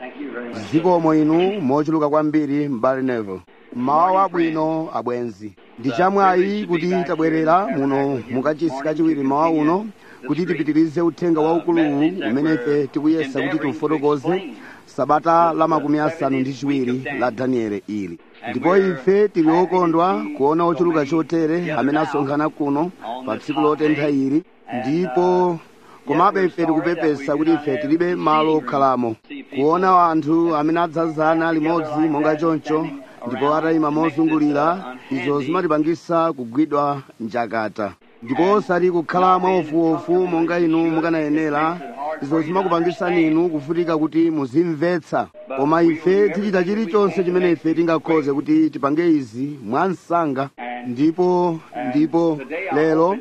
Thank you very much. zikomo inu mochuluka kwambiri m'bale Neville mawa wabwino abwenzi ndi chamwayi kuti tabwerera muno mukachisi kachiwiri mawa uno kuti tipitirize uthenga waukuluwu umene ife tikuyesa kuti tiufotokoze sabata la makumi asanu ndi chiwiri la danieli ili ndipo ife tili okondwa kuona ochuluka chotere amene asonkhana kuno pa tsiku lotentha ili ndipo komabe ife tikupepesa kuti ife tilibe malo okhalamo kuona anthu amene adzazana limodzi monga choncho ndipo atayima mozungulira izo zimatipangisa kugwidwa njakata ndipo osati kukhala mwaofuofu monga inu mukanayenera izo zimakupangisani inu kuvutika kuti muzimvetsa koma ife tichita chilichonse chimene ife tingakhoze kuti tipange izi mwansanga ndipo ndipo lero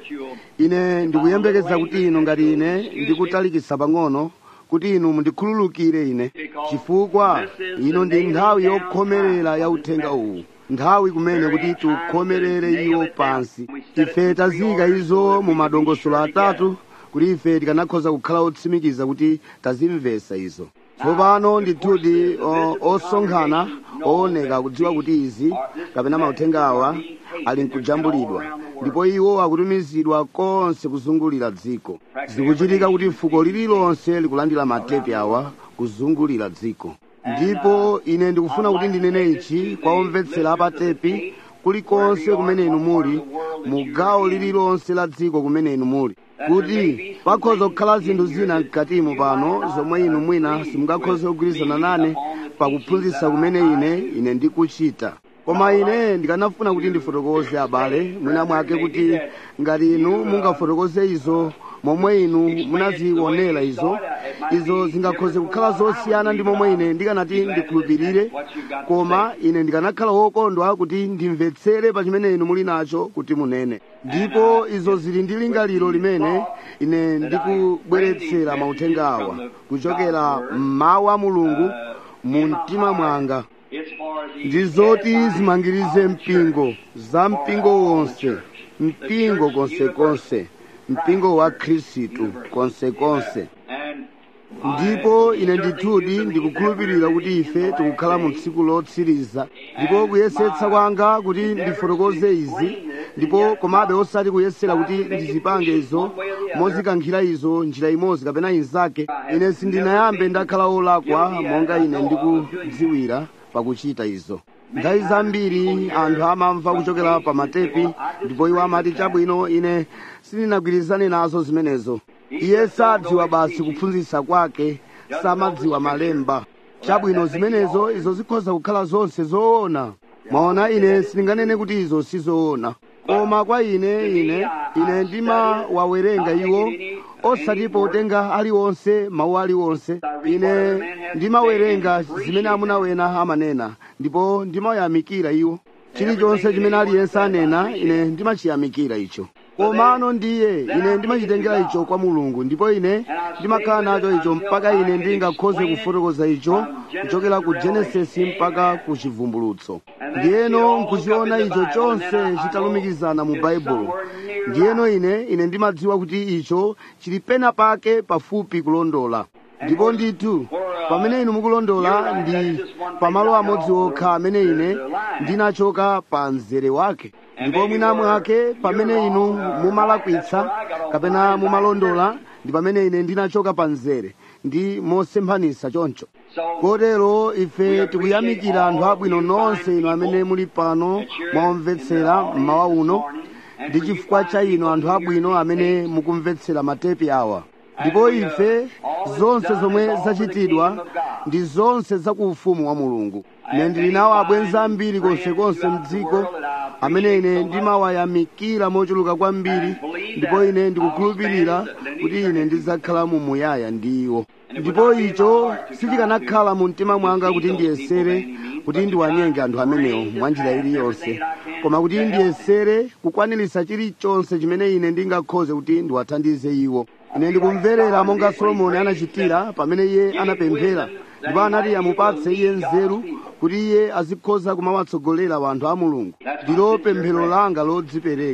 ine ndikuyembekeza kuti inu ngati ine ndikutalikisa pang'ono kuti inu mundikhululukire ine chifukwa ino ndi nthawi yokhomerera ya uthenga uwu nthawi kumene kuti tiukhomerere iwo pansi ife taziyika izo mu madongosolo atatu kuti ife tikanakhoza kukhala otsimikiza kuti tazimvesa izo tsopano ndithudi o- osonkhana ooneka kudziwa kuti izi kapena mauthenga awa ali nkujambulidwa ndipo iwo akutumizidwa konse kuzungulira dziko zikuchitika kuti fuko lililonse likulandira matepi awa kuzungulira dziko ndipo ine ndikufuna kuti ndinene ichi kwa omvetsera apatepi kulikonse kumene inu muli mu gawo lililonse la dziko kumene inu muli kuti pakhoza kukhala zinthu zina mkatimo pano zomwe inu mwina simungakhoze kugwirizana nane pakuphunzitsa kumene ine ine ndikuchita koma ine ndikanafuna kuti ndifotokoze abale mwina mwake kuti ngati inu mungafotokoze izo momwe inu munazionera izo izo zingakhoze kukhala zosiyana ndi momwe ine ndikanati ndikhulupirire koma ine ndikanakhala wokondwa kuti ndimvetsere pa chimene inu muli nacho kuti munene ndipo izo zili ndi lingaliro limene ine ndikubweretsera mauthenga awa kuchokera mmawu a mulungu mu mtima mwanga It's for the ndi zoti zimangirize mpingo za mpingo wonse mpingo konsekonse mpingo wa khristu konsekonse and ndipo ine ndithudi ndikukhulupirira kuti ife tikukhala mu tsiku lotsiriza ndipo kuyesetsa kwanga kuti ndifotokoze izi ndipo komabe osati kuyesera kuti ndizipange izo mozikankhira izo njira imodzi kapena inzake ine sindinayambe ndakhala olakwa monga ine ndikudziwira pakuchita izo nthawi zambiri anthu amamva kuchokera pa matepi ndipo iwo amati chabwino ine sindinagwirizane nazo zimenezo iye sadziwa basi kuphunzitsa kwake samadziwa malemba chabwino zimenezo izo zikhoza kukhala zonse zoona mwaona ine sindinganene kuti izo sizoona koma kwa ine ine ine ndimawawerenga iwo osati potenga aliwonse mawu aliwonse ine ndimawerenga zimene amuna wena amanena ndipo ndimawayamikira iwo chilichonse chimene aliyense anena ine ndimachiyamikira icho komano ndiye ine ndimachitengera icho kwa mulungu ndipo ine ndimakhala nacho icho mpaka ine ndingakhoze kufotokoza icho kuchokera ku genesisi mpaka ku chivumbulutso ndiyeno nkuchiona icho chonse chitalumikizana mu baibulo ndiyeno ine ine ndimadziwa kuti icho chili pena pake pafupi kulondola ndipo ndithu pamene inu mukulondola ndi pamalo amodzi okha amene ine ndinachoka pa mzere wake ndipo mwina mwake pamene inu mumalakwitsa kapena mumalondola ndi pamene ine ndinachoka pa mzere ndi mosemphanitsa choncho kotero ife tikuyamikira anthu abwino nonse inu amene muli pano mwaomvetsera mmawa uno ndi chifukwa cha inu anthu abwino amene mukumvetsera matepi awa ndipo ife zonse zomwe zachitidwa ndi zonse za ku ufumu wa mulungu ine ndili nawo abwenzi ambiri konsekonse mdziko amene ine ndimawayamikira mochuluka kwambiri ndipo ine ndikukhulupirira kuti ine ndidzakhala mu muyaya ndi iwo ndipo icho sichikanakhala mu mtima mwanga kuti ndiyesere kuti ndiwanyenge anthu amenewo mwa njira iliyonse koma kuti ndiyesere kukwaniritsa chilichonse chimene ine ndingakhoze kuti ndiwathandize iwo ine ndikumverera monga solomoni anachitira pamene iye anapemphera ndipo anati amupatse iye nzeru kuti iye azikhoza kumawatsogolera wanthu a mulungu ndilo pemphero langa lodzipereka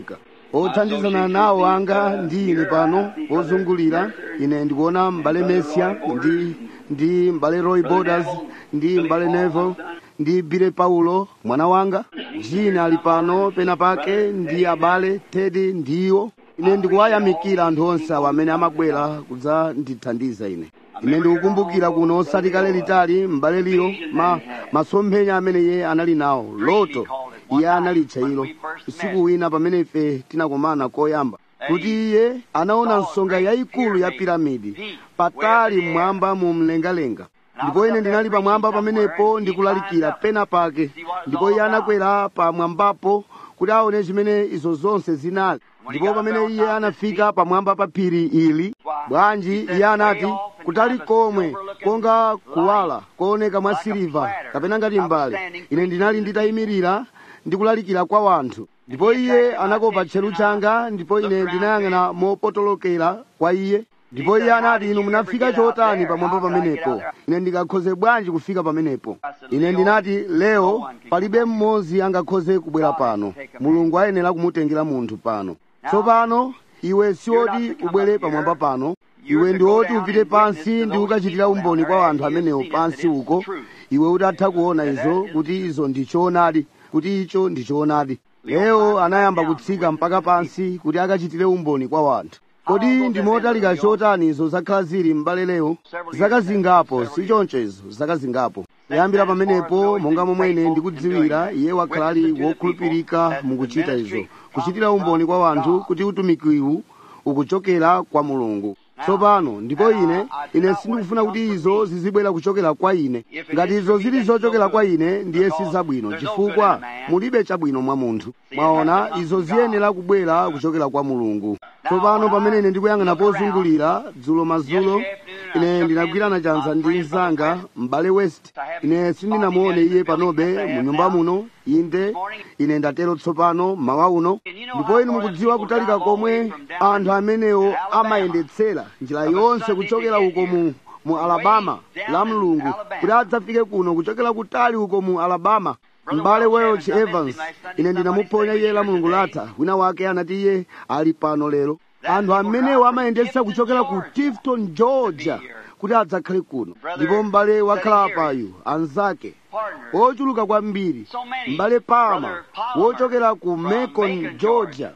othandizana nawo anga ndi ine pano ozungulira ine ndikuona m'bale mesia ndi ndi m'bale roy borders ndi m'bale neville ndi bile paulo mwana wanga jina ali pano pena pake ndi abale tedi ndiwo ine ndikuwayamikira anthu onse awo amene amabwera kudzandithandiza ine ine ndikukumbukira kuno osati kale litali m'bale liro ma masomphenya amene iye anali nawo loto iye analitcha ilo usiku wina pamene ife tinakomana koyamba kuti iye anaona nsonga yayikulu ya piramidi patali mmwamba mu mlengalenga ndipo ine ndinali pamwamba pamenepo ndikulalikira pena pake ndipo iye anakwera pamwambapo kuti aone chimene izo zonse zinali ndipo pamene iye anafika pamwamba pa phiri ili bwanji iye anati kutali komwe konga kuwala kooneka mwa siliva kapena ngati mbale ine ndinali nditayimirira ndikulalikira kwa wanthu ndipo iye anakopa tcheru changa ndipo ine ndinayang'ana mopotolokera kwa iye ndipo iye anati inu munafika chotani pamwamba pamenepo ine ndingakhoze bwanji kufika pamenepo ine ndinati leo palibe mmodzi angakhoze kubwera pano mulungu ayenera kumutengera munthu pano tsopano iwe siwoti ubwere pamwamba pano iwe ndi woti upite pansi ndi ukachitira umboni kwa anthu amenewo pansi uko iwe utatha kuona izo kuti izo ndi choonadi kuti icho ndi choonadi leo anayamba kutsika mpaka pansi kuti akachitire umboni kwa wanthu kodi ndi motalika chotani izo zakhala zili m'bale lero zaka zingapo si choncho izo zaka zingapo kuyambira pamenepo monga momwe ine ndikudziwira iye wakhala ali wokhulupirika mukuchita izo kuchitira umboni kwa wanthu kuti utumikiwu ukuchokera kwa mulungu tsopano ndipo ine ine sindikufuna kuti izo zizibwera kuchokera kwa ine ngati izo zili zochokera kwa ine ndiye si zabwino chifukwa mulibe chabwino mwa munthu mwaona izo ziyenera kubwera kuchokera kwa mulungu tsopano pamene ine ndikuyang'ana pozungulira dzulo mazulo ine ndinagwirana chanza ndi mzanga m'bale west ine sindinamuone iye panobe mu nyumba muno inde ine ndatero tsopano mawa uno ndipo inu mukudziwa kutalika komwe anthu amenewo amayendetsera njira yonse kuchokera uko mu mu alabama la mlungu kuti adzafike kuno kuchokera kutali uko mu alabama m'bale welch evans ine ndinamuphonya iye la mulungu latha wina wake anati iye ali pano lero anthu amenewo amayendetsa kuchokera ku tifton georgia kuti adzakhale kuno ndipo m'bale wakhala payu anzake ochuluka kwambiri m'bale palma wochokera ku macon georgia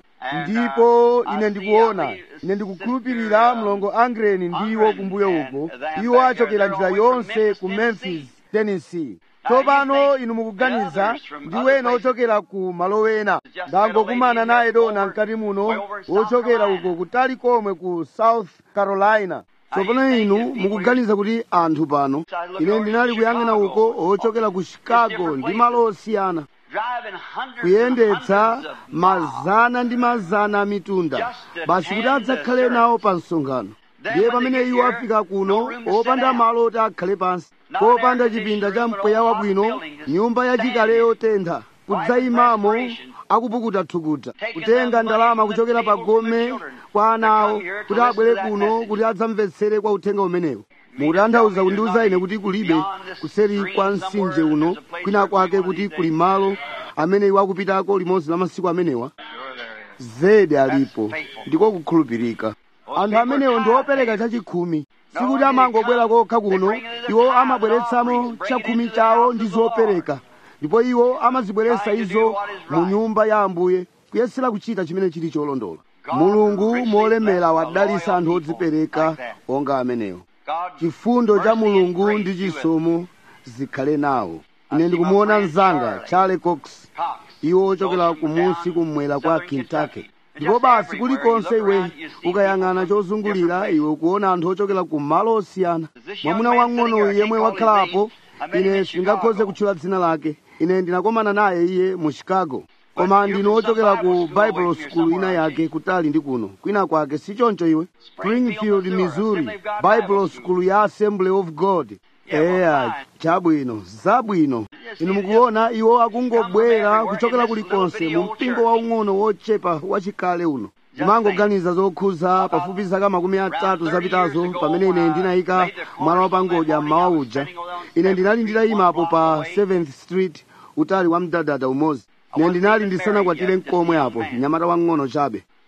ndipo ine ndikuona ine ndikukhulupirira mlongo angreni ndiwo kumbuyo uko iwo achokera njira yonse ku memphis tennessee tsopano inu mukuganiza ndi wena ochokera ku malo wena ndangokumana naye dona mkati muno wochokera uko kutali komwe ku south carolina tsopano inu mukuganiza kuti anthu pano ine ndinali kuyang'ana uko ochokera ku chicago ndi malo osiyana kuyendetsa mazana ndi mazana a mitunda basi kuti adzakhale nawo pa msonkhano ndiye pamene iwo afika kuno opanda malo oti akhale pansi popanda chipinda cha mpweya wabwino nyumba yachikale yotentha kudzayimamo akupukuta thukuta kutenga ndalama kuchokera pa gome kwa ana awo kuti abwere kuno kuti adzamvetsere kwa uthenga umenewo mukutanthauza kundiuza ine kuti kulibe kuseri kwa mtsinje uno kwina kwake kuti kuli malo amene iwo akupitako limodzi la masiku amenewa zedi alipo ndiko kukhulupirika anthu amenewo ndi opereka chachikhumi sikuti amangobwera kokha kuno iwo amabweretsamo chakhumi chawo ndi zopereka ndipo iwo amazibweretsa izo mu nyumba ya ambuye kuyesera kuchita chimene chili cholondola mulungu molemera wadalitsa anthu odzipereka onga amenewo chifundo cha mulungu ndi chisomo zikhale nawo ine ndikumuona mzanga charlie cox iwo ochokera kumunsi kummwera kwa kentucky ndipo basi kulikonse iwe ukayang'ana chozungulira iwe ukuona anthu ochokera ku malo osiyana mwamuna wang'ono yemwe wakhalapo ine sindingakhoze kutchula dzina lake ine ndinakomana naye iye mu chicago koma ndino ochokera ku bible school ina yake kutali ndi kuno kwina kwake si choncho iwe springfield missouri bible school ya assembly of god eya chabwino zabwino inu mukuona iwo akungobwera kuchokera kulikonse mu mpingo waung'ono wochepa wachikale uno ndimangoganiza zokhuza pafupi zaka makumi atatu zapitazo pamene ine ndinayika mwala wapangodya mmawa uja ine ndinali nditayimapo pa 7th street utali wa mdadada umodzi ine ndinali ndisanakwatire mkomwe apo mnyamata wang'ono chabe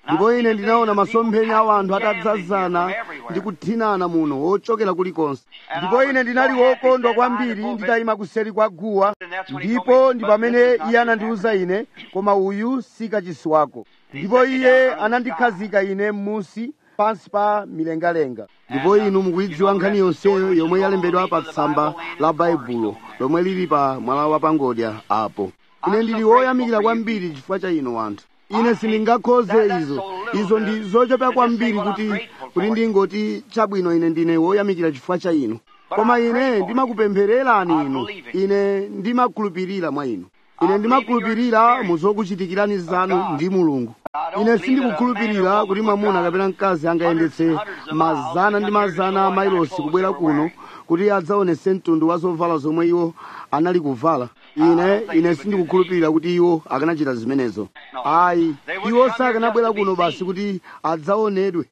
ndipo ine ndinaona masomphenya a anthu atadzazana ndi kuthinana muno ochokera kulikonse ndipo ine ndinali wokondwa kwambiri nditayima kuseri kwa guwa ndipo ndi pamene iye anandiwuza ine koma uyu si kachisi wako ndipo iye anandikhazika ine m'musi pansi pa milengalenga ndipo inu mukuyidziwa nkhani yonseyo yomwe yalembedwa pa tsamba la baibulo lomwe lili pa mwala wa pangodya apo ine ndili woyamikira kwambiri chifukwa cha inu wanthu ine sindingakhoze izo izo ndi zochepa kwambiri kuti kuti ndingoti chabwino ine ndine woyamikira chifukwa cha inu koma ine ndimakupemphererani inu ine ndimakhulupirira mwa inu ine ndimakhulupirira mu zokuchitikirani zanu ndi mulungu ine sindikukhulupirira kuti mwamuna kapena mkazi angayendetse mazana ndi mazana a mailosi kubwera kuno kuti adzaonese mtundu wa zovala zomwe iwo anali kuvala ine ine sindikukhulupirira kuti iwo akanachita zimenezo ayi iwo sakanabwera kuno basi kuti adzaonedwe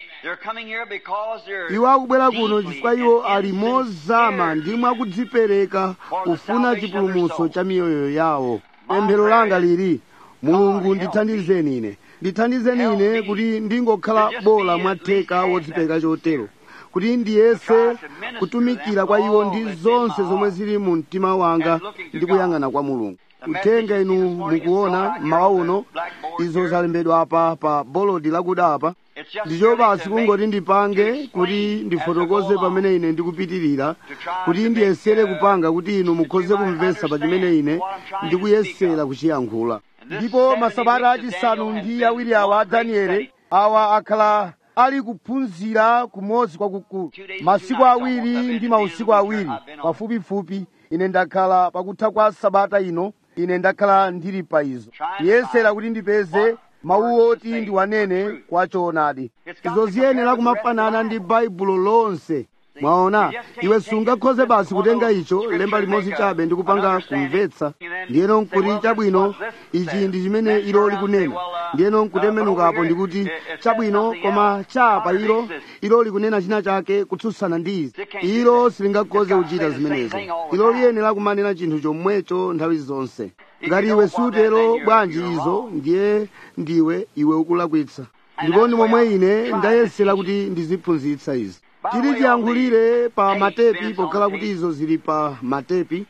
iwo akubwera kuno chifukwa iwo ali mozama ndi mwakudzipereka kufuna chipulumutso cha miyoyo yawo pemphero langa lili mulungu ndithandizeni ine ndithandizeni ine kuti ndingokhala bola mwatheka wodzipereka chotero kuti ndiyese kutumikira kwa iwo ndi zonse zomwe zili mu mtima wanga ndi kuyang'ana kwa mulungu uthenga inu mukuona mmawa uno izo zalembedwa apa pa bolodi lakuda apa ndicho basi kungoti ndipange kuti ndifotokoze pamene ine ndikupitirira kuti ndiyesere kupanga kuti inu mukhoze kumvetsa pa chimene ine ndikuyesera kuchiyankhula ndipo masabata achisanu ndi awiri awa a danieli awa akhala ali kuphunzira kumodzi kwakukulu masiku awiri ndi mausiku awiri pafupifupi ine ndakhala pakutha kwa sabata ino ine ndakhala ndili pa izo kuyesera kuti ndipeze mawu oti ndiwanene kwa choonadi izo ziyenera kumafanana ndi baibulo lonse mwaona iwe sungakhoze basi kutenga icho lemba limodzi chabe ndi kupanga kumvetsa ndiyeno nkuti chabwino ichi ndi chimene ilo likunena ndiyeno nkutembenukapo ndikuti chabwino koma chapa ilo ilo likunena china chake kutsutsana ndi izi ilo silingakhoze kuchita zimenezo ilo liyenera kumanena chinthu chomwecho nthawi zonse ngati iwe sutero bwanji izo ndiye ndiwe iwe ukulakwitsa ndipo ndi momwe ine ndayesera kuti ndiziphunzitsa izi tili tiyankhulire pa matepi pokhala kuti izo zili pa matepi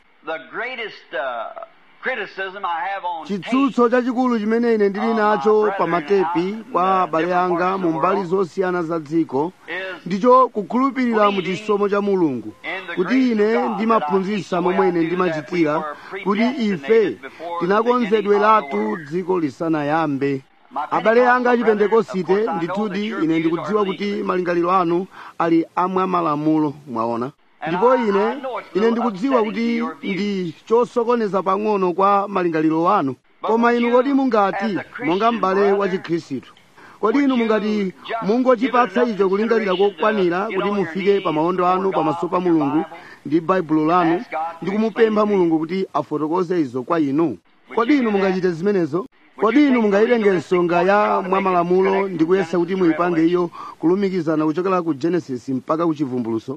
chitsutso chachikulu chimene ine ndili nacho pa matepi kwa abale anga mu mbali zosiyana za dziko ndicho kukhulupirira mu chisomo cha mulungu kuti ine ndimaphunzitsa momwe ine ndimachitira kuti ife tinakonzedweratu dziko lisanayambe abale anga achipentekosite ndithudi ine ndikudziwa kuti malingaliro anu ali amwa malamulo mwaona ndipo ine ine ndikudziwa kuti ndi chosokoneza pang'ono kwa malingaliro anu koma inu kodi mungati monga m'bale wa chikhristu kodi inu mungati mungochipatsa icho kulingalira kokwanira kuti mufike pa maondo anu pamaso pa mulungu ndi baibulo lanu ndi kumupempha mulungu kuti afotokoze izo kwa inu kodi inu mungachite zimenezo kodi inu mungayitenge nsonga ya mwamalamulo ndi kuyesa kuti muyipange iyo kulumikizana kuchokera ku genesis mpaka ku chivumbuluso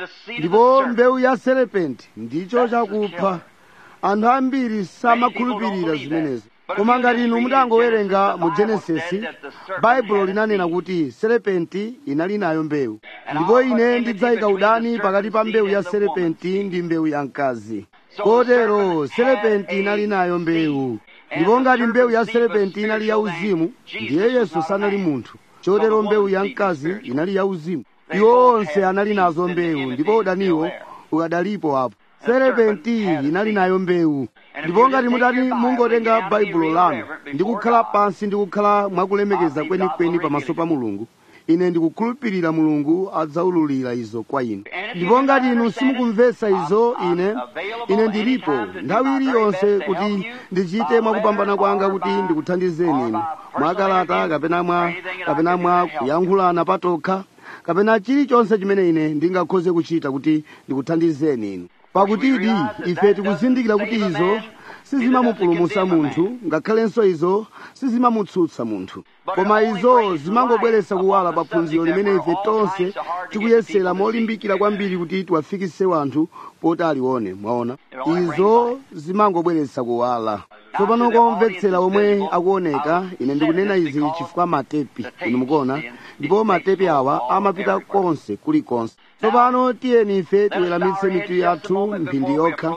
ndipo mbewu ya serepenti ndicho chakupha anthu ambiri samakhulupirira zimenezo koma ngati inu mutangowerenga mu genesisi baibulo linanena kuti serepenti inali nayo mbewu ndipo ine ndidzayika udani pakati pa mbewu ya serepenti ndi mbewu ya mkazi kotero serepenti inali nayo mbewu ndipo ngati mbewu ya serepenti inali yauzimu ndiye yesu sanali munthu chotero mbewu ya mkazi inali yauzimu iwo onse anali nazo mbewu ndipo udaniwo ukadalipo apo serepenti inali nayo mbewu ndipo ngati mutati mungotenga baibulo lanu ndi kukhala pansi ndi kukhala mwakulemekeza kwenikweni pamaso pa mulungu ine ndikukhulupirira mulungu adzaululira izo kwa inu ndipo ngati inu simukumvetsa izo ine ine ndilipo nthawi iliyonse kuti ndichite mwakupambana kwanga kuti ndikuthandizeni inu mwakalata kapena mwa kapena mwa kuyankhulana patokha kapena chilichonse chimene ine ndingakhoze kuchita kuti ndikuthandizeni inu pakutidi ife tikuzindikira kuti izo sizimamupulumutsa munthu ngakhalenso izo sizimamutsutsa munthu koma izo zimangobweretsa kuwala pa phunziro limene ife tonse tikuyesera molimbikira kwambiri kuti tiwafikise wanthu poti alione mwaona izo zimangobweretsa kuwala tsopano kwa omvetsera omwe akuoneka ine ndikunena izi chifukwa matepi inu mukuona ndipo matepi awa amapita konse kulikonse tsopano tiyeni ife tiweramitse mitu yathu mphindi yokha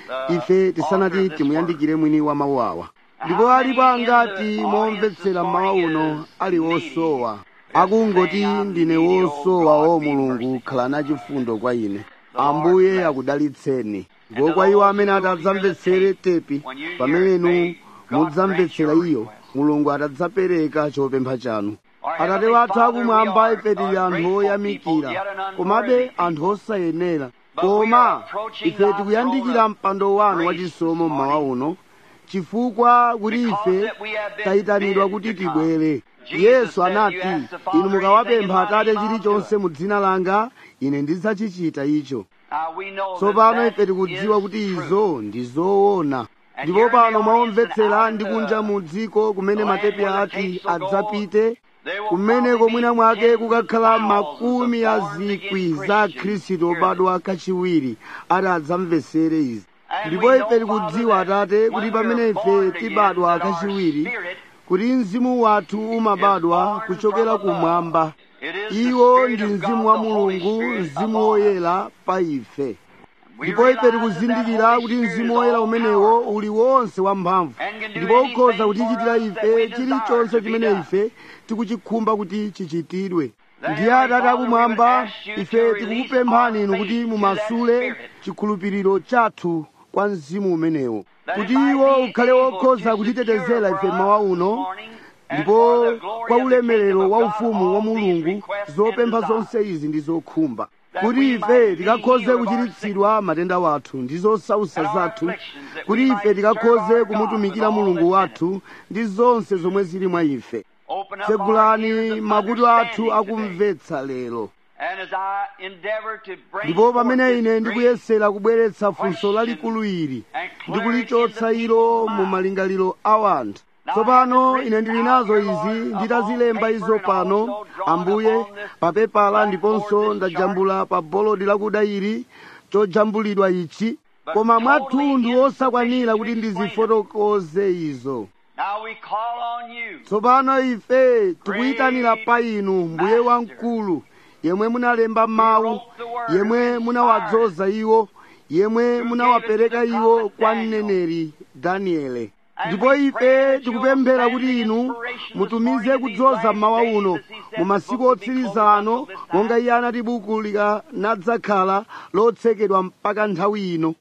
ife tisanati timuyandikire mwini wa mawu awa ndipo alipo angati momvetsera mawu uno ali wosowa akungoti ndine wosowa o mulungu khala nachifundo kwa ine ambuye akudalitseni ndipo kwa iwo amene atadzamvetsere tepi pamene mudzamvetsera iyo mulungu atadzapereka chopempha chanu atate wathu akumwamba ife tili anthu oyamikira komabe anthu osayenera koma ife tikuyandikira mpando wanu wachisomo mmawa uno chifukwa kuti ife tayitanidwa kuti tibwere yesu anati inu mukawapempha atate chilichonse mu dzina langa ine ndidzachichita icho tsopano ife tikudziwa kuti izo ndi zoona ndipo pano mwaomvetsera ndi kunja mu dziko kumene matepi ati adzapite kumeneko mwina mwake kukakhala makumi a zikwi za khristu obadwa kachiwiri ati adzamvetsere izi ndipo ife tikudziwa atate kuti pamene ife tibadwa kachiwiri kuti mzimu wathu umabadwa kuchokera kumwamba iwo ndi mzimu wa mulungu mzimu woyera pa ife ndipo ife tikuzindikira kuti mzimu woyera umenewo uli wonse wamphamvu ndipo ukhoza kutichitira ife chilichonse chimene ife tikuchikhumba kuti chichitidwe ndiye atate akumwamba ife tikukupemphani inu kuti mumasule chikhulupiriro chathu kwa mzimu umenewo kuti iwo ukhale wokhoza kutitetezera ife mawa uno ndipo kwa ulemerero wa ufumu wa mulungu zopempha zonse izi ndi zokhumba kuti ife tikakhoze kuchiritsidwa matenda wathu ndi zosausa zathu kuti ife tikakhoze kumutumikira mulungu wathu ndi zonse zomwe zili mwa ife tsegulani makutu athu akumvetsa lero ndipo pamene ine ndikuyesera kubweretsa funso lalikulu ili ndikulichotsa ilo mu malingaliro a wanthu tsopano ine ndili nazo izi nditazilemba izo pano ambuye papepala ndiponso ndajambula pa bolodi lakuda ili chojambulidwa ichi koma mwathunthu osakwanira kuti ndizifotokoze izo tsopano ife tikuyitanira pa inu mbuye wamkulu yemwe munalemba mawu yemwe munawadzoza iwo yemwe munawapereka iwo kwa mneneri daniele ndipo ife tikupemphera kuti inu mutumize kudzoza mmawa uno mu masiku otsiriza ano monga iye anati buku likanadzakhala lotsekedwa mpaka nthawi ino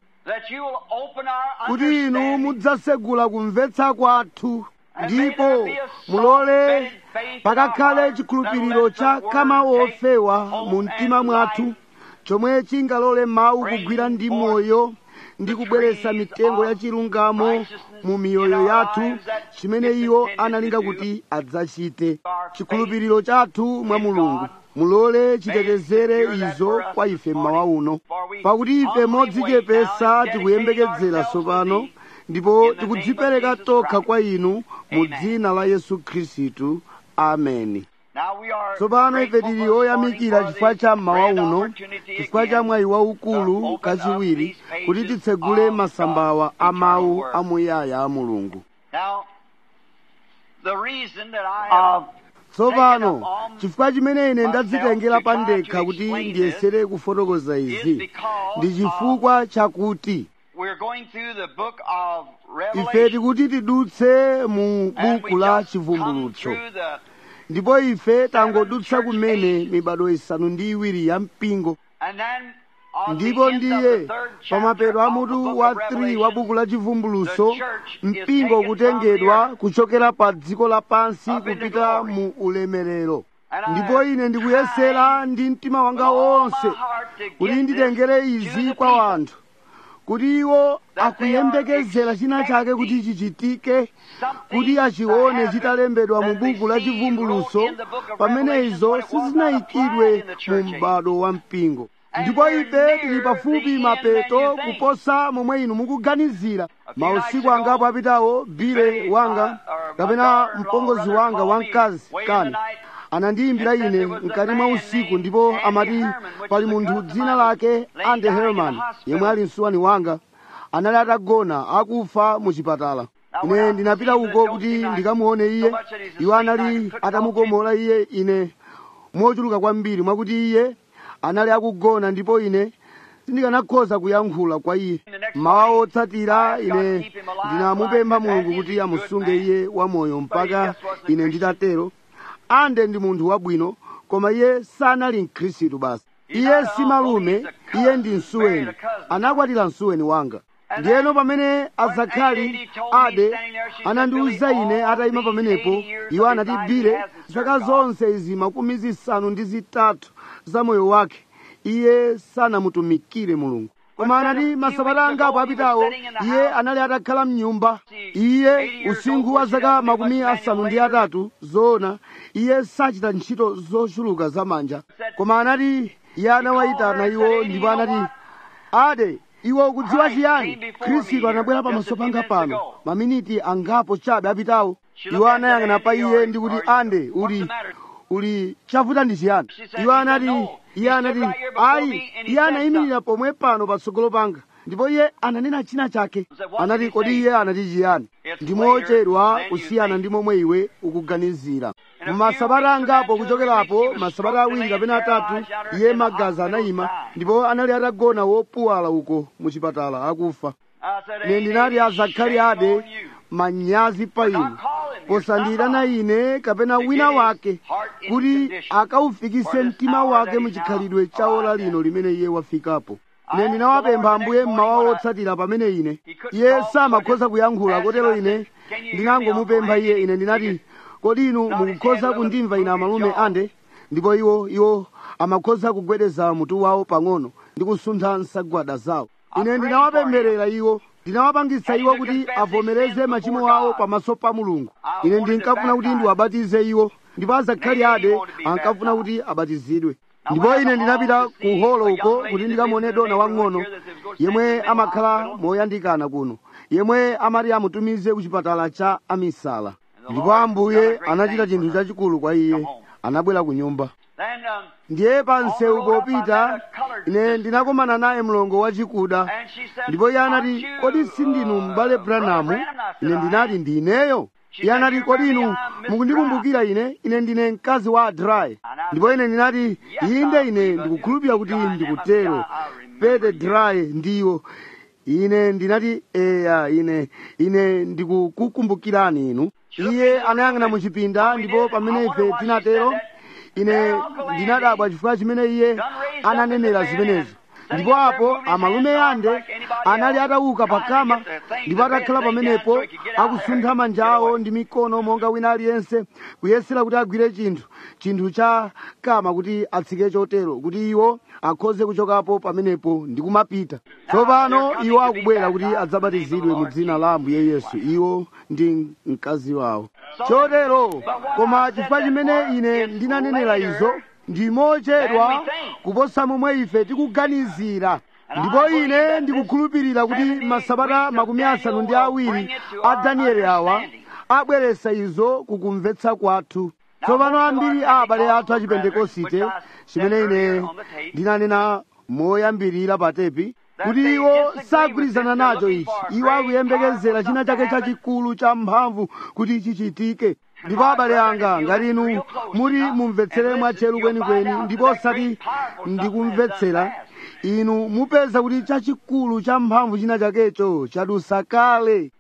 kuti inu mudzasegula kumvetsa kwathu ndipo mulole pakakhale chikhulupiriro cha kama wofewa mu mtima mwathu chomwe chingalole mawu kugwira ndi moyo ndi kubweretsa mitengo ya chilungamo mu miyoyo yathu chimene iwo analinga kuti adzachite chikhulupiriro chathu mwa mulungu mulole chitetezere izo kwa ife mmawa uno pakuti ife modzichepesa tikuyembekezera tsopano ndipo tikudzipereka tokha kwa inu mu dzina la yesu khristu ameni tsopano ife tili oyamikira chifukwa cha mmawa uno chifukwa cha mwayi waukulu kachiwiri kuti titsegule masambawa a mawu amuyaya a mulungu tsopano chifukwa chimene ine ndadzitengera pa ndekha kuti ndiyesere kufotokoza izi ndi chifukwa chakuti ife tikuti tidutse mu buku la chivumbulutso ndipo ife tangodutsa kumene mibado isanu ndi iwiri ya mpingo ndipo ndiye pamapeto a mutu wa 3 wa buku la chivumbulutso mpingo kutengedwa kuchokera pa dziko lapansi kupita mu ulemerero ndipo ine ndikuyesera ndi mtima wanga wonse kuti nditengere izi kwa wanthu kuti iwo akuyembekezera china chake kuti chichitike kuti achione chitalembedwa mu buku la chivumbulutso pamene izo sizinayikidwe mu m'bado wa mpingo ndipo ife tili pafupi mapeto kuposa momwe inu mukuganizira mausiku angapo apitawo bile wanga kapena mpongozi wanga wamkazi kani anandiyimbira ine mkati mwa usiku ndipo amati pali munthu dzina lake ande herman yemwe ali msuwani wanga anali atagona akufa mu chipatala ine ndinapita uko kuti ndikamuone iye iwo anali atamukomola iye ine mochuluka kwambiri mwakuti iye anali akugona ndipo ine sindikanakhoza kuyankhula kwa iye mawa otsatira ine ndinamupempha mulungu kuti amusunge iye wamoyo mpaka ine nditatero ande ndi munthu wabwino koma iye sanali mkhristu basi iye si malume iye ndi msuweni anakwatira msuweni wanga ndiyeno pamene azakhali ade anandiwuza ine atayima pamenepo iwo anati bile zaka zonse izi makumi zisanu ndi zitatu za moyo wake iye sanamutumikire mulungu koma anati masabata angapo apitawo iye anali atakhala mnyumba iye usinkhu wa zaka makumi asanu ndi atatu zoona iye sachita ntchito zochuluka zamanja koma anati iye anawayitana iwo ndipo anati ade iwo ukudziwa chiyani khristu anabwera pamaso panga pano maminiti angapo chabe apitawo iwo anayang'ana pa iye ndi kuti ande uli uli chavuta ndi chiyani iwo anati iye anati ayi iye anayimirira pomwe pano patsogolo panga ndipo iye ananena china chake anati kodi iye anati chiyani ndimochedwa kusiyana ndi momwe iwe ukuganizira mumasabata angapo kuchokerapo masabata awiri kapena atatu iye magazi anayima ndipo anali atagona wopuwala uko muchipatala akufa ine ndinati azakhali ade manyazi pa inu posandiyitana ine kapena wina wake kuti akaufikise mtima wake muchikhalidwe cha ola lino limene iye wafikapo ine ndinawapempha ambuye mmawa wotsatira pamene ine iye samakhoza kuyankhula kotero ine ndinangomupempha iye ine ndinati kodi inu mukukhoza kundimva ine amalume ande ndipo iwo iwo amakhoza kugwedeza mutu wawo pang'ono ndi kusuntha nsagwada zawo ine ndinawapempherera iwo ndinawapangitsa iwo kuti avomereze machimo awo pamaso pa mulungu ine ndinkafuna kuti ndiwabatize iwo ndipo azakhali ade ankafuna kuti abatizidwe ndipo ine ndinapita ku holo uko kuti ndikamuone dona wang'ono yemwe amakhala moyandikana kuno yemwe amati amutumize ku chipatala cha amisala ndipo ambuye anachita chinthu chachikulu kwa iye anabwera ku nyumba ndiye pa msewu popita ine ndinakomana naye mlongo wachikuda ndipo iye anati kodi sindinu m'bale branamu ine ndinati ndineyo iye anati kodi inu mukundikumbukira ine ine ndine mkazi wa dry ndipo ine ndinati inde ine ndikukhulupirira kuti ndikutero pete dry ndiwo ine ndinati eya ine ine ndikukukumbukirani inu iye anayang'ana muchipinda ndipo pamene ife tinatero ine ndinadabwa chifukwa chimene iye ananenera zimenezo ndipo apo amalume ande anali atauka pakama ndipo atakhala pamenepo akusuntha manja awo ndi mikono monga wina aliyense kuyesera kuti agwire chinthu chinthu cha kama kuti atsike chotero kuti iwo akhoze kuchokapo pamenepo ndi kumapita tsopano iwo akubwera kuti adzabatizidwe mu dzina la ambuye yesu iwo ndi mkazi wawo chotero koma chifukwa chimene ine ndinanenera izo ndi mochedwa kuposa momwe ife tikuganizira ndipo ine ndikukhulupirira kuti masabata makumi asanu ndi awiri a danieli awa abweresa izo kukumvetsa kwathu tsopano ambiri a abale athu a chipentekosite chimene ine ndinanena moyambirira pa tepi kuti iwo sagwirizana nacho ichi iwo akuyembekezera china chake chachikulu cha mphamvu kuti chichitike ndipo abale anga ngati inu muri mumvetsere mwatcheru kwenikweni ndipo osati ndikumvetsera inu mupeza kuti chachikulu cha mphamvu china chakecho chadusa kale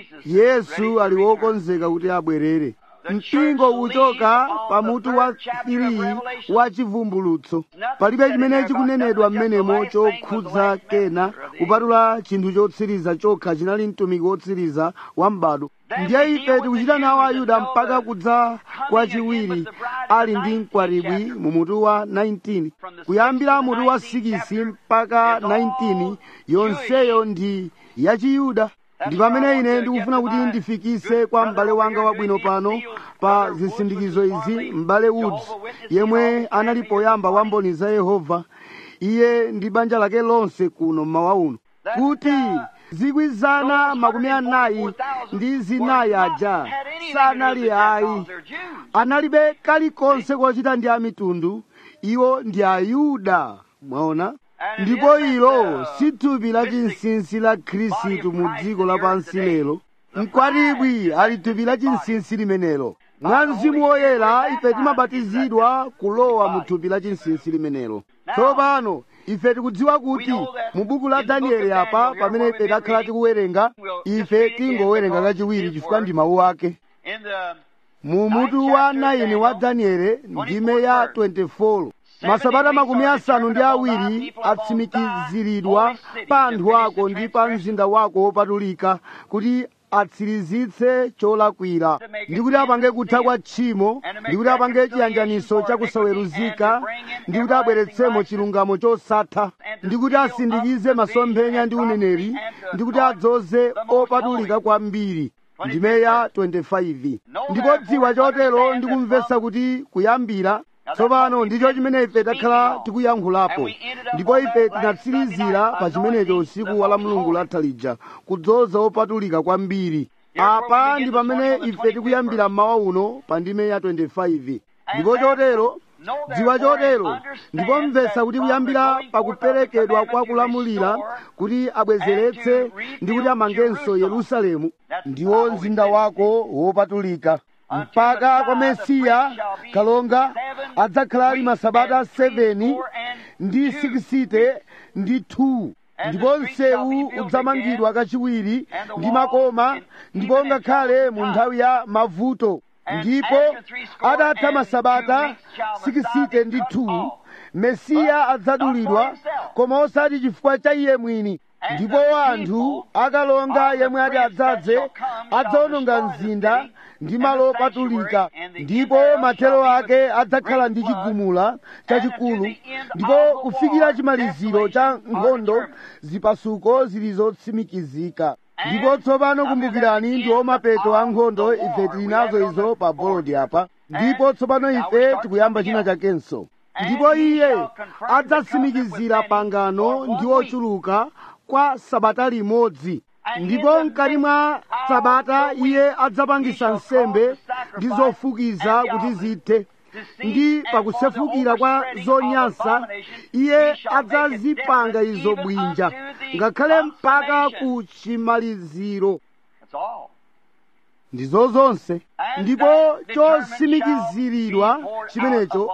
yesu ali wokonzeka kuti abwerere mpingo uchoka pamutu wa 3 wa chivumbulutso palibe chimene chikunenedwa mmenemo chokhudza kena kupatula chinthu chotsiriza chokha chinali mtumiki wotsiriza wa m'bado ndiye ife tikuchita nawo ayuda mpaka kudza kwachiwiri ali ndi mkwatibwi mu mutu wa 19 kuyambira mutu wa 6 mpaka 19 yonseyo ndi yachiyuda ndi pamene ine ndikufuna kuti ndifikise kwa m'bale wanga wabwino pano pa zisindikizo izi m'bale woods yemwe anali poyamba wa mboni za yehova iye ndi banja lake lonse kuno mmawa uno kuti zikwi zana makumi anayi ndi zinayi aja sanali ayi analibe kalikonse kochita ndi amitundu iwo ndi ayuda mwaona ndipo ilo si thupi la chinsinsi la khristu mu dziko lapansi lero mkwatibwi ali thupi la chinsinsi limenelo mwa mzimu woyera ife timabatizidwa kulowa mu thupi la chinsinsi limenelo tsopano ife tikudziwa kuti mu buku la danieli apa pamene ife takhala tikuwerenga ife tingowerenga kachiwiri chifukwa ndi mawu ake In the mu mutu wa 9 wa danieli ndime ya 24 masabata makumi asanu ndi awiri atsimikiziridwa pa anthu ako ndi pa mzinda wako wopatulika kuti atsirizitse cholakwira ndi kuti apange kutha kwa tchimo ndi kuti apange chiyanjaniso chakusaweruzika ndi kuti abweretsemo chilungamo chosatha ndi kuti asindikize masomphenya ndi uneneri ndi kuti adzoze opatulika kwambiri ndime ya 25 ndipo dziwa chotero ndi kumvetsa kuti kuyambira tsopano ndicho chimene ife takhala tikuyankhulapo ndipo ife tinatsirizira pa chimenecho usiku wa la mulungu latha lija kudzoza opatulika kwambiri apa ndi pamene ife tikuyambira mmawa uno pa ndime ya 25 ndipo chotero dziwa chotero ndipo mvetsa kuti kuyambira pakuperekedwa kwa kulamulira kuti abwezeretse ndi kuti amangenso yerusalemu ndiwo mzinda wako wopatulika mpaka kwa mesiya kalonga adzakhala ali masabata 7 ndi 60 ndi 2 ndipo msewu udzamangidwa kachiwiri ndi makoma ndipo ngakhale mu nthawi ya mavuto ndipo adatha masabata 60 ndi 2 mesiya adzadulidwa koma osati chifukwa cha iye mwini ndipo anthu akalonga yemwe ati adzadze adzawononga mzinda ndi malo opatulika ndipo mathero ake adzakhala ndi chigumula chachikulu ndipo kufikira chimaliziro cha nkhondo zipasuko zili zotsimikizika ndipo tsopano kumbukirani ndi omapeto a nkhondo ife tili nazo izo pa bolodi apa ndipo tsopano ife tikuyamba china chakenso ndipo iye adzatsimikizira pangano ndi ochuluka kwa sabata limodzi ndipo mkati mwa sabata iye adzapangisa nsembe ndi zofukiza kuti zithe ndi pakusefukira kwa zonyansa iye adzazipanga izo bwinja ngakhale mpaka ku chimaliziro That's all. ndizo zonse ndipo chosimikiziridwa chimenecho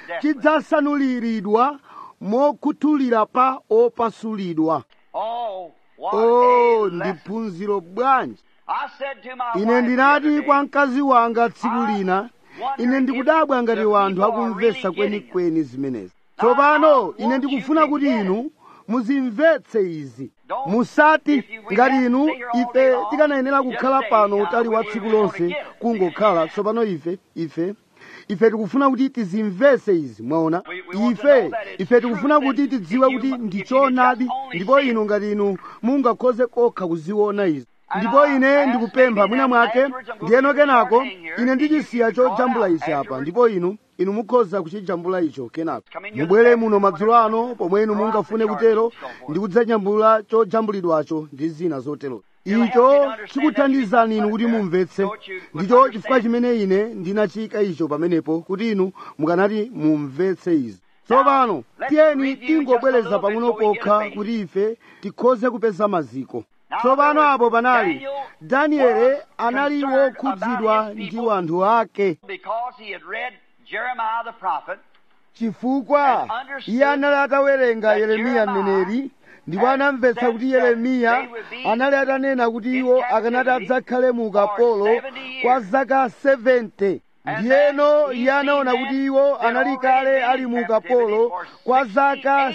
chidzasanuliridwa mokhuthulira pa opasulidwa Oh, what o a ndi lesson. phunziro bwanji I said to my ine wife ndinati the other kwa day, mkazi wanga tsiku lina ine ndikudabwa ngati wanthu akumvetsa really getting kwenikweni zimenezi tsopano ine ndikufuna kuti inu muzimvetse izi musati ngati inu ife tikanayenera kukhala pano utali wa tsiku lonse kungokhala tsopano ife ife ife tikufuna kuti tizimvetse izi mwaona ife ife tikufuna kuti tidziwe kuti ndi choonadi ndipo inu ngati inu mungakhoze kokha kuziona izi ndipo ine ndikupempha mwina mwake ndiyeno kenako ine ndichisiya chojambula ichi apa ndipo inu inu mukhoza kuchijambula icho kenako mubwere muno madzulo ano pomwe inu mungafune kutero ndi kudzajambula chojambulidwacho ndi zina zotero icho chikuthandizani inu kuti mumvetse ndicho chifukwa chimene ine ndinachika icho pamenepo kuti inu mukanati mumvetse izi tsopano tiyeni tingobwereza pang'ono pokha kuti ife tikhoze kupeza maziko tsopano apo panali danieli anali wokhudzidwa ndi wanthu ake because he had read Jeremiah the prophet, chifukwa iye anali atawerenga yeremiya mneneri ndipo anamvetsa kuti yeremiya anali atanena kuti iwo akanati adzakhale mu ukapolo kwa zaka 70 ndiyeno iye anaona kuti iwo anali kale ali mu ukapolo kwa zaka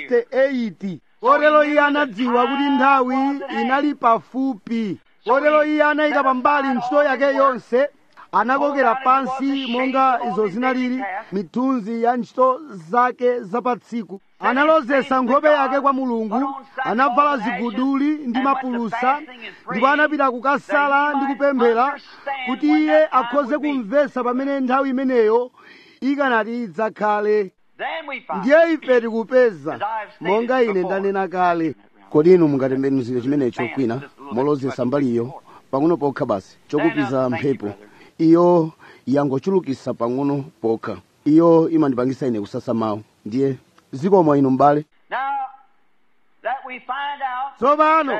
68 kotero iye anadziwa kuti nthawi inali pafupi kotero iye anayika pambali ntchito yake yonse anakokera pansi monga izo zinalili mithunzi ya ntchito zake zapatsiku analozesa nkhope yake kwa mulungu anavala ziguduli ndi mapulusa ndipo anapita kukasala ndi kupemphera kuti iye akhoze kumvetsa pamene nthawi imeneyo ikanati idzakhale then we find ndiye ife tikupeza monga ine ndanena kale kodi inu mungatembenuzire chimenecho kwina molozesa mbaliyo pang'ono pokha basi chokupiza mphepo iyo yangochulukisa pang'ono pokha iyo imandipangisa ine kusasa mawu ndiye zikomo inu m'bale now that we find out tsopano that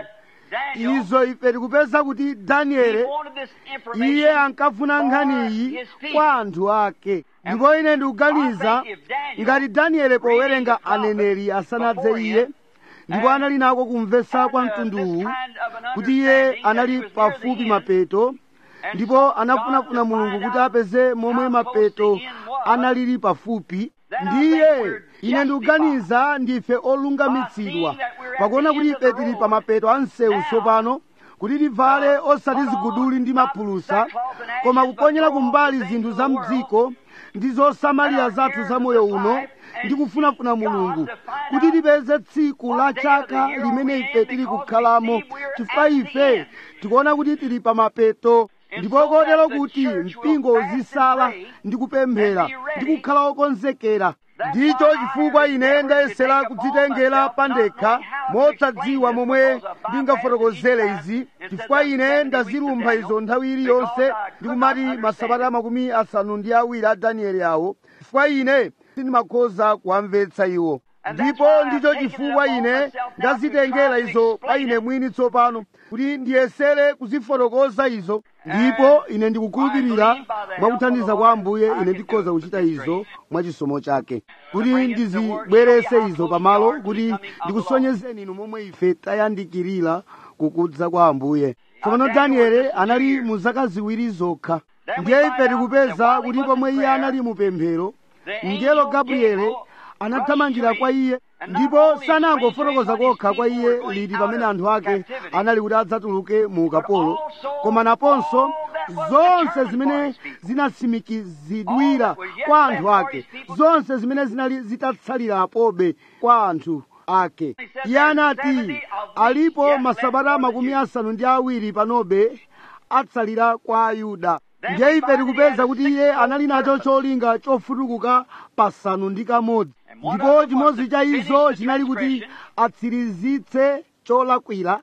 Daniel, izo ife tikupeza kuti he danieli wanted this information iye ankafuna for nkhaniyi his people. kwa anthu ake ndipo ine ndikuganiza ngati danieli powerenga aneneri asanadze iye ndipo anali nako kumvetsa kwa mtunduwu kuti iye anali pafupi mapeto ndipo anafunafuna mulungu kuti apeze momwe mapeto analili pafupi ndiye ine ndikuganiza ndife olungamitsidwa pakuona kuti ife tili pa mapeto a msewu tsopano kuti tivale osati ziguduli ndi maphulusa koma kuponyera kumbali zinthu za mdziko ndi zosamalira zathu za moyo uno ndi kufunafuna mulungu kuti tipeze tsiku la chaka limene ife tili kukhalamo chifukwa ife tikuona kuti tili pa mapeto ndipo kotero kuti mpingo uzisala ndi kupemphera ndi kukhala okonzekera ndicho chifukwa ine ndayesera kudzitengera pandekha mosadziwa momwe ndingafotokozere izi chifukwa ine ndazilumpha izo nthawi iliyonse ndikumati masabata makumi asanu ndi awiri a danieli awo chifukwa ine sindimakhoza kuwamvetsa iwo ndipo ndicho chifukwa ine ndazitengera izo pa ine mwini tsopano kuti ndiyesere kuzifotokoza izo ndipo ine ndikukhulupirira mwakuthandiza kwa ambuye ine ndikhoza kuchita izo mwachisomo chake kuti ndizibwerese izo pamalo kuti ndikusonyezeni inu momwe ife tayandikirira kukudza kwa ambuye tsopano danieli anali mu zaka ziwiri zokha ndiye ife tikupeza kuti pomwe iye anali mu pemphero mngelo gabriele anathamangira kwa iye ndipo sanangofotokoza kokha kwa iye liti pamene anthu ake anali kuti adzatuluke mu ukapolo koma naponso zonse zimene zinatsimikizidwira kwa anthu ake zonse zimene zinali zitatsalirapobe kwa anthu ake iye anati alipo masabata makumi asanu ndi awiri panobe atsalira kwa ayuda ndiye ife tikupeza kuti iye anali nacho cholinga chofutukuka pasanu ndi kamodzi ndipo chimodzi cha izo chinali kuti atsirizitse cholakwira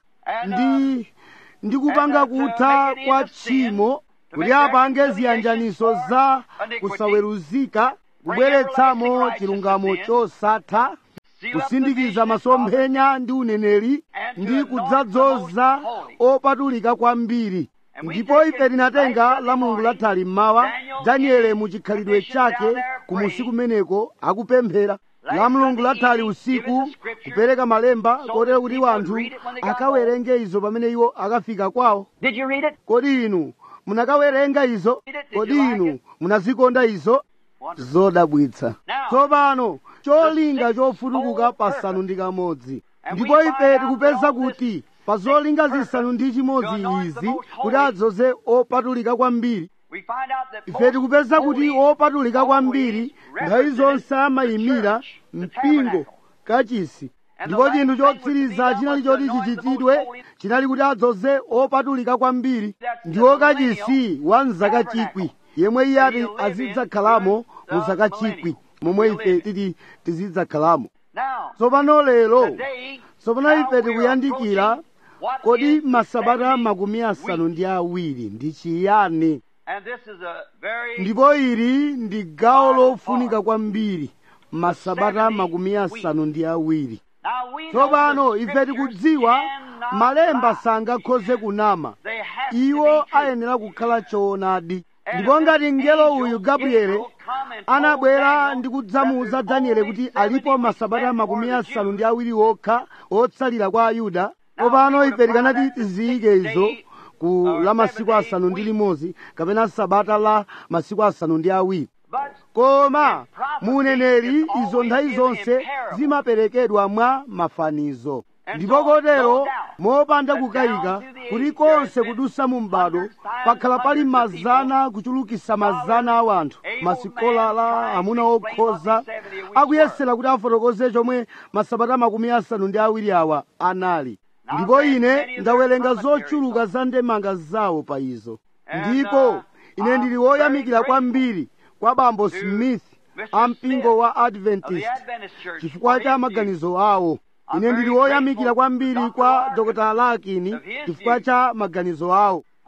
ndi ndi kupanga kutha kwa tchimo kuti apange ziyanjaniso za kusaweruzika kubweretsamo chilungamo chosatha kusindikiza masomphenya ndi uneneri ndi kudzadzoza opatulika kwambiri ndipo ife tinatenga la mulungu lathali mmawa daniele mu chikhalidwe chake kumusi kumeneko akupemphera la mulungu lathali usiku kupereka malemba kotero kuti wanthu akawerenge izo pamene iwo akafika kwawo Did you read it? kodi inu munakawerenga izo kodi inu munazikonda izo zodabwitsa tsopano cholinga chofutukuka pasanu ndi kamodzi ndipo ife tikupeza kuti pa zolinga zisanu ndi chimodzi izi kuti adzoze opatulika kwambiri We find out that ife tikupeza kuti opatulika kwambiri nthawi zonse amayimira mpingo kachisi ndipo chinthu chotsiriza chinali choti chichitidwe chinali kuti adzoze opatulika kwambiri ndiwo kachisi wa mzaka chikwi yemwe iye ati azidzakhalamo mu zaka chikwi momwe ife titi tizidzakhalamo now tsopano lero today tsopano ife tikuyandikira what kodi is masabata 70 makumi asanu ndi awiri ndi chiyani and this is a very ndipo ili ndi gawo lofunika kwambiri masabata makumi asanu ndi awiri now we know tsopano the ife scriptures tikudziwa cannot malemba lie. sangakhoze kunama They have to iwo be true. ayenera kukhala choonadi And ndipo if ngati this mngelo angel uyu gabriele Gabriel come and told anabwera Daniel ndi that kudzamuwuza there's daniele only kuti 70 alipo masabata left makumi for the asanu ndi Jews. awiri okha otsalira kwa ayuda Now, tsopano we ife would tikanati find that the tiziyike sixth izo day, ku uh, la masiku seven-day asanu ndi week. limodzi kapena sabata la masiku asanu ndi awiri But koma in prophecy, mu uneneri it's izo always nthawi given zonse in parable. zimaperekedwa mwa mafanizo And ndipo so, kotero no doubt, mopanda that kukayika down through the kuti ages konse there has kudusa mu mbado hundreds, thousands, pakhala pali hundreds of mazana kuchulukisa mazana a wanthu able masikolala man amuna trying to explain okhoza what these 70 weeks akuyesera kuti afotokoze chomwe masabata makumi asanu ndi awiri awa anali Now, ndipo then, ine many of ndawerenga their commentaries zochuluka za ndemanga zawo pa izo And, ndipo uh, ine ndili I'm woyamikira very kwambiri kwa bambo to smith Mr. a mpingo wa of the adventist Adventist Church chifukwa for cha his views. maganizo awo I'm ine ndili very woyamikira grateful kwambiri to Dr. kwa Larkin dr lakini of his chifukwa views. cha maganizo awo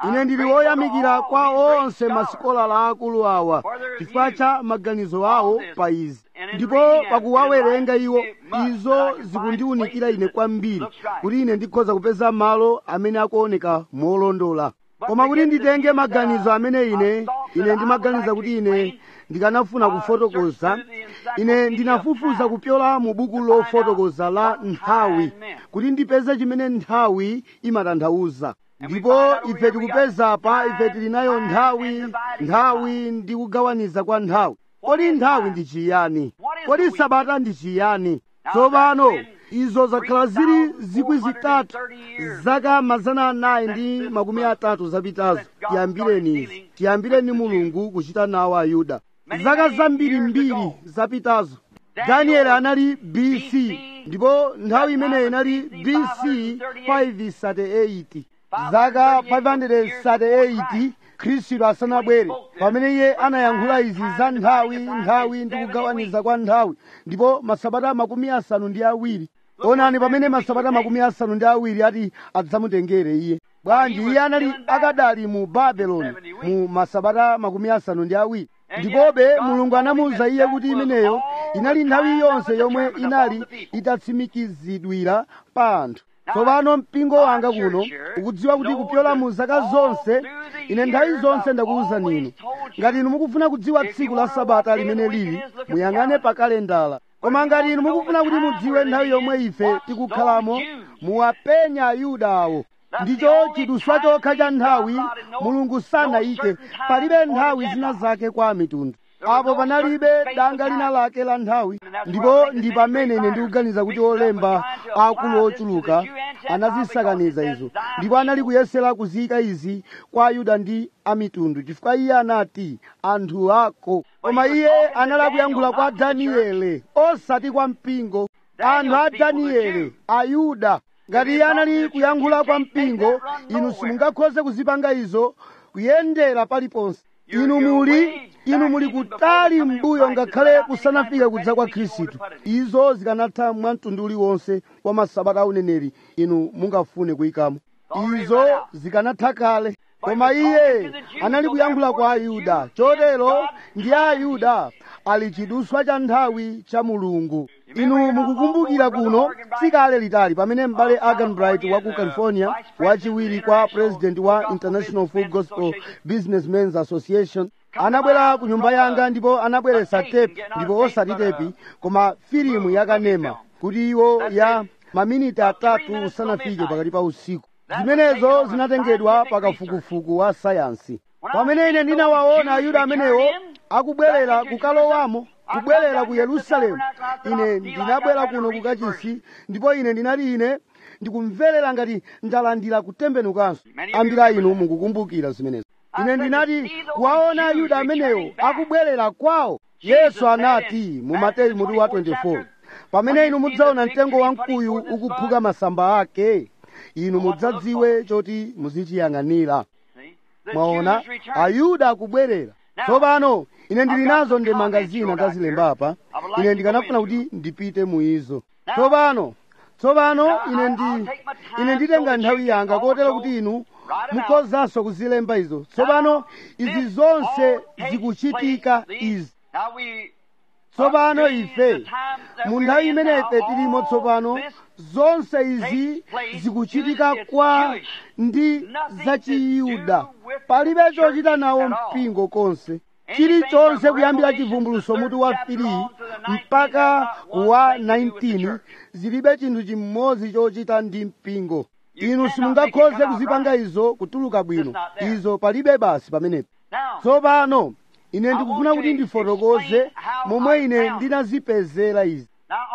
ine ndili woyamikira kwa onse masikolala akulu awa chifukwa cha maganizo awo pa izi ndipo pakuwawerenga iwo izo zikundiwunikira ine kwambiri kuti ine ndikhoza kupeza malo amene akuoneka molondola koma kuti nditenge maganizo amene ine ine ndimaganiza kuti ine ndikanafuna kufotokoza ine ndinafufuza kupyola mu buku lofotokoza la nthawi kuti ndipeze chimene nthawi imatanthauza ndipo ife tikupeza pa ife tili nayo nthawi nthawi ndi kugawaniza kwa nthawi kodi nthawi ndi chiyani kodi sabata ndi chiyani tsopano izo zakhala zili zikwi zitatu zaka mazana anayi ndi makumi atatu zapitazo tiyambireni izi tiyambireni mulungu kuchita nawo ayuda zaka zambirimbiri zapitazo danieli anali bc ndipo nthawi imeneyi inali bc 538 zaka 538 khristu asanabwere pamene iye anayankhula izi za nthawi nthawi ndi kugawaniza kwa nthawi ndipo masabata makumi asanu ndi awiri onani pamene masabata makumi asanu ndi awiri ati adzamutengere iye bwanji iye anali akadali mu babeloni mu masabata makumi asanu ndi awiri ndipobe mulungu anamuwuza iye kuti imeneyo inali nthawi yonse yomwe inali itatsimikizidwira pa anthu tsopano mpingo wanga kuno ukudziwa kuti kupyola mu zaka zonse ine nthawi zonse ndakuwuzani inu ngati inu mukufuna kudziwa tsiku la sabata limene lili muyang'ane pa kalendala koma ngati inu mukufuna kuti mudziwe nthawi yomwe ife tikukhalamo muwapenya ayuda awo ndicho chiduswa chokha cha nthawi mulungu sanayike palibe nthawi zina zake kwa mitundu apo panalibe danga lina lake la nthawi ndipo ndi pamene ine ndikuganiza kuti olemba akulu ochuluka anazisakaniza izo ndipo anali kuyesera kuziyika izi kwa ayuda ndi amitundu chifukwa iye anati anthu ako koma iye anali akuyankhula kwa daniele osati kwa mpingo anthu a daniele ayuda ngati iye anali kuyankhula kwa mpingo inu simungakhoze kuzipanga izo kuyendera paliponse inu muli inu muli kutali mbuyo ngakhale kusanafika kudza kwa khristu izo zikanatha mwamtundu uliwonse wa masabata a uneneri inu mungafune kuyikamo izo zikanatha kale koma iye anali kuyankhula kwa ayuda chotero ndi ayuda ali chiduswa cha nthawi cha mulungu inu mukukumbukira kuno sikale litali pamene m'bale agan bright wa ku california wachiwiri kwa president wa international full gospel businessmens association anabwera ku nyumba yanga ndipo anabweretsa tepi ndipo osati tepi koma filimu yakanema kuti iwo ya maminiti atatu usanafike pakati pa usiku zimenezo zinatengedwa pakafukufuku wa sayansi pamene ine ndinawaona ayuda amenewo akubwerera kukalowamo kubwerera ku yerusalemu ine ndinabwera kuno kukachisi ndipo ine ndinati ine ndikumverera ngati ndalandira kutembenukanso ambira inu mukukumbukira zimenezo ine ndinati kuwaona ayuda amenewo akubwerera kwawo yesu anati mu mateyu mutu wa 24 pamene inu mudzaona mtengo wamkuyu ukuphuka masamba ake inu mudzadziwe choti muzichiyang'anira mwaona ayuda akubwerera tsopano ine ndili nazo ndemanga zina ndazilembapa ine ndikanafuna kuti ndipite mu izo tsopano tsopano ine ndi ine nditenga nthawi yanga kotero kuti inu mukhozanso kuzilemba izo tsopano izi zonse zikuchitika izi tsopano ife mu nthawi imene ife tilimo tsopano zonse izi zikuchitika kwa ndi zachiyuda palibe chochita nawo mpingo konse chilichonse kuyambira chivumbuluso mutu wa 3 mpaka wa 19 zilibe chinthu chimodzi chochita ndi mpingo inu simungakhoze kuzipanga izo kutuluka bwino izo palibe basi pamenepo tsopano ine ndikufuna kuti ndifotokoze momwe ine ndinazipezera izi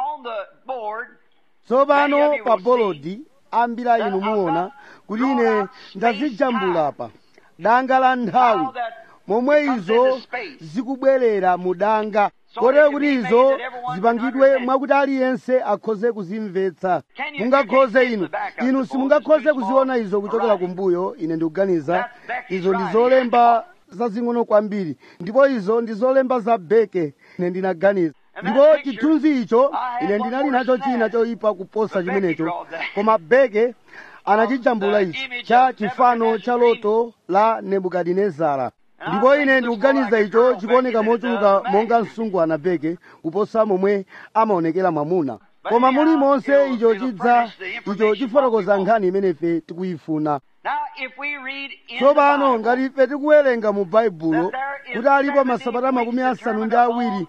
tsopano pa bolodi ambira inu muona kuti ine ndazijambulapa danga la nthawi momwe izo zikubwerera mu danga kotero kuti izo zipangidwe mwakuti aliyense akhoze kuzimvetsa mungakhoze inu inu simungakhoze kuziona izo kuchokera kumbuyo ine ndikuganiza izo ndi zolemba zazing'ono kwambiri ndipo izo ndi zolemba za beke ine ndinaganiza ndipo chithunzi icho ine ndinali nacho china choyipa kuposa chimenecho koma beke anachijambula ichi cha chifano cha loto la nebukadinezara ndipo ine ndikuganiza icho chikuoneka mochuluka monga msungu anapeke kuposa momwe amaonekera mwamuna koma muli monse icho chidza icho chifotokoza nkhani imene ife tikuyifuna Now, if we read in tsopano the ngati Bible, ife tikuwerenga mu baibulo kuti alipo masabata makumi asanu ndi awiri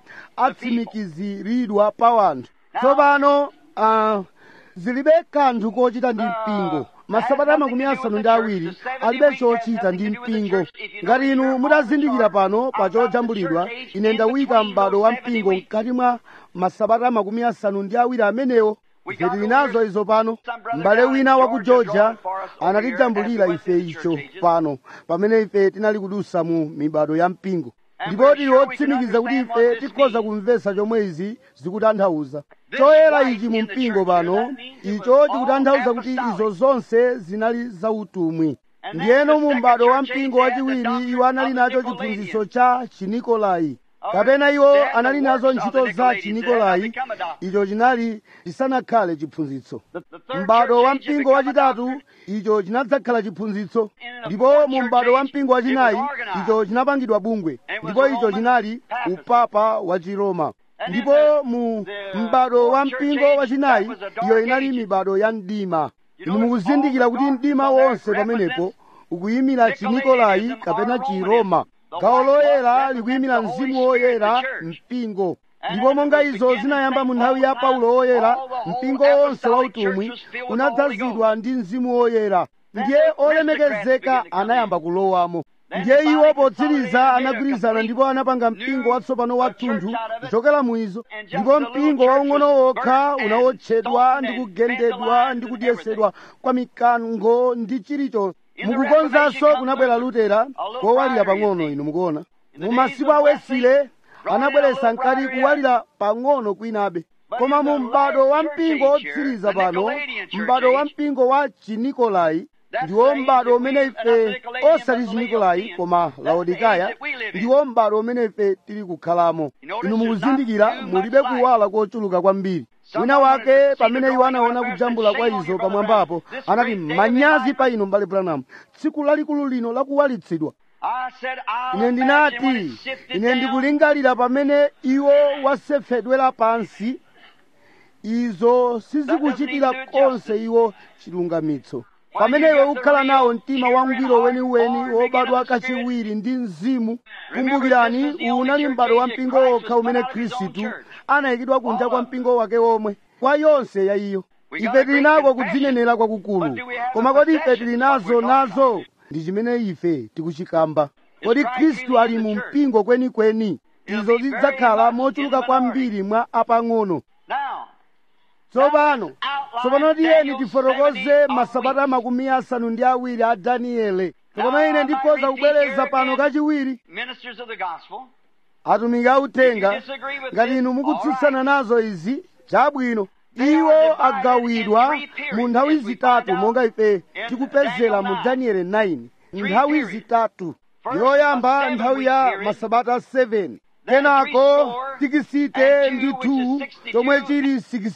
atsimikiziridwa pa wanthu tsopano ah, zilibe kanthu kochita ndi mpingo masabata makumi asanu ndi awiri alibe chochita ndi mpingo ngati inu mutazindikira pano pa chojambulidwa ine ndawika m'bado wa mpingo mkati mwa masabata makumi asanu ndi awiri amenewo ife tili nazo izo pano m'bale wina wa ku georgia anatijambulira ife icho pano pamene ife tinali kudusa mu mibado ya mpingo ndipo tili otsimikiza kuti ife tikhoza kumvetsa chomwe izi zikutanthauza choyera ichi mu mpingo pano icho chikutanthauza kuti izo zonse zinali zautumwi ndiyeno mu m'bado wa mpingo wachiwiri iwo anali nacho chiphunzitso cha chinikolai kapena iwo anali nazo ntchito za chinikolai icho chinali chisanakhale chiphunzitso the, the third m'bado wa church age mpingo had become a wachitatu doctrine. icho chinadzakhala chiphunzitso ndipo mu m'bado wa mpingo wachinayi icho chinapangidwa bungwe ndipo icho chinali upapa wa chiroma ndipo mu m'bado wa mpingo wachinayi iyo inali mibado ya mdima inu mukuzindikira kuti mdima wonse pamenepo ukuyimira chinikolai kapena chiroma gawo loyera likuyimira mzimu woyera mpingo ndipo monga izo zinayamba mu nthawi ya paulo woyera mpingo wonse wautumwi unadzazidwa ndi mzimu woyera ndiye olemekezeka anayamba kulowamo ndiye iwo potsiriza anagwirizana ndipo anapanga mpingo watsopano wathunthu kuchokera mu izo ndipo mpingo waung'ono wokha unawotchedwa ndi kugendedwa ndi kudyesedwa kwa mikango ndi chilichonse mukukonzanso kunabwera lutera kowalira pang'ono inu mukuona mu masiku a wesile anabweretsa nkati kuwalira pang'ono kwinabe koma mu m'bado wa mpingo otsiriza pano m'bado wa mpingo wa chinikolai ndiwo m'bado umene ife osati chinikolai koma laodikaya ndiwo m'bado umene ife tili kukhalamo inu mukuzindikira mulibe kuwala kochuluka kwambiri wina wake pamene iwo anaona kujambula kwa izo pamwambapo anati manyazi pa inu m'bale branham tsiku lalikulu lino lakuwalitsidwa I said, I'll ine imagine when ndinati it's sifted ine down, ndikulingalira pamene iwo wasefedwera pansi izo sizikuchitira konse iwo chilungamitso pamene iwe ukhala nawo mtima wangwiro weniweni wobadwa kachiwiri ndi mzimu kumbukirani uwu unali m'bado wa mpingo wokha umene khristu anayikidwa kunja kwa mpingo wake womwe kwa yonse ya iyo ife tili nako kudzinenera kwakukulu koma kodi ife tili nazo nazo ndi chimene ife tikuchikamba kodi khristu ali mu mpingo kwenikweni izo zidzakhala mochuluka kwambiri mwa apang'ono Now, tsopano tsopano tiyeni tifotokoze masabata makumi asanu ndi awiri a daniele tsopano ine ndikhoza kubwereza pano kachiwiri ministers of the gospel, atumiki authenga ngati inu mukutsutsana nazo izi chabwino iwo agawidwa mu nthawi zitatu monga ife tikupezera mu danieli 9 nthawi zitatu yoyamba nthawi ya masabata 7 kenako tikisite ndi 2 chomwe chili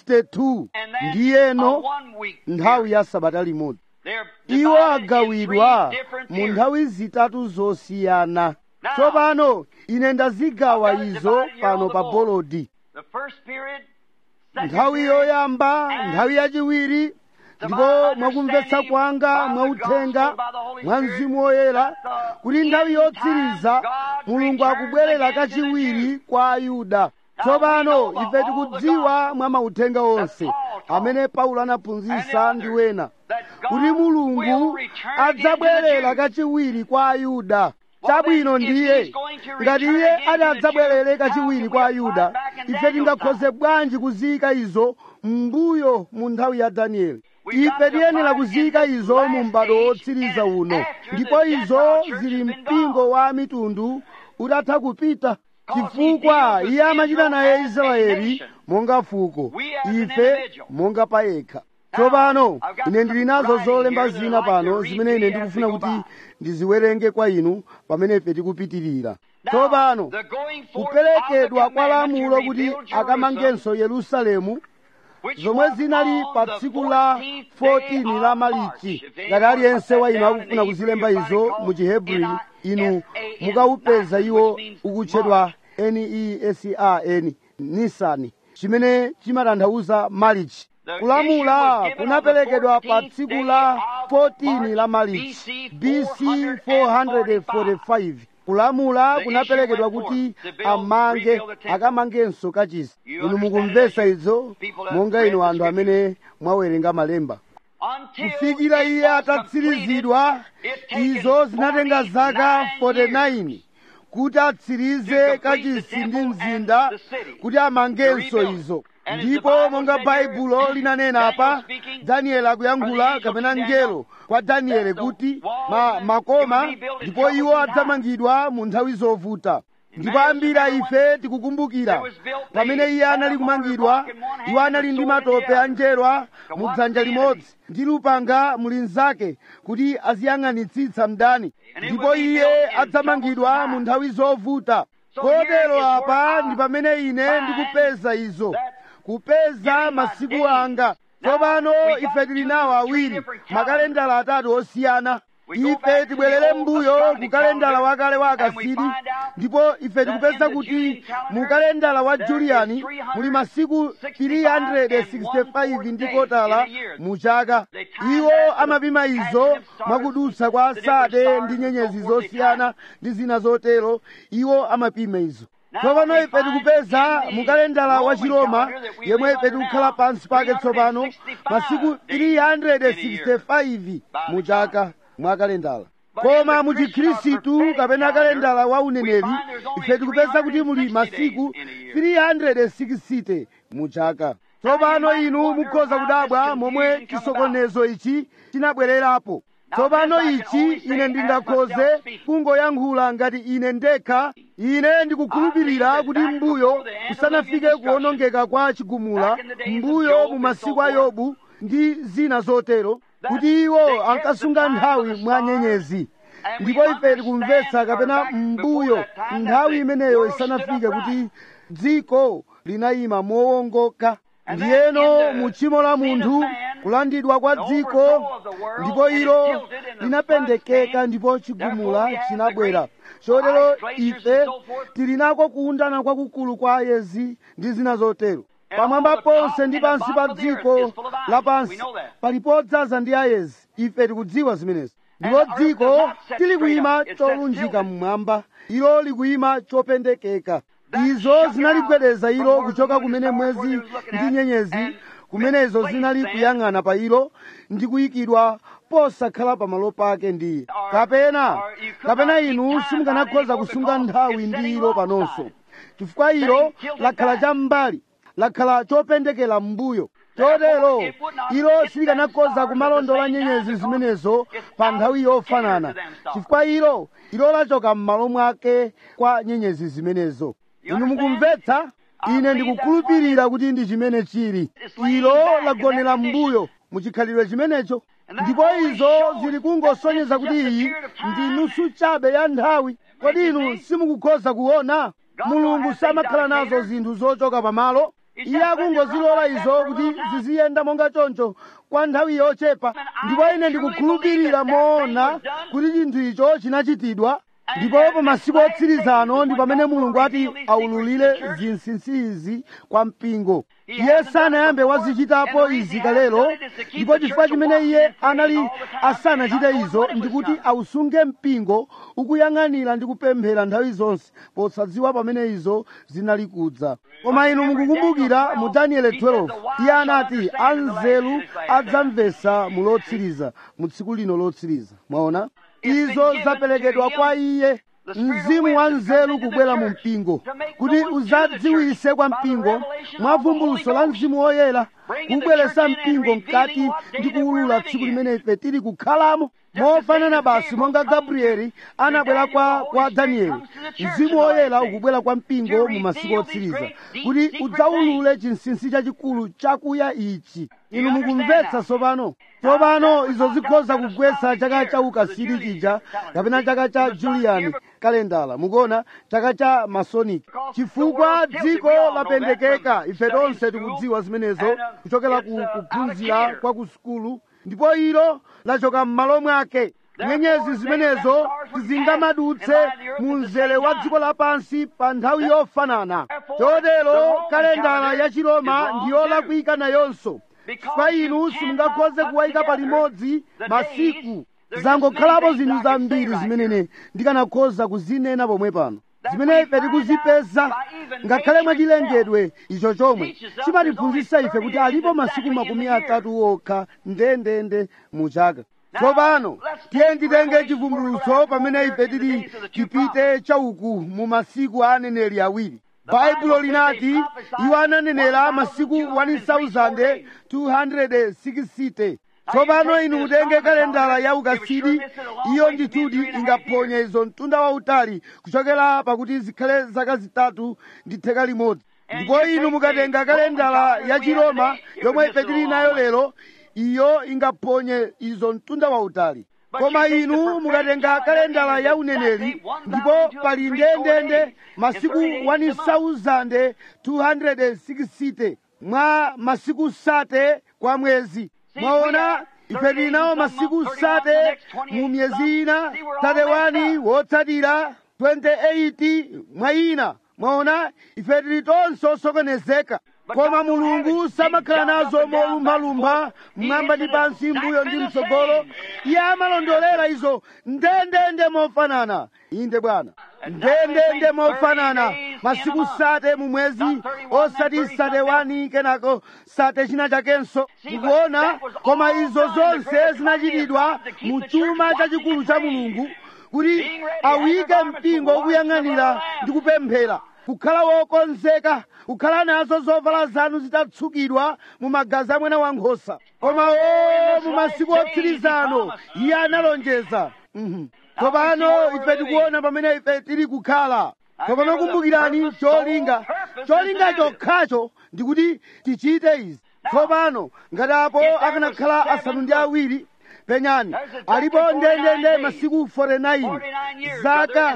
62 and then ndiyeno a one week nthawi ya sabata limodzi They're iwo divided in agawidwa three different mu periods. nthawi zitatu zosiyana Now, tsopano ine ndazigawa I've got it izo divided here pano on the pa board. bolodi The first period, second nthawi period, yoyamba and nthawi yachiwiri to ndipo my mwakumvetsa understanding, kwanga by the mwauthenga gospel, by the Holy mwa Spirit, mzimu woyera that the kuti nthawi end yotsiriza time God mulungu returns akubwerera again to the kachiwiri Jews. kwa ayuda Now tsopano we know ife all tikudziwa the mwa mauthenga onse Paul taught amene paulo and anaphunzitsa the ndi others, wena that God kuti mulungu will return again to the adzabwerera Jews. kachiwiri kwa ayuda Well, chabwino then, if ndiye he's going to ngati return iye again to ati the adzabwerere Jews, kachiwiri how kwa can we ayuda apply back in ife Daniel's tingakhoze time? bwanji kuziyika izo mbuyo mu nthawi ya danieli We got ife to tiyenera find kuziyika in this izo mu last m'bado age wotsiriza and uno after ndipo the izo Gentile church zili has been mpingo gone. wa mitundu utatha kupita Because chifukwa he deals with iye amachita Israel naye as a israeli nation. monga fuko We as an ife individual. monga payekha Now, tsopano I've got ine ndili some nazo writing zolemba here that zina I'd like to pano read zimene to ine you as ndikufuna we go kuti by. ndiziwerenge kwa inu pamene ife tikupitirira Now, tsopano the going forth of the kuperekedwa kwa commandment to lamulo kuti rebuild Jerusalem akamangenso yerusalemu zomwe zinali pa tsiku la 14 la malichi ngati aliyense wa inu akufuna kuzilemba izo mu chihebri inu mukawupeza iwo ukutchedwa nesan nisani chimene chimatanthauza malichi kulamula kunaperekedwa pa tsiku la 14 la malichi bc 445 kulamula kunaperekedwa kuti amange akamangenso kachisi inu mukumvetsa izo monga inu anthu amene mwawerenga malemba kufikira iye atatsirizidwa izo zinatenga zaka 49 kuti atsirize kachisi ndi mzinda kuti amangenso izo ndipo monga baibulo linanena apa danieli akuyankhula kapena mngelo kwa danieli kuti ma, makoma ndipo iwo adzamangidwa mu nthawi zovuta ndipo ambiri a ife tikukumbukira pamene iye anali kumangidwa iwo anali ndi matope a njerwa mu dzanja limodzi ndi lupanga mulinzake kuti aziyang'anitsitsa mdani ndipo iye adzamangidwa mu nthawi zovuta kotero apa ndi pamene ine ndikupeza izo kupeza masiku anga tsopano ife tili nawo awiri makalendala atatu osiyana ife tibwerere m'mbuyo ku kalendala wakale wa akasidi ndipo ife tikupeza kuti mu kalendala wa juliyani muli masiku 365 ndi kotala mu chaka iwo amapima izo mwakudutsa kwa sade ndi nyenyezi zosiyana ndi zina zotero iwo amapima izo tsopano ife tikupeza mu kalendala wa chiroma yemwe ife tikukhala pansi pake tsopano masiku 365 mu chaka mwa kalendala koma mu chikhristu kapena kalendala wa uneneri ife tikupeza kuti muli masiku 360 mu chaka tsopano inu mukhoza kudabwa momwe chisokonezo ichi chinabwererapo tsopano ichi ine ndingakhoze kungoyankhula ngati ine ndekha ine ndikukhulupirira kuti mbuyo kusanafike kuwonongeka kwa chigumula mbuyo mu masiku a yobu ndi zina zotero kuti iwo ankasunga nthawi mwa nyenyezi ndipo ife tikumvetsa kapena mbuyo nthawi imeneyo isanafike kuti dziko linayima mowongoka ndiyeno mu tchimo la munthu kulandidwa kwa dziko ndipo ilo linapendekeka ndipo chigumula chinabwera chotero ife tili nako kuundana kwakukulu kwa ayezi ndi zina zotero pamwamba ponse ndi pansi pa dziko lapansi pali podzaza ndi ayezi ife tikudziwa zimenezi ndipo dziko tilikuyima cholunjika mmwamba ilo likuyima chopendekeka izo zinaligwedeza ilo kuchoka kumene mwezi ndi nyenyezi kumenezo zinali kuyang'ana pa ilo ndi kuyikidwa posakhala pamalo pake ndiye kapena kapena inu simukanakhoza kusunga nthawi ndi ilo panonso chifukwa ilo lakhala cham'mbali lakhala chopendekera m'mbuyo chotero ilo silikanakhoza kumalondola nyenyezi zimenezo pa nthawi yofanana chifukwa ilo ilo lachoka m'malo mwake kwa nyenyezi zimenezo inu mukumvetsa ine ndikukhulupirira kuti ndi chimene chili ilo lagonera m'mbuyo muchikhalidwe chimenecho ndipo izo zili kungosonyeza kuti iyi ndi nusu chabe ya nthawi kodi inu simukukhoza kuona mulungu samakhala nazo zinthu zochoka pamalo iye akungozilola izo kuti ziziyenda monga choncho kwa nthawi yochepa ndipo ine ndikukhulupirira moona kuti chinthu icho chinachitidwa ndipo pa masiku otsirizano ndi pamene mulungu ati aululire zinsinsi izi kwa mpingo iye sanayambe wazichitapo izi kalelo ndipo chifukwa chimene iye anali asanachite izo ndikuti ausunge mpingo ukuyang'anira ndi kupemphera nthawi zonse posadziwa pamene izo zinali kudza koma inu mukukumbukira mu danieli 12 iye anati anzeru adzamvetsa mu lotsiriza mu tsiku lino lotsiriza mwaona izo zaperekedwa kwa iye mzimu wa nzeru kubwera mu mpingo kuti uzadziwise kwa mpingo mwa vumbuluso la mzimu woyera kubweretsa mpingo mkati ndi kuwulula tsiku limene ife tili kukhalamo mofanana basi monga gabrieli anabwera kwa, kwa danieli mzimu woyera ukubwera kwa mpingo mu masiku otsiriza kuti udzawulule chinsinsi chachikulu chakuya ichi inu mukumvetsa tsopano tsopano izo zikhoza kugwetsa chaka cha ukasiri chija kapena chaka cha julian kalendala mukuona chaka cha masonic chifukwa dziko lapendekeka ife tonse tikudziwa zimenezo kuchokera it's, ku uh, kuphunzira alligator. kwa ku sukulu ndipo ilo lachoka m'malo mwake nyenyezi zimenezo zingamadutse mu mzere wa dziko lapansi pa nthawi yofanana chotero kalendala ya chiroma ndiyolakwika nayonso chifukwa inu simungakhoze kuwayika palimodzi masiku zangokhalapo zinthu zambiri zimene ndikanakhoza kuzinena pomwe pano zimene ife tikuzipeza ngakhale mwachilengedwe icho chomwe chimatiphunzitsa ife kuti alipo masiku makumi atatu okha ndendende mu chaka tsopano tiye nditenge chivumbulutso pamene ife tili tipite chauku mu masiku a aneneri awiri baibulo linati iwo ananenera masiku 1260 tsopano inu mutenge kalendala ya ukasidi iyo ndithudi ingaphonye izo mtunda wautali kuchokera pakuti zikhale zaka zitatu ndi theka limodzi ndipo inu mukatenga kalendala ya chiroma yomwe ife tili nayo lero iyo ingaphonye izo mtunda wautali koma inu mukatenga kalendala ya uneneri ndipo pali ndendende masiku 1260 mwa masiku sate kwa mwezi mwaona ife tili nawo masiku sate mu miyezi ina 31 wotsatira 28 mwa ina mwaona ife tili tonse osokonezeka koma mulungu samakhala nazo molumphalumpha mmwamba ndi pansi mbuyo ndi mtsogolo iye amalondolera izo ndendende mofanana inde bwana ndendende mofanana masiku sate mu mwezi osati sate wani kenako sate china chakenso mukuona koma izo zonse zinachitidwa mu chuma chachikulu cha mulungu kuti awike mpingo wokuyang'anira ndi kupemphera kukhala wokonzeka kukhala nazo zovala zanu zitatsukidwa mu magazi a mwana wankhosa koma o mu masiku otsirizano iye analonjeza Mhm. tsopano ife tikuona pamene ife tili kukhala tsopano kumbukirani cholinga cholinga chokhacho ndikuti tichite izi tsopano ngati apo akanakhala asanu ndi awiri penyani alipo ndendende masiku 49 zaka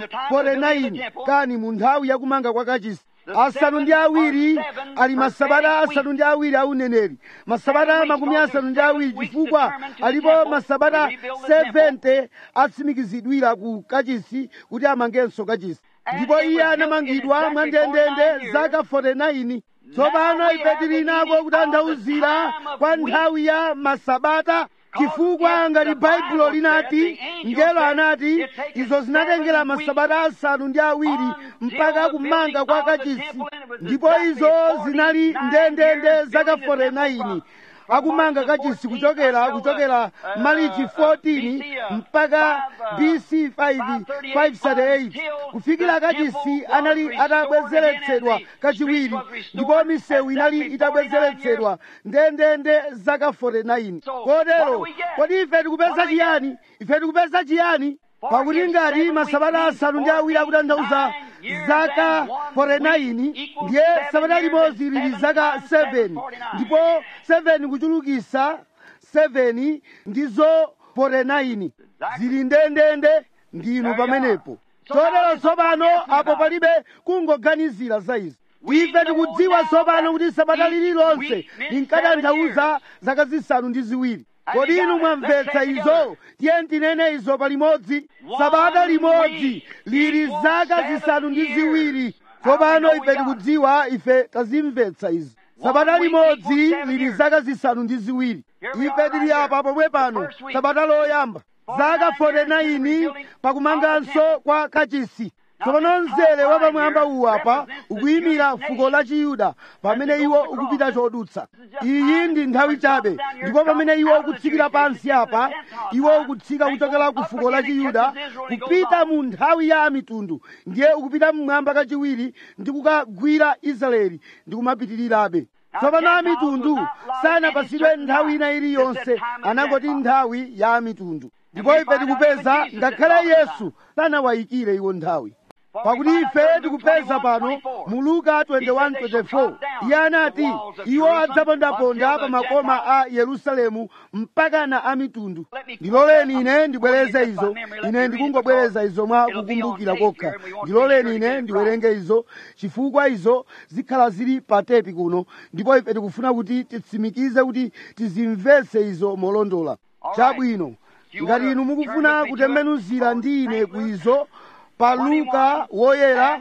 49 kani mu nthawi yakumanga kwa kachisi asanu ndi awiri ali masabata asanu ndi awiri a uneneri masabata makumi asanu ndi awiri chifukwa alipo masabata 70 atsimikizidwira ku kachisi kuti amangenso kachisi ndipo iye anamangidwa mwa ndendende zaka 49 tsopano ife tili nako kutanthauzira kwa nthawi ya masabata chifukwa ngati baibulo linati ngelo anati izo zinatengera masabata asanu ndi awiri mpaka kumanga kwa kachisi ndipo izo zinali ndendende zaka 49 akumanga kachisi kuchokera kuchokera malichi 14 mpaka bc 5 538 kufikira kachisi anali atabwezeretsedwa kachiwiri ndipo misewu inali itabwezeretsedwa ndendende zaka 49 kotero kodi ife tikupeza chiyani ife tikupeza chiyani pakuti ngati masabata asanu ndi awiri akutanthauza zaka 49 ndiye sabata limodzi lili zaka 7 ndipo 7 kuchulukisa 7 ndizo 49 zili ndendende ndinu pamenepo chotero tsopano apo palibe kungoganizira za izi ife tikudziwa tsopano kuti sabata lililonse linkatanthauza zaka zisanu ndi ziwiri kodi inu mwamvetsa izo tiye tinene izo palimodzi sabata limodzi lili zaka zisanu ndi ziwiri tsopano ife tikudziwa ife tazimvetsa izi sabata limodzi lili zaka zisanu ndi ziwiri ife tili apa pomwe pano sabata loyamba zaka 49 pakumanganso kwa kachisi tsopano mzere wapamwamba uwu apa ukuyimira fuko la chiyuda pamene iwo ukupita chodutsa iyi ndi nthawi chabe ndipo pamene iwo ukutsikira pansi apa iwo ukutsika kuchokera ku fuko la chiyuda kupita mu nthawi ya mitundu ndiye ukupita mmwamba kachiwiri ndi kukagwira israeli ndi kumapitirirabe tsopano amitundu sanapasidwe nthawi ina iliyonse anangoti nthawi ya mitundu ndipo ife tikupeza ngakhale yesu sanawayikire iwo nthawi pakuti ife tikupeza pano mu luka 21:24 iye anati iwo adzapondaponda pa makoma a yerusalemu mpakana a mitundu ndiloleni ine ndibwereze izo ine ndikungobwereza izo mwa kukumbukira kokha ndiloleni ine ndiwerenge izo chifukwa izo zikhala zili pa tepi kuno ndipo ife tikufuna kuti titsimikize kuti tizimvetse izo molondola chabwino ngati inu mukufuna kutembenuzira ndi ine ku izo pa luka woyera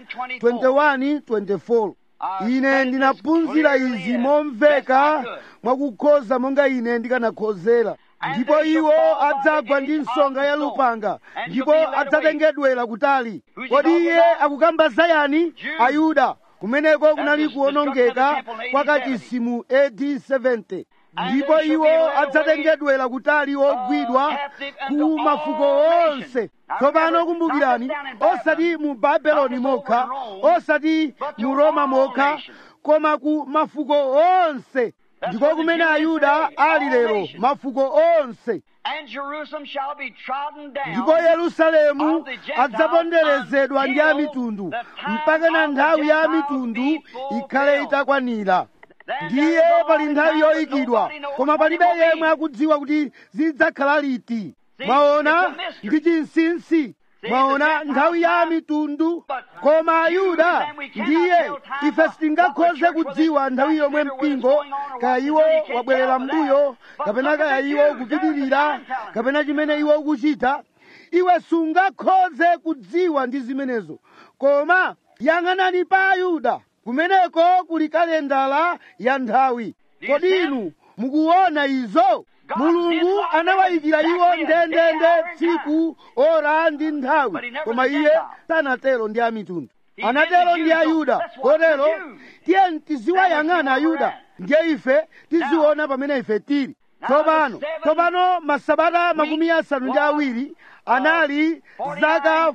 21:24 ine ndinaphunzira izi momveka mwakukhoza monga ine ndikanakhozera ndipo iwo adzagwa ndi nsonga ya lupanga ndipo adzatengedwera kutali kodi iye akukamba zayani ayuda kumeneko kunali kuwonongeka kwa kachisi mu AD 70 ndipo iwo adzatengedwera kutali ogwidwa ku mafuko onse tsopano kumbukirani osati mu babeloni mokha osati mu roma mokha koma ku mafuko onse ndiko kumene ayuda ali lero mafuko onse And Jerusalem shall be trodden down. ndipo yerusalemu adzaponderezedwa ndi a mitundu mpaka na nthawi ya mitundu ikhale itakwanira ndiye pali nthawi yoyikidwa koma palibe yemwe akudziwa kuti zidzakhala liti mwaona ndi chinsinsi mwaona nthawi ya mitundu koma ayuda ndiye ife sitingakhoze kudziwa nthawi yomwe mpingo kaya iwo wabwerera mbuyo kapena kaya iwo kupitirira kapena chimene iwo ukuchita iwe sungakhoze kudziwa ndi zimenezo koma yang'anani pa ayuda kumeneko kuli kalendala ya nthawi kodi inu mukuona izo mulungu anawayikira iwo ndendende tsiku ora ndi nthawi koma iye sanatero ndi amitundu anatero ndi ayuda kotero tiye tiziwayang'ana ayuda ndiye ife tiziona pamene ife tili tsopano tsopano masabata makumi asanu ndi awiri anali zaka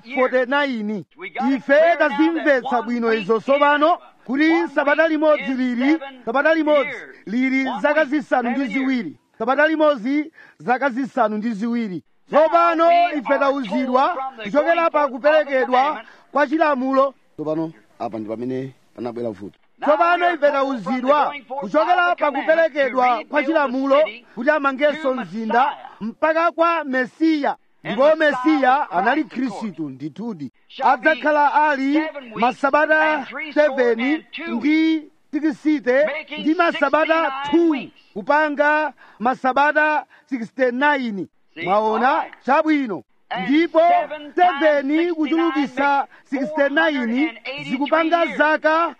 49 ife tazimvetsa bwino izo tsopano kuti sabata limodzi lili sabata limodzi lili zaka zisanu ndi ziwiri sabata limodzi zaka zisanu ndi ziwiri tsopano ife tauzidwa kuchokera pa kuperekedwa kwa chilamulo tsopano apa ndi pamene panabwera vuto tsopano ife tauzidwa kuchokera pa kuperekedwa kwa chilamulo kuti amangenso mzinda mpaka kwa mesiya ndipo mesiya anali khristu ndithudi adzakhala ali masabata 7 ndi tikisite ndi masabata 2 kupanga masabata 69 mwaona chabwino ndipo 7 kuchulukisa 69 zikupanga zaka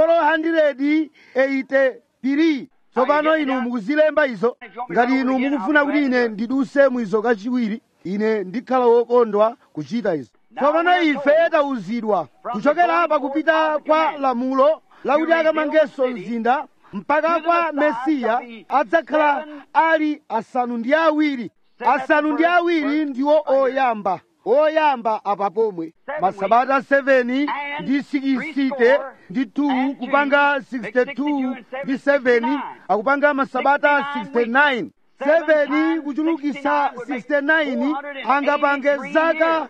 483 tsopano inu mukuzilemba izo ngati inu mukufuna kuti ine ndiduse mwizo kachiwiri ine ndikhala wokondwa kuchita izo tsopano ife tauzidwa kuchokera pa kupita kwa lamulo lakuti akamangenso mzinda mpaka kwa mesiya adzakhala ali asanu ndi awiri asanu ndi awiri ndiwo oyamba oyamba apa pomwe masabata 7 ndi 60 ndi 2 kupanga 62 ndi 7 akupanga masabata 69 7 kuchulukisa 69 angapange zaka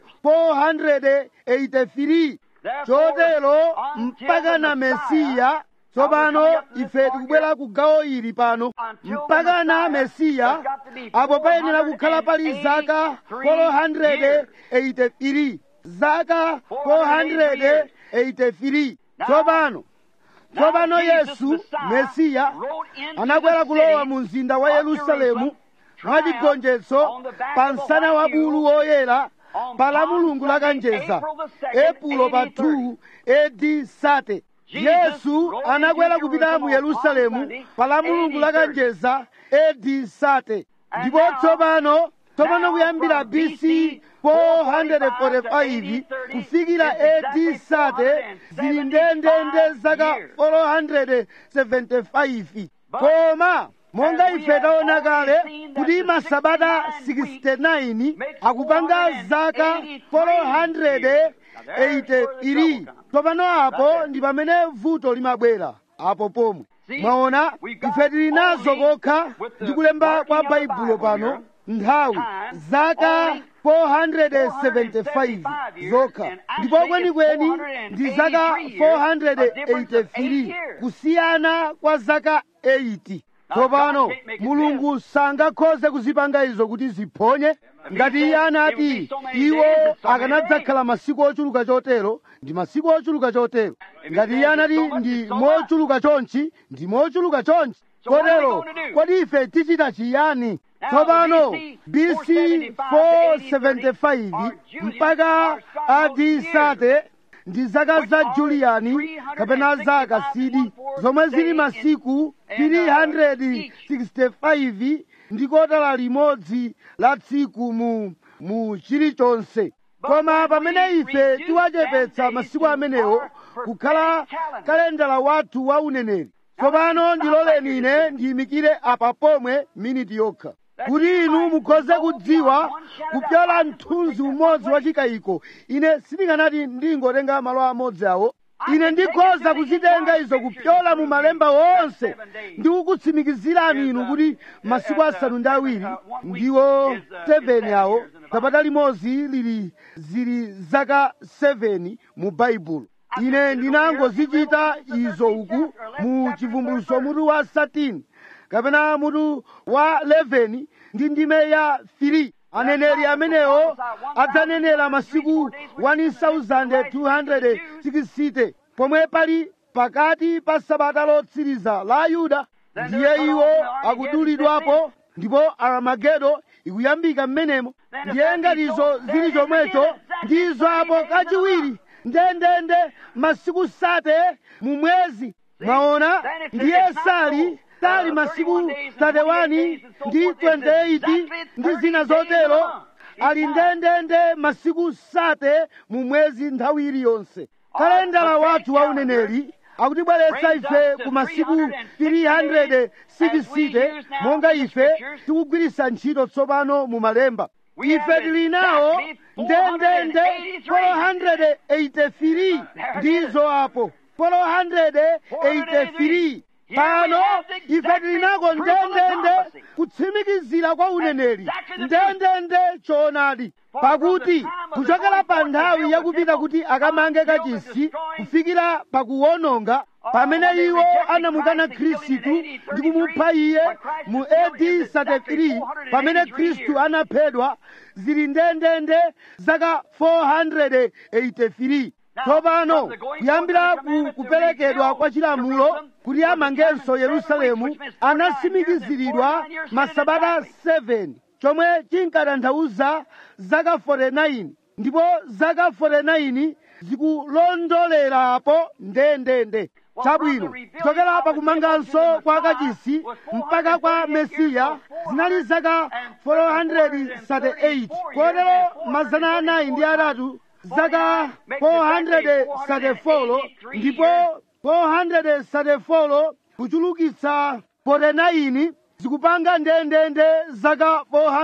483 chotero mpaka na mesiya tsopano ife tikubwera ku gawo ili pano mpaka na mesiya apo payenera kukhala pali zaka 483 zaka 483 tsopano tsopano yesu mesiya anakwera kulowa mu mzinda wa yerusalemu mwachigonjetso pa msana wa bulu woyera pa la mulungu lakanjeza epulo pa 2 AD sate yesu anakwera kupita mu yerusalemu pa la mulungu lakanjeza AD sate ndipo tsopano tsopano kuyambira bc 445 kufikira AD sate zili ndendende zaka 475 koma monga ife taona kale kuti masabata 69 akupanga zaka 483 tsopano apo ndi pamene vuto limabwera apo pomwe mwaona ife tili nazo kokha ndi kulemba kwa baibulo pano nthawi zaka 475 zokha ndipo kwenikweni ndi zaka 483 kusiyana kwa zaka 80 tsopano mulungu sangakhoze kuzipanga izo kuti ziphonye ngati iye anati iwo akanadzakhala masiku ochuluka chotero ndi masiku ochuluka chotero ngati iye anati ndi mochuluka chonchi ndi mochuluka chonchi kotero kodi ife tichita chiyani tsopano bc 475 mpaka adi sate ndi zaka za juliyani kapena zaka sidi zomwe zili masiku 365 ndi kotala limodzi la tsiku mu mu chilichonse koma pamene ife tiwachepetsa masiku amenewo kukhala kalendala wathu wa uneneri tsopano ndiloleni ine ndiyimikire apa pomwe miniti yokha kuti inu mukhoze kudziwa kupyola mthunzi umodzi wa chikayiko ine sindikanati ndingotenga malo amodzi awo ine ndikhoza kuzitenga izo kupyola mu malemba wonse ndi kukutsimikizirani inu kuti masiku asanu ndi awiri ndiwo 7 awo sabata limodzi lili zili zaka 7 mu baibulo ine ndinangozichita izo uku mu chivumbuluso mutu wa 13 kapena mutu wa 11 ndi ndime ya 3 aneneri amenewo adzanenera masiku 1260 pomwe pali pakati pa sabata lotsiriza la yuda ndiye iwo akudulidwapo ndipo aramagedo ikuyambika m'menemo ndiye ngatizo zili chomwecho ndizo apo kachiwiri ndendende masiku sate mu mwezi mwaona ndiye sali sali masiku 31 ndi 28 ndi zina zotero ali ndendende masiku sate mu mwezi nthawi iliyonse kalendala wathu wa uneneri akutibweretsa ife ku masiku 360 monga ife tikugwiritsa ntchito tsopano mu malemba ife tili nawo ndendende 483 ndizo apo 483 pano ife tili nako ndendende kutsimikizira kwa uneneri ndendende choonadi pakuti kuchokera pa nthawi yakupita kuti akamange kachisi kufikira pakuwononga pamene iwo anamukana khristu ndi kumupha iye mu AD 33 pamene khristu anaphedwa zili ndendende zaka 483 tsopano kuyambira ku kuperekedwa kwa chilamulo kuti amangenso yerusalemu anasimikiziridwa masabata 7 chomwe chinkatanthauza zaka 49 ndipo zaka 49 zikulondolerapo ndendende chabwino kuchokera pakumanganso kwa kachisi mpaka kwa mesiya zinali zaka 438 kotero mazana anayi ndi atatu zaka 434 ndipo 434 kuchulukitsa 49 zikupanga ndendende zaka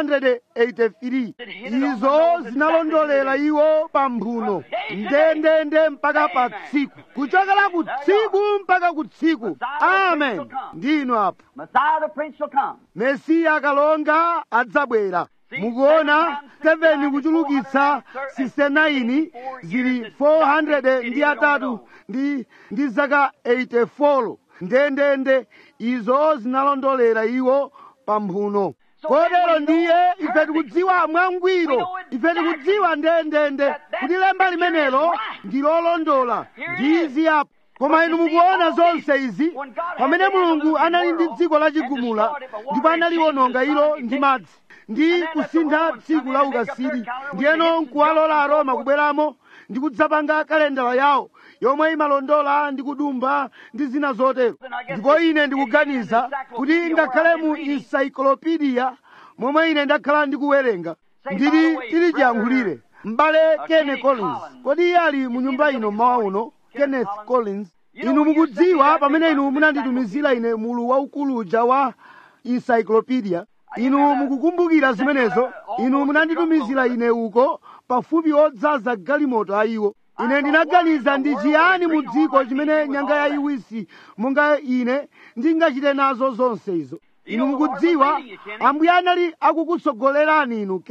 483 izo zinalondolera iwo pa mphuno ndendende mpaka pa tsiku kuchokera ku tsiku mpaka ku tsiku amen ndinu apo Messiah the Prince shall come. mesiya akalonga adzabwera mukuona 7 kuchulukitsa 69 zili 400 ndi atatu ndi ndi zaka 84 ndendende izo zinalondolera iwo pa mphuno kotero ndiye ife tikudziwa mwangwiro ife tikudziwa ndendende kuti lemba limenelo ndi lolondola ndizi apo koma inu mukuona zonse izi pamene mulungu anali ndi dziko lachigumula ndipo analiononga ilo ndi madzi ndi kusintha tsiku la ukasiri ndiyeno nkuwalola aroma kubweramo ndi kudzapanga kalendala yawo yomwe imalondola ndi kudumba ndi zina zotero ndipo ine ndikuganiza kuti ngakhale mu encyclopedia momwe ine ndakhala ndikuwerenga ndili tili chiyankhulire m'bale kenneth collins kodi iye ali mu nyumba ino mmawa uno kenneth collins inu mukudziwa pamene inu munanditumizira ine mulu waukulu uja wa encyclopedia inu mukukumbukira zimenezo inu munanditumizira ine uko pafupi odzaza galimoto ayiwo ine ndinaganiza ndi chiyani mu dziko chimene nyanga yayiwisi monga ine ndingachite nazo zonse izo inu mukudziwa ambuye anali akukutsogolerani inu kene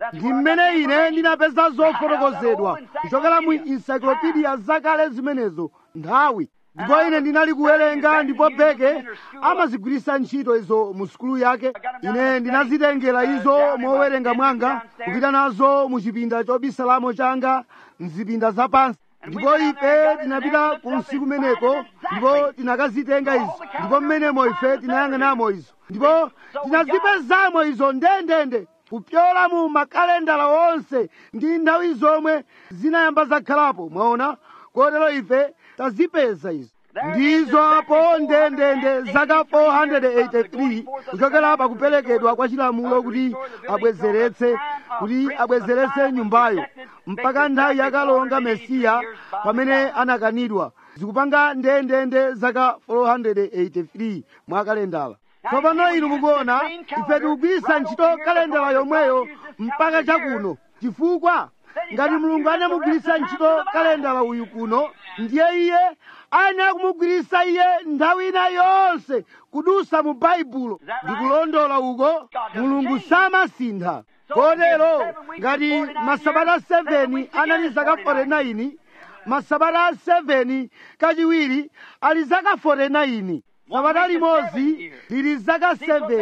ndi mmene ine ndinapeza zofotokozedwa kuchokera mu encyclopedia zakale zimenezo nthawi ndipo ine ndinali kuwerenga ndipo beke amazigwiritsa ntchito izo mu sukulu yake ine ndinazitengera izo mowerenga mwanga kupita nazo mu chipinda chobisalamo changa mzipinda zapansi ndipo ife tinapita kunsi kumeneko ndipo tinakazitenga izo ndipo mmenemo ife tinayang'anamo izo ndipo tinazipezamo izo ndendende kupyola mu makalendala onse ndi nthawi zomwe zinayamba zakhalapo mwaona kotero ife tazipeza izo ndizo apo ndendende zaka 483 kuchokera pakuperekedwa kwa chilamulo kuti abwezeretse kuti abwezeretse nyumbayo mpaka nthawi yakalonga mesiya pamene anakanidwa zikupanga ndendende zaka 483 mwa kalendala tsopano inu mukuona ife tikugwiritsa ntchito kalendala yomweyo mpaka chakuno chifukwa ngati mulungu anamugwiritsa ntchito kalendala uyu kuno ndiye iye ayenera kumugwiritsa iye nthawi ina yonse kudusa mu baibulo ndikulondola uko mulungu samasintha kotero ngati masabata 7 anali zaka 49 masabata 7 kachiwiri ali zaka 49 sabata limodzi lili zaka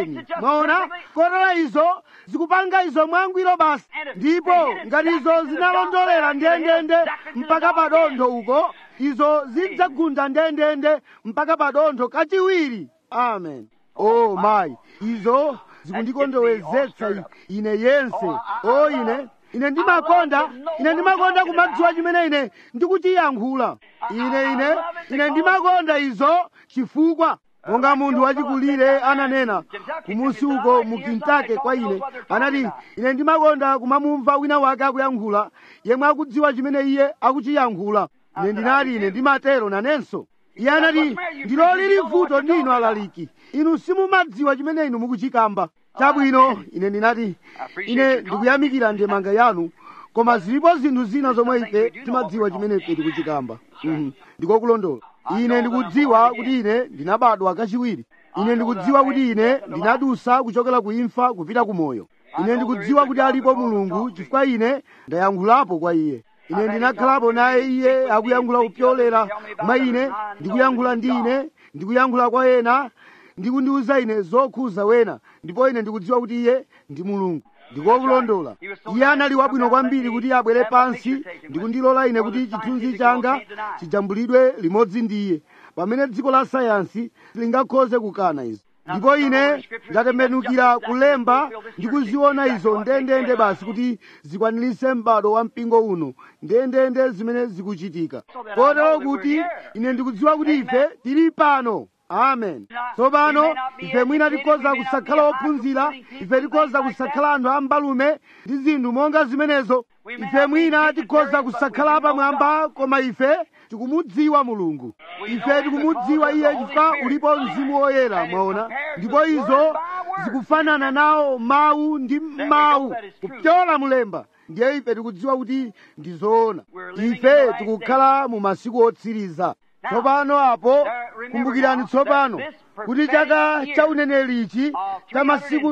7 mwaona kotero izo zikupanga izo mwangwiro basi ndipo ngati izo zinalondolera ndendende mpaka padontho uko izo zidzagunda ndendende mpaka padontho kachiwiri amen oh mayi izo zikundikondweretsa ine yense o ine ine ndimakonda ine ndimakonda kumadziwa chimene ine ndikuchiyankhula ine ine ine ndimakonda izo chifukwa monga munthu wachikulire ananena kumusi uko mu Kentucky kwa ine anati ine ndimakonda kumamumva wina wake akuyankhula yemwe akudziwa chimene iye akuchiyankhula ine ndinati ine ndimatero nanenso iye anati ndilo lili vuto ndinu alaliki inu simumadziwa chimene inu mukuchikamba chabwino ine ndinati ine ndikuyamikira ndemanga yanu koma zilipo zinthu zina zomwe ife timadziwa chimene ife tikuchikamba Mhm. ndikokulondola ine ndikudziwa kuti ine ndinabadwa kachiwiri ine ndikudziwa kuti ine ndinadusa kuchokera ku imfa kupita ku moyo ine ndikudziwa kuti alipo mulungu chifukwa ine ndayankhulapo kwa iye ine ndinakhalapo naye iye akuyankhula kupyolera mwa ine ndikuyankhula ndi ine ndikuyankhula kwa ena ndikundiuza ine zokhuza wena ndipo ine ndikudziwa kuti iye ndi mulungu ndikokulondola iye anali wabwino kwambiri kuti abwere pansi ndikundilola ine kuti chithunzi changa chijambulidwe limodzi ndi iye pamene dziko la sayansi lingakhoze kukana izo ndipo ine ndatembenukira kulemba ndikuziona izo ndendende basi kuti zikwanirise m'bado wa mpingo uno ndendende zimene zikuchitika kotero kuti ine ndikudziwa kuti ife tili pano amen tsopano ife mwina tikhoza kusakhala ophunzira ife tikhoza kusakhala anthu ambalume ndi zinthu monga zimenezo ife mwina tikhoza kusakhala pamwamba koma ife tikumudziwa mulungu ife tikumudziwa iye chifukwa ulipo mzimu woyera mwaona ndipo izo zikufanana nawo mawu ndi mawu kupyola mulemba ndiye ife tikudziwa kuti ndi zoona ife tikukhala mu masiku otsiriza tsopano apo kumbukirani tsopano kuti chaka cha uneneri ichi cha masiku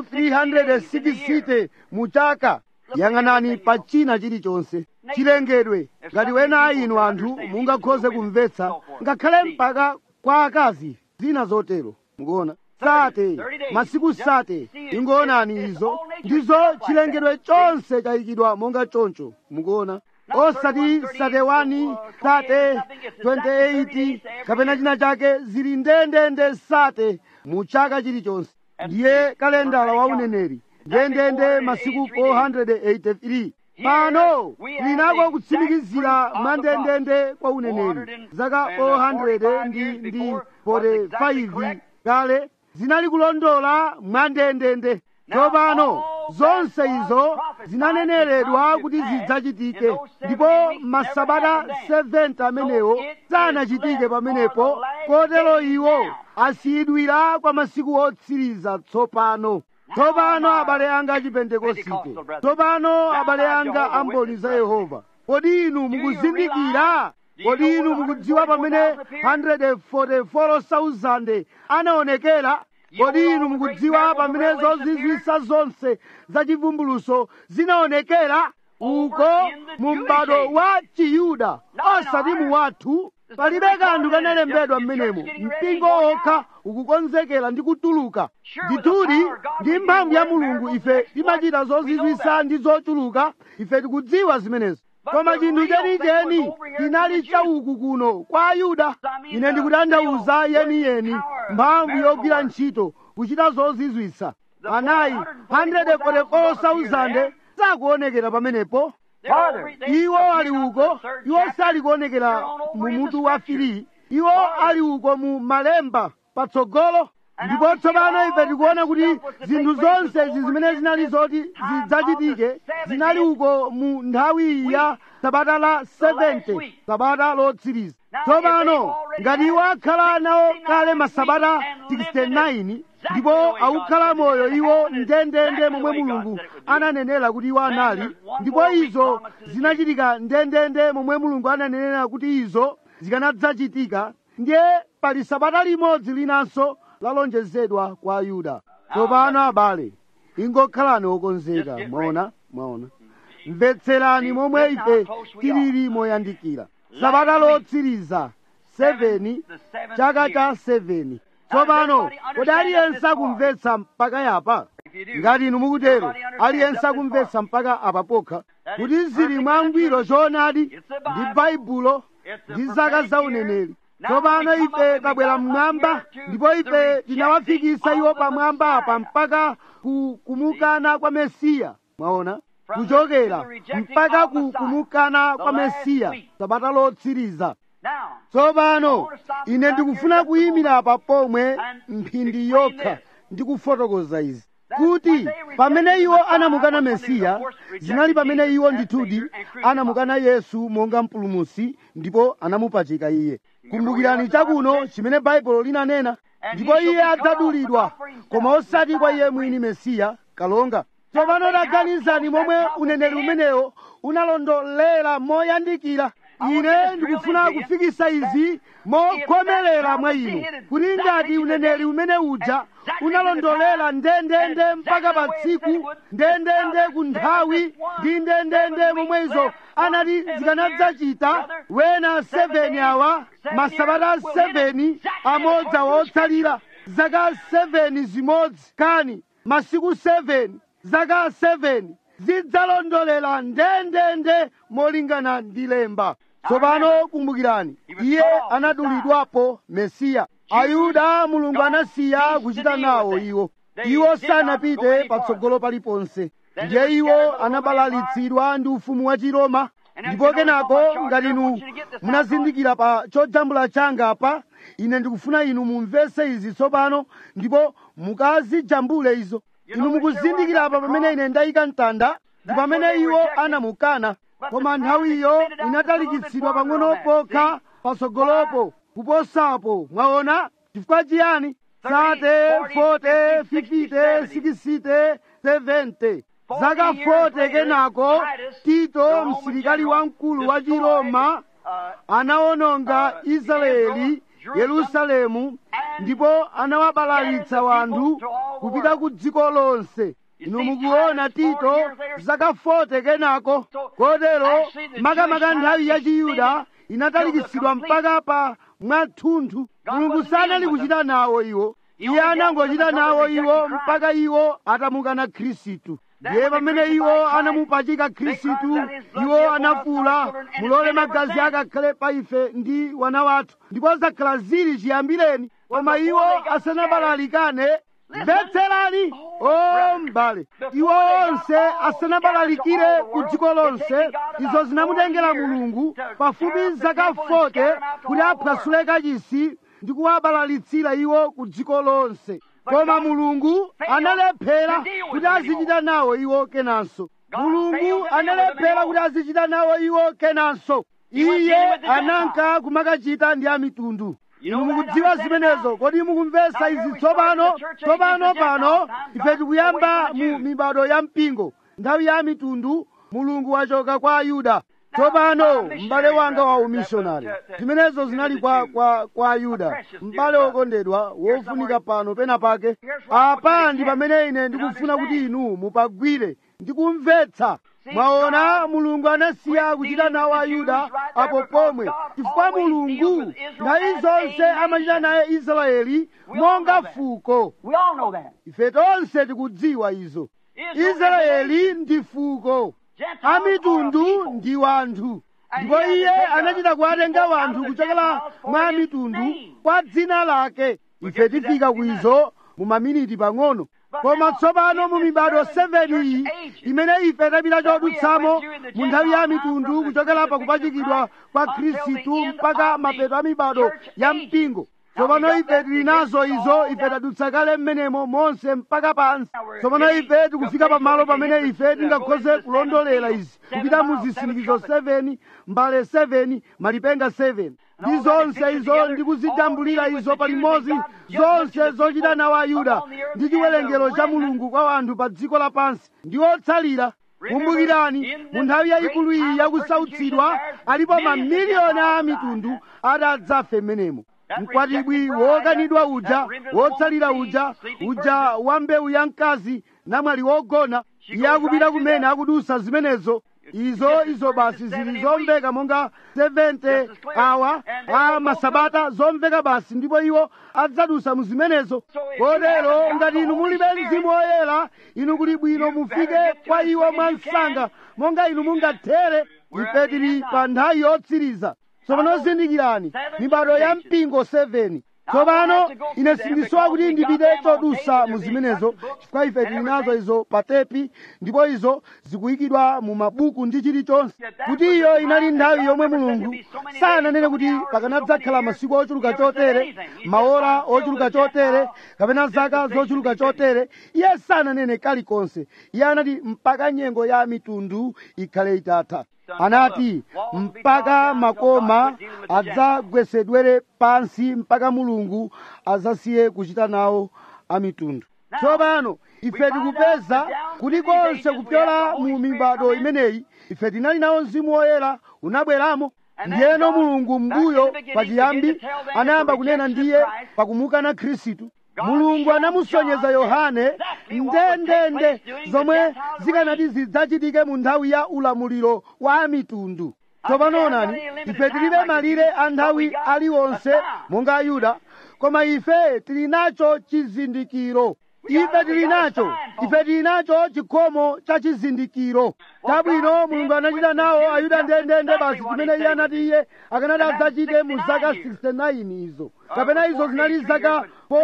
360 mu chaka yang'anani pa china chilichonse chilengedwe ngati wena a inu anthu mungakhoze kumvetsa ngakhale mpaka kwa akazi zina zotero mukuona sate masiku sate ingoonani izo ndizo chilengedwe chonse chayikidwa monga choncho mukuona osati sate 1 sate 28 kapena china chake zili ndendende sate mu chaka chilichonse ndiye kalendala wa uneneri ndendende masiku 483 pano linako kutsimikizira mandendende kwa uneneri zaka 400 ndi ndi 45 kale zinali kulondola mwandendende tsopano zonse izo zinaneneredwa kuti zidzachitike ndipo masabata 70 amenewo sanachitike pamenepo kotero iwo asiyidwira kwa masiku otsiriza tsopano tsopano abale anga achipentekosite tsopano abale anga amboni za yehova kodi inu mukuzindikira kodi inu mukudziwa pamene 144,000 anaonekera kodi inu mukudziwa pamene zozizwisa zonse za chivumbuluso zinaonekera uko mu m'bado wa chiyuda osati mu wathu palibe kanthu kanalembedwa m'menemo mpingo okha ukukonzekera ndi kutuluka ndithudi ndi mphamvu ya mulungu ife timachita zozizwisa ndi zochuluka ife tikudziwa zimenezo koma chinthu chenicheni chinali chauku kuno kwa ayuda ine ndikutanthauza yeniyeni mphamvu yogwira ntchito kuchita zozizwisa anayi 144,000 sakuonekera pamenepo iwo ali uko iwo sali kuonekera mu mutu wa fili iwo ali uko mu malemba patsogolo ndipo tsopano ife tikuona kuti zinthu zonse izi zimene zinali zoti zidzachitike zinali uko mu nthawi ya sabata la 70 sabata lotsiriza tsopano ngati iwo akhala nawo kale masabata 69 ndipo akukhala moyo iwo ndendende momwe mulungu ananenera kuti iwo anali ndipo izo zinachitika ndendende momwe mulungu ananenera kuti izo zikanadzachitika ndiye pali sabata limodzi linanso lalonjezedwa kwa ayuda tsopano abale ingokhalani okonzeka mwaona mwaona mvetserani momwe ife tilili moyandikira sabata lotsiriza 7 chaka cha 7 tsopano kodi aliyense akumvetsa mpaka yapa ngati inu mukutero aliyense akumvetsa mpaka apa pokha kuti zili mwangwiro choonadi ndi baibulo ndi zaka za uneneri tsopano ife tabwera mmwamba ndipo ife tinawafikisa iwo pamwamba apa mpaka ku kumukana kwa mesiya mwaona kuchokera mpaka ku kumukana kwa mesiya sabata lotsiriza tsopano ine ndikufuna kuyimira apa pomwe mphindi yokha ndi kufotokoza izi kuti pamene iwo anamukana mesiya zinali pamene iwo ndithudi anamukana yesu monga mpulumusi ndipo anamupachika iye kumbukirani chakuno chimene baibulo linanena ndipo iye adzadulidwa koma osati kwa iye mwini mesiya kalonga tsopano taganizani momwe uneneri umenewo unalondolera moyandikira ine ndikufuna kufikisa izi mokhomerera mwa inu kuti ngati uneneri umene uja unalondolera ndendende mpaka pa tsiku ndendende ku nthawi ndi ndendende momwe izo anati zikanadzachita wena 7 awa masabata 7 amodzi awa otsalira zaka 7 zimodzi kani masiku 7 zaka 7 zidzalondolera ndendende molingana ndi lemba tsopano kumbukirani iye anadulidwapo mesiya ayuda mulungu anasiya kuchita nawo iwo iwo sanapite patsogolo paliponse ndiye iwo anabalalitsidwa ndi ufumu wa chiroma ndipo kenako ngati inu munazindikira pa chojambula changa apa ine ndikufuna inu mumvese izi tsopano ndipo mukazijambule izo inu mukuzindikira apa pamene ine ndayika mtanda ndi pamene iwo anamukana koma nthawiyo inatalikitsidwa pang'ono pokha patsogolopo kuposapo mwaona chifukwa chiyani sate 40 50 60 70 zaka 40 kenako tito msilikali wamkulu wa chiroma anawononga israeli yerusalemu ndipo anawabalalitsa wanthu kupita ku dziko lonse inu mukuona tito zaka 40 kenako kotero makamaka nthawi ya chiyuda inatalikitsidwa mpaka pa mwathunthu mulungu sanali kuchita nawo iwo iye anangochita nawo iwo mpaka iwo atamukana khristu ndiye pamene iwo anamupachika khristu iwo anafuula mulole magazi akakhale pa ife ndi wana wathu ndipo zakhala zili chiyambireni koma iwo asanabalalikane mvetserani o mbale iwo onse asanabalalikire ku dziko lonse izo zinamutengera mulungu pafupi zaka 40 kuti aphwasule kachisi ndi kuwabalalitsira iwo ku dziko lonse koma mulungu analephera kuti azichita nawo iwo kenanso mulungu analephera kuti azichita nawo iwo kenanso iye ananka kumakachita ndi amitundu inu mukudziwa zimenezo kodi mukumvesa izi tsopano tsopano pano ife tikuyamba mu mibado ya mpingo nthawi ya mitundu mulungu wachoka kwa ayuda tsopano m'bale wanga wa umishonari zimenezo zinali kwa, kwa, kwa ayuda m'bale wokondedwa wofunika pano pena pake apa ndi pamene ine ndikufuna kuti inu mupagwire ndikumvetsa mwaona mulungu anasiya kuchita nawo ayuda apo pomwe chifukwa mulungu nthawi zonse amachita naye israeli monga fuko We all know that. ife tonse tikudziwa izo israeli ndi fuko amitundu ndi wanthu ndipo iye anachita kuwatenga wanthu kuchokera mwa mitundu kwa dzina lake ife tifika kuizo mu maminiti pang'ono koma tsopano mu mibado 7 iyi imene ife tapita chodutsamo mu nthawi ya mitundu kuchokera pa kupachikidwa kwa khristu mpaka mapeto a mibado ya mpingo tsopano ife tili nazo izo ife tadutsa kale mmenemo monse mpaka pansi tsopano ife tikufika pamalo pamene ife tingakhoze kulondolera izi kupita mu zisindikizo 7 mbale 7 malipenga 7 ndi zonse izo ndi kuzijambulira izo palimodzi zonse zochita nawo ayuda ndi chiwerengero cha mulungu kwa anthu pa dziko lapansi ndi otsalira kumbukirani mu nthawi yayikulu iyi yakusautsidwa alipo mamiliyoni a mitundu adadzafe mmenemo mkwatibwi wokanidwa uja wotsalira uja uja wa mbewu ya mkazi namwali wogona iye akupita kumene akudusa zimenezo izo izo basi zili zomveka monga 70 awa a masabata zomveka basi ndipo iwo adzadusa mu zimenezo kotero ngati inu mulibe mzimu woyera inu kuli bwino mufike kwa iwo mwansanga monga inu mungathere ife tili pa nthawi yotsiriza tsopano zindikirani mibado ya mpingo 7 tsopano ine sindisowa kuti ndipite chodusa mu zimenezo chifukwa ife tili nazo izo pa tepi ndipo izo zikuyikidwa mu mabuku ndi chilichonse kuti iyo inali nthawi yomwe mulungu sananene kuti pakanadzakhala masiku ochuluka chotere maora ochuluka chotere kapena zaka zochuluka chotere iye sananene kalikonse iye anati mpaka nyengo ya mitundu ikhale itatha anati mpaka makoma adzagwesedwere pansi mpaka mulungu adzasiye kuchita nawo amitundu tsopano ife tikupeza kuti konse kupyola mu mibado imeneyi ife tinali nawo mzimu woyera unabweramo ndiyeno mulungu mbuyo pachiyambi anayamba kunena ndiye pakumukana khristu mulungu anamusonyeza yohane ndendende zomwe zikanati zidzachitike mu nthawi ya ulamuliro wa amitundu tsopano onani ife tilibe malire a nthawi aliwonse monga ayuda koma ife tili nacho chizindikiro ife tili nacho ife tili nacho chikhomo cha chizindikiro chabwino mulungu anachita nawo ayuda ndendende basi chimene iye anati iye akanati adzachite mu zaka 69 izo kapena izo zinali zaka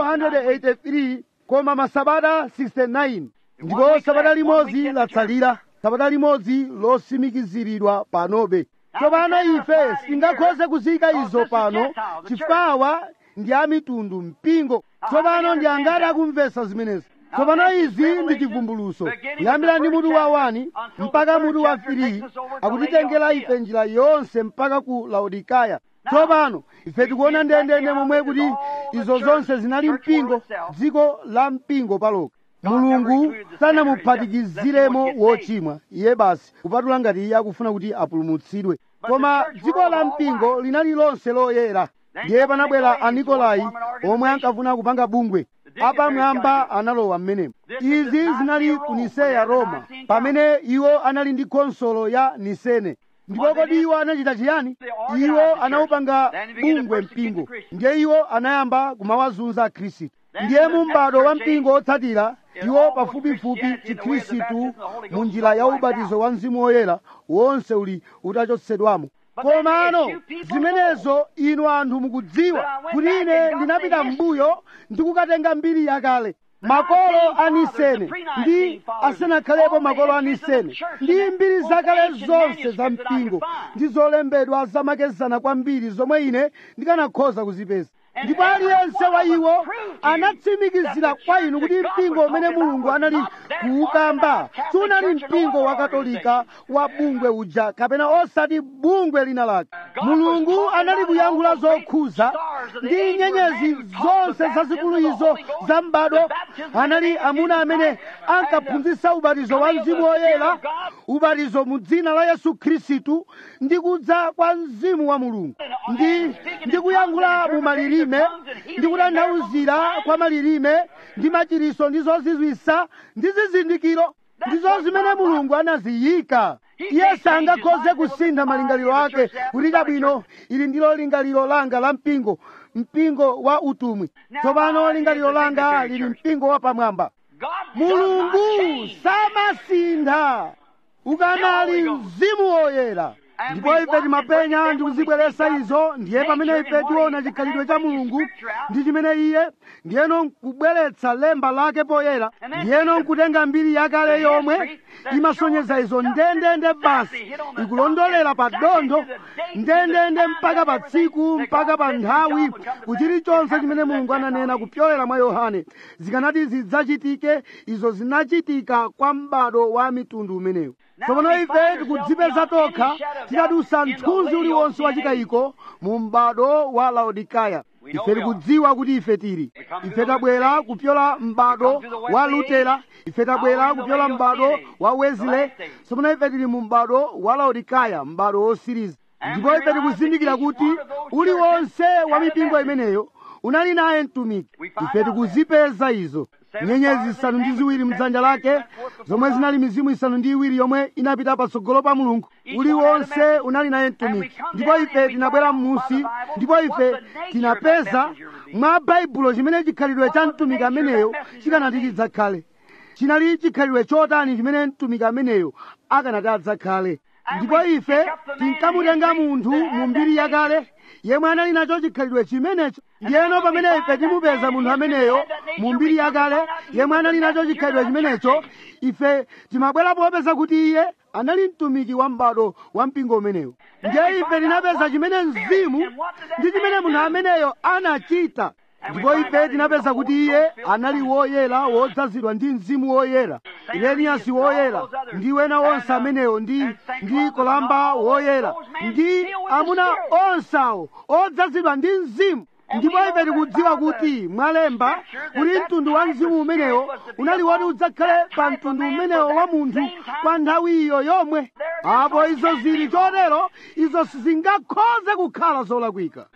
483 koma masabata 69 ndipo sabata limodzi latsalira sabata limodzi losimikiziridwa panobe tsopano ife sitingakhoze kuzika izo pano chifukwa awa ndi amitundu mpingo tsopano ndi angati akumvetsa zimenezi tsopano izi ndi chivumbuluso kuyambira ndi mutu wa 1 mpaka mutu wa 3 akutitengera ife njira yonse mpaka ku laodikaya tsopano ife tikuona ndendende momwe kuti izo zonse zinali mpingo dziko la mpingo paloka mulungu sanamuphatikiziremo wochimwa iye basi kupatula ngati iye akufuna kuti apulumutsidwe koma dziko la mpingo linali lonse loyera ndiye panabwera anikolai omwe ankafuna kupanga bungwe apamwamba analowa m'menemo izi zinali ku niseya roma pamene iwo anali ndi konsolo ya nisene ndipo kodi iwo anachita chiyani iwo anawupanga bungwe mpingo ndiye iwo anayamba kumawazunza khristu ndiye mu m'bado wa mpingo otsatira iwo pafupifupi chikhristu mu njira ya ubatizo wa mzimu woyera wonse uli utachotsedwamo komano zimenezo inu anthu mukudziwa kuti ine ndinapita m'mbuyo ndikukatenga mbiri yakale makolo a nisene ndi asanakhalepo makolo a nisene ndi mbiri zakale zonse za mpingo ndi zolembedwa zamakezana kwambiri zomwe ine ndikanakhoza kuzipeza ndipo aliyense wa iwo anatsimikizira kwa inu kuti mpingo umene mulungu anali kuukamba sunali mpingo wa katolika wa bungwe uja kapena osati bungwe lina lake mulungu anali kuyankhula zokhuza ndi nyenyezi zonse zazikulu izo za m'bado anali amuna amene ankaphunzitsa ubatizo wa mzimu woyera ubatizo mu dzina la yesu khristu ndi kudza kwa mzimu wa mulungu ndi ndi kuyankhula mu malilime ndi kutanthauzira kwa malilime ndi machiriso ndi zozizwisa ndi zizindikiro ndizo zimene mulungu anaziyika iye sangakhoze kusintha malingaliro ake kuti chabwino ili ndilo lingaliro langa la mpingo mpingo wa utumwi tsopano lingaliro langa lili mpingo wa pamwamba mulungu samasintha ukanali mzimu woyera ndipo ife timapenya ndi kuzibweretsa izo ndiye pamene ife tiona chikhalidwe cha mulungu ndi chimene iye ndiyeno nkubweretsa lemba lake poyera ndiyeno nkutenga mbiri yakale yomwe imasonyeza izo ndendende basi ikulondolera pa dondo ndendende mpaka pa tsiku mpaka pa nthawi kuchilichonse chimene mulungu ananena kupyolera mwa yohane zikanati zidzachitike izo zinachitika kwa m'bado wa mitundu umenewu tsopano ife tikudzipeza tokha titadusa mthunzi uliwonse wachitayiko mu m'bado wa laodikaya ife tikudziwa kuti ife tili ife tabwera kupyola m'bado wa lutera ife tabwera kupyola m'bado wa wesley tsopano ife tili mu m'bado wa laodikaya m'bado wosiriza ndipo ife tikuzindikira kuti uliwonse wa mipingo imeneyo unali naye mtumiki ife tikuzipeza izo nyenyezi zisanu ndi ziwiri mdzanja lake zomwe zinali mizimu isanu ndi iwiri yomwe inapita patsogolo pa mulungu uliwonse unali naye mtumiki ndipo ife tinabwera m'musi ndipo ife tinapeza mwa baibulo chimene chikhalidwe cha mtumiki ameneyo chikanati chidzakhale chinali chikhalidwe chotani chimene mtumiki ameneyo akanati adzakhale ndipo ife tinkamutenga munthu mu mbiri yakale yemwe anali nacho chikhalidwe chimenecho ndiyeno pamene ife timupeza munthu ameneyo mu mbiri yakale yemwe anali nacho chikhalidwe chimenecho ife timabwera popeza kuti iye anali mtumiki wa m'bado wa mpingo umenewo ndiye ife tinapeza chimene mzimu ndi chimene munthu ameneyo anachita ndipo ife tinapeza kuti iye anali woyera wodzazidwa ndi mzimu woyera ireniyasi woyera ndi wena onse amenewo ndi ndi kolamba woyera ndi amuna onse awo odzazidwa ndi mzimu ndipo ife tikudziwa kuti mwalemba kuti mtundu wa mzimu umenewo unali woti udzakhale pa mtundu umenewo wa munthu kwa nthawi iyo yomwe apo izo zili chotero izo sizingakhoze kukhala zolakwika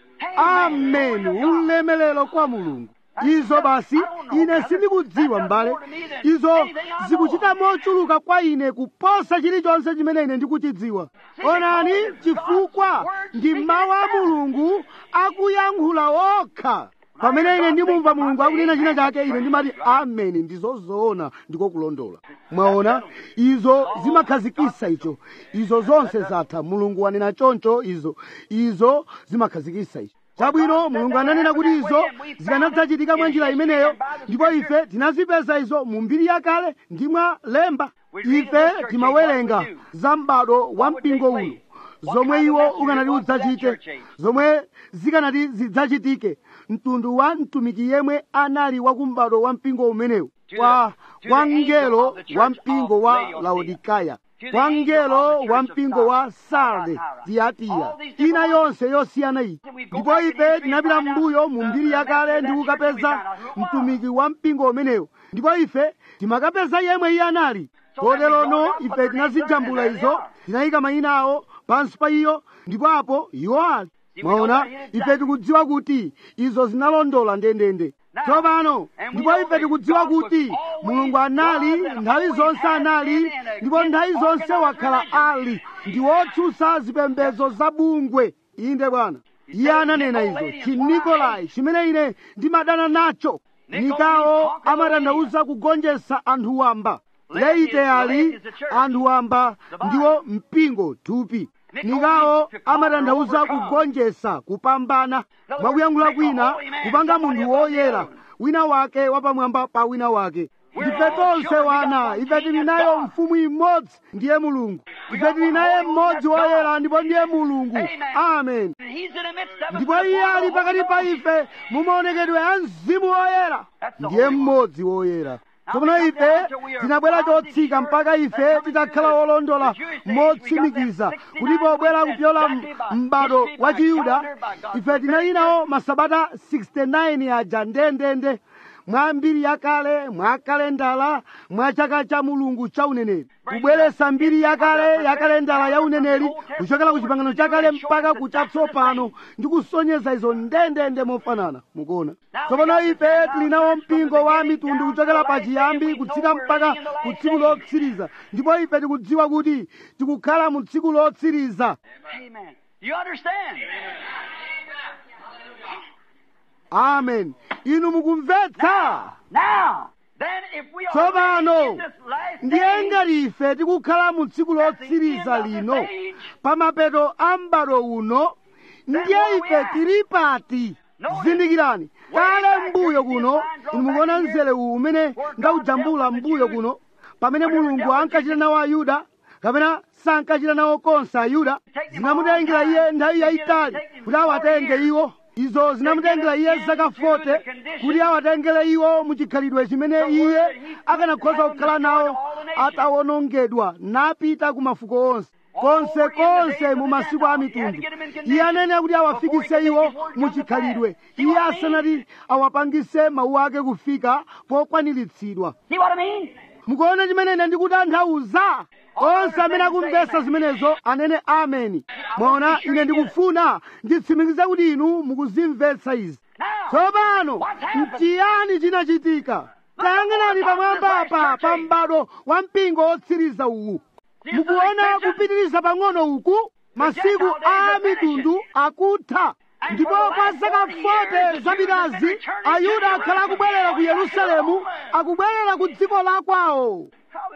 ameni ulemelero kwa mulungu izo basi ine sindikudziwa m'bale izo zikuchita mochuluka kwa ine kuposa chilichonse chimene ine ndikuchidziwa onani chifukwa ndi mawu a mulungu akuyankhula wokha pamene ine ndimumva mulungu akunena china chake ine ndimati ameni ndizozoona ndiko kulondola mwaona izo zimakhazikisa icho izo zonse zatha mulungu wanena choncho izo izo zimakhazikisa icho chabwino mulungu ananena kuti izo zikanadzachitika mwa njira imeneyo ndipo ife tinazipeza izo mu mbiri yakale ndi mwa lemba ife timawerenga za m'bado wa mpingo uno zomwe iwo ukanati udzachite zomwe zikanati zidzachitike mtundu wa mtumiki yemwe anali wakumbado wa mpingo umenewu kwa kwa mngelo wa mpingo wa laodikaya kwa mngelo wa mpingo wa sarde tiyatiya ina yonse yosiyana iyi ndipo ife tinapita m'mbuyo mu mbiri yakale ndi kukapeza mtumiki wa mpingo umenewu ndipo ife timakapeza yemwe iye anali koterono ife tinazijambula izo tinayika mayina awo pansi pa iyo ndipo apo iwo ali mwaona ife tikudziwa kuti izo zinalondola ndendende tsopano ndipo ife tikudziwa kuti mulungu anali nthawi zonse anali ndipo nthawi zonse wakhala ali ndi wotsutsa zipembedzo za bungwe inde bwana iye ananena izo chinikolai chimene ine ndimadana nacho nikawo amatanthauza kugonjetsa anthu wamba leite ali anthu wamba ndiwo mpingo thupi nikawo amatanthauza kugonjetsa kupambana mwakuyankhula kwina kupanga munthu woyera wina wake wapamwamba pa wina wake ife tonse wana ife tili nayo mfumu imodzi ndiye mulungu ife tili naye mmodzi woyera ndipo ndiye mulungu amen ndipo iye ali pakati pa ife mu maonekedwe a mzimu woyera ndiye mmodzi woyera tsopano ife tinabwera chotsika mpaka ife titakhala olondola motsimikiza kuti pobwera kupyola m'bado wa chiyuda ife tinali nawo masabata 69 aja ndendende mwa mbiri yakale mwa kalendala mwa chaka cha mulungu cha uneneri kubweretsa mbiri yakale ya kalendala ya uneneri kuchokera ku chipangano chakale mpaka kuchatsopano ndi kusonyeza izo ndendende mofanana mukuona tsopano ife tili nawo mpingo wa mitundu kuchokera pa chiyambi kutsika mpaka ku tsiku lotsiriza ndipo ife tikudziwa kuti tikukhala mu tsiku lotsiriza Amen. You understand? amen inu mukumvetsa Now, then if we are tsopano in this last ndiye day, ngati ife tikukhala mu tsiku lotsiriza lino pa mapeto a m'bado uno ndiye ife tili pati zindikirani kale mbuyo kuno inu mukuona mzere uwu umene ndawujambula mbuyo kuno pamene mulungu ankachita nawo ayuda kapena sankachita nawo konse ayuda zinamutengera iye nthawi yayitali kuti awatenge iwo izo zinamutengera iye zaka 40 kuti awatengere iwo muchikhalidwe chimene iye akanakhoza kukhala nawo atawonongedwa napita ku mafuko onse konse konse mu masiku a mitundu iye anene kuti awafikise iwo muchikhalidwe iye asanati awapangise mawu ake kufika pokwaniritsidwa see what I mean? mukuona chimene ine ndikutanthauza onse amene akumvetsa zimenezo anene ameni mwaona ine ndikufuna nditsimikize kuti inu mukuzimvetsa izi Now, tsopano What's happened? nchiyani chinachitika tayang'anani pamwamba pa pa m'bado wa mpingo wotsiriza uwu mukuona kupitiriza pang'ono uku masiku a mitundu akutha ndipo kwa zaka 40 zapitazi ayuda akhala akubwerera ku yerusalemu akubwerera ku dziko la kwawo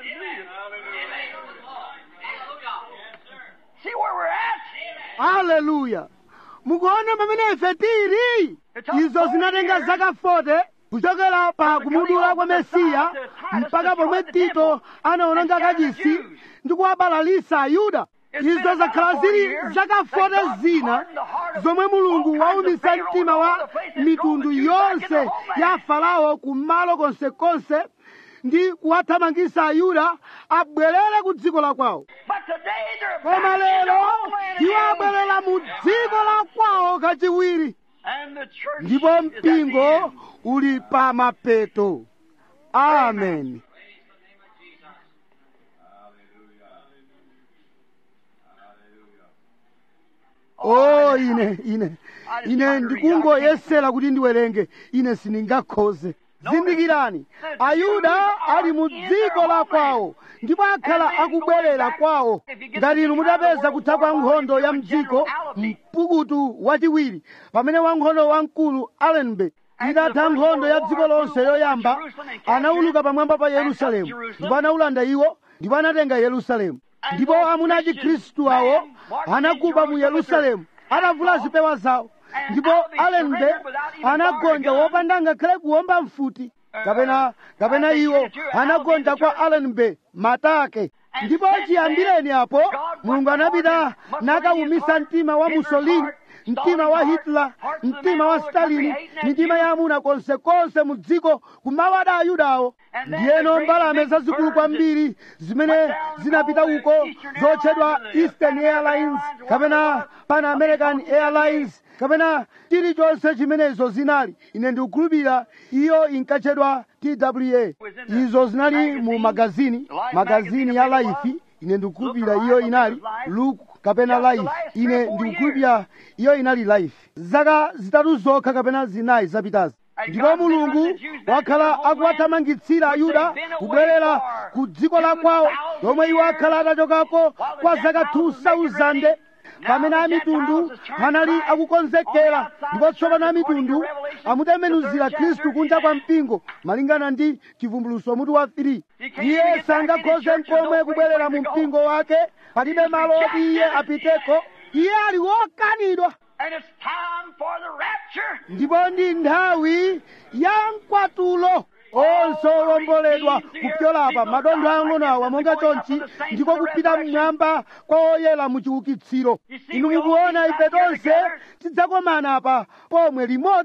see where we're at? haleluya mukuona pamene ife tili izo zinatenga zaka 40 kuchokera pa kumudula kwa mesiya mpaka pomwe tito anaononga kachisi ndi kuwabalalisa ayuda izo zakhala zili zaka 40 zina zomwe mulungu waumitsa mtima wa mitundu yonse ya farao kumalo konsekonse ndi kuwathamangisa ayuda abwerere ku dziko la kwawo But today they're koma back lero in the homeland iwo again. abwerera mu dziko la kwawo kachiwiri And the church ndipo is at the mpingo end. uli pa mapeto amen o ine ine ine ndikungoyesera kuti ndiwerenge ine sindingakhoze zindikirani ayuda ali mu dziko la kwawo ndipo akhala akubwerera kwawo ngati inu mutapeza kutha kwa nkhondo ya mdziko mpukutu wachiwiri pamene wankhondo wamkulu allenby itatha nkhondo ya dziko lonse yoyamba anawuluka pamwamba pa yerusalemu ndipo anawulanda iwo ndipo anatenga yerusalemu ndipo amuna a chikhristu awo anakuba mu yerusalemu atavula zipewa zawo ndipo allenby anagonja wopanda ngakhale kuwomba mfuti kapena kapena iwo anagonja kwa allenby matake ndipo chiyambireni apo mulungu anapita nakawumisa mtima wa mussolini mtima wa hitler mtima wa stalin mitima ya amuna konsekonse mu dziko kumawada ayudawo ndiyeno mbalame zazikulu kwambiri zimene zinapita uko zotchedwa eastern airlines kapena pan american airlines kapena chilichonse chimenezo zinali ine ndikukhulupirira iyo inkatchedwa twa izo zinali mu magazini magazini ya life ine ndikukhulupirira iyo inali look kapena life ine ndikukhulupirira iyo inali life zaka zitatu zokha kapena zinayi zapitazi ndipo mulungu wakhala akuwathamangitsira ayuda kubwerera ku dziko la kwawo lomwe iwo akhala atachokako kwa zaka 2000 pamene amitundu anali akukonzekera ndipo tsopano amitundu amutembenuzira khristu kunja kwa mpingo malingana ndi chivumbuluso mutu wa 3 iye sangakhoze nkomwe kubwerera mu mpingo wake palibe malo oti iye apiteko iye ali wokanidwa And it's time for the rapture. ndipo ndi nthawi ya mkwatulo onse olomboledwa kupyolapa madontho ang'ono awa monga chonchi ndiko kupita mmwamba kwa oyera mu chiukitsiro inu mukuona ife tonse tidzakomana apa pomwe limodzi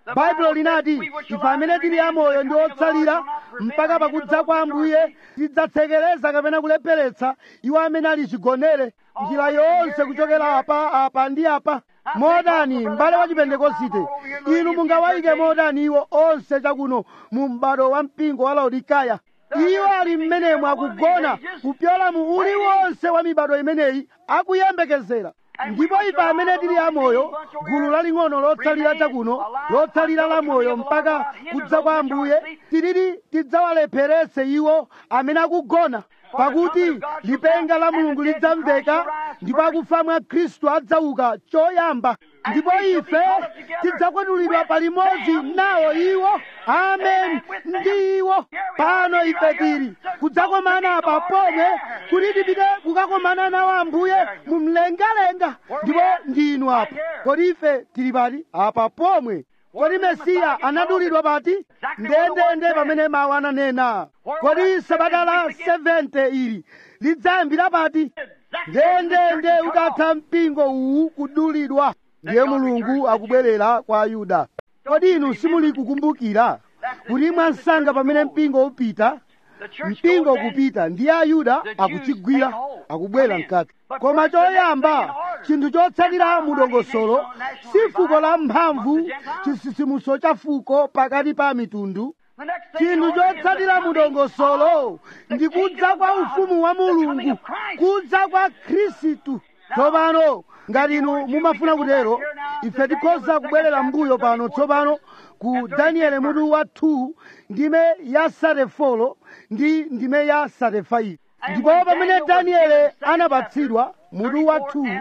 baibulo linati ife amene tili amoyo ndi otsalira mpaka pakudza kwa ambuye tidzatsekereza kapena kulepheretsa iwo amene ali chigonere njira yonse kuchokera apa apa ndi apa modani m'bale wa chipentekosite inu mungawayike modani iwo onse chakuno mu m'bado wa mpingo wa laodikaya iwo ali mmenemo akugona kupyola mu uliwonse wa mibado imeneyi akuyembekezera ndipo ife amene tili amoyo gulu laling'ono lotsalira chakuno lotsalira la moyo mpaka kudza kwa ambuye tilili tidzawalepheretse iwo amene akugona pakuti lipenga la mulungu lidzamveka ndipo akufa mwa khristu adzauka choyamba ndipo ife tidzakwatulidwa palimodzi nawo iwo amen ndi iwo pano ife tili kudzakomana apa pomwe kuti tipite kukakomana nawo ambuye mu mlengalenga ndipo ndinu apa kodi ife tili pati apa pomwe kodi mesiya anadulidwa pati ndendende pamene mawu ananena kodi sabata la 70 ili lidzayambira pati ndendende ukatha mpingo uwu kudulidwa ndiye mulungu akubwerera kwa ayuda kodi inu simuli kukumbukira kuti mwansanga pamene mpingo upita mpingo kupita ndiye ayuda akuchigwira akubwera mkati koma choyamba chinthu chotsatira mudongosolo si fuko la mphamvu chisisimuso cha fuko pakati pa mitundu chinthu chotsatira mudongosolo ndi kudza kwa ufumu wa mulungu kudza kwa khristu tsopano ngati inu mumafuna kutero ife tikhoza kubwerera mbuyo pano tsopano ku danieli mutu wa 2 ndime ya 34 ndi ndime ya 35 ndipo pamene danieli anapatsidwa mutu wa 2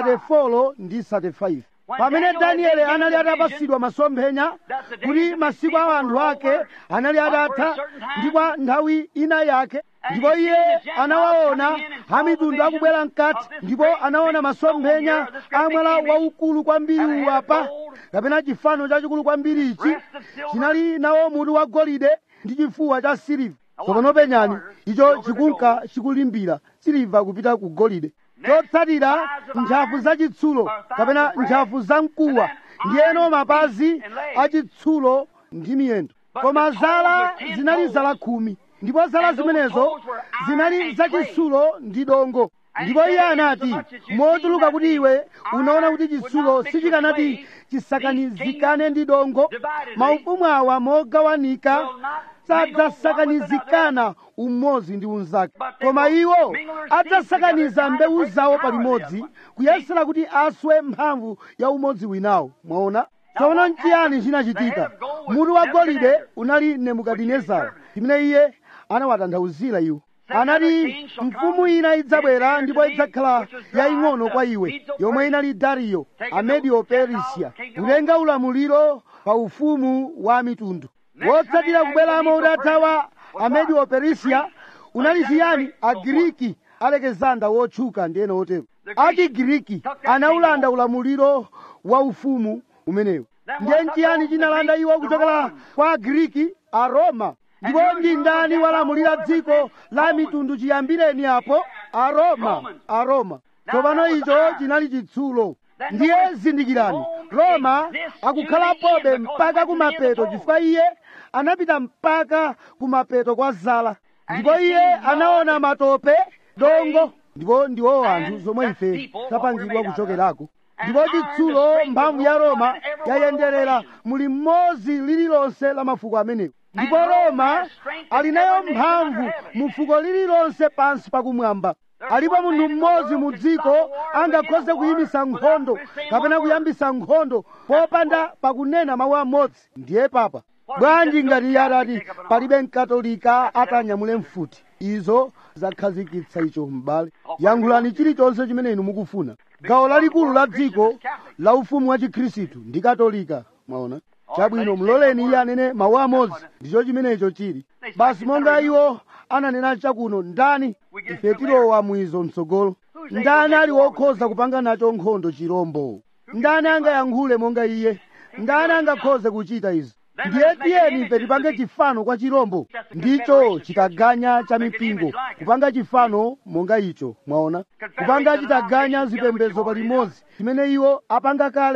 34 ndi 35 pamene danieli anali atapatsidwa masomphenya kuti masiku a anthu ake anali atatha ndi kwa nthawi ina yake ndipo iye anawaona amitundu akubwera mkati ndipo anaona masomphenya a mwala waukulu kwambiri uwapa kapena chifano chachikulu kwambiri ichi chinali nawo mutu wa golide ndi chifuwa cha siliva tsopano penyani icho chikunka chikulimbira siliva kupita ku golide chotsatira ntchafu zachitsulo kapena ntchafu zamkuwa ndiyeno mapazi achitsulo ndi miyendo koma zala zinali zala khumi ndipo zala zimenezo zinali zachitsulo ndi dongo ndipo iye anati motuluka kuti iwe unaona kuti chitsulo sichikanati chisakanizikane ndi dongo maufumu awa mogawanika sadzasakanizikana umodzi ndi unzake koma iwo adzasakaniza mbewu zawo palimodzi kuyesera kuti aswe mphamvu ya umodzi winawo mwaona tsono nchiyani chinachitika mutu wa golide unali nebukadinezara imene iye anawatanthauzira iwo anati mfumu ina idzabwera ndipo idzakhala yaying'ono kwa iwe yomwe inali dariyo amedio perisia kutenga ulamuliro pa ufumu wa mitundu wotsatira kubweramo utatha wa amedio perisia unali chiyani agiriki alekizanda wotchuka ndiyena otero achigiriki anaulanda ulamuliro wa ufumu umenewu ndiye nchiyani chinalanda iwo kuchokera kwa agiriki aroma ndipo ndi ndani walamulira dziko la mitundu chiyambireni apo aroma aroma tsopano icho chinali chitsulo ndiye zindikirani roma akukhalapobe mpaka kumapeto chifukwa iye anapita mpaka kumapeto kwa zala ndipo iye anaona matope dongo ndipo ndiwo anthu zomwe ife tapangidwa kuchokerako ndipo chitsulo mphamvu ya roma yayenderera muli mmodzi lililonse la mafuko amenewo ndipo roma ali nayo mphamvu mu fuko lililonse pansi pakumwamba alipo munthu mmodzi mu dziko angakhoze kuyimisa nkhondo kapena kuyambisa nkhondo popanda pakunena mawu amodzi ndiye papa bwanji ngati iye adati palibe mkatolika atanyamule mfuti izo zakhazikitsa icho m'bale yankhulani chilichonse chimene inu mukufuna gawo lalikulu la dziko la ufumu wa chikhristu ndi katolika mwaona chabwino muloleni iye anene mawu amodzi ndicho chimenecho chili basi monga iwo ananena chakuno ndani ife tilowa mwizo mtsogolo ndani ali wokhoza kupanga nacho nkhondo chirombo ndani angayankhule monga iye ndani angakhoze kuchita izi ndiye tiyeni ife tipange chifano kwa chirombo ndicho chitaganya cha mipingo kupanga chifano monga icho mwaona kupanga chitaganya zipembedzo palimodzi chimene iwo apanga kale izi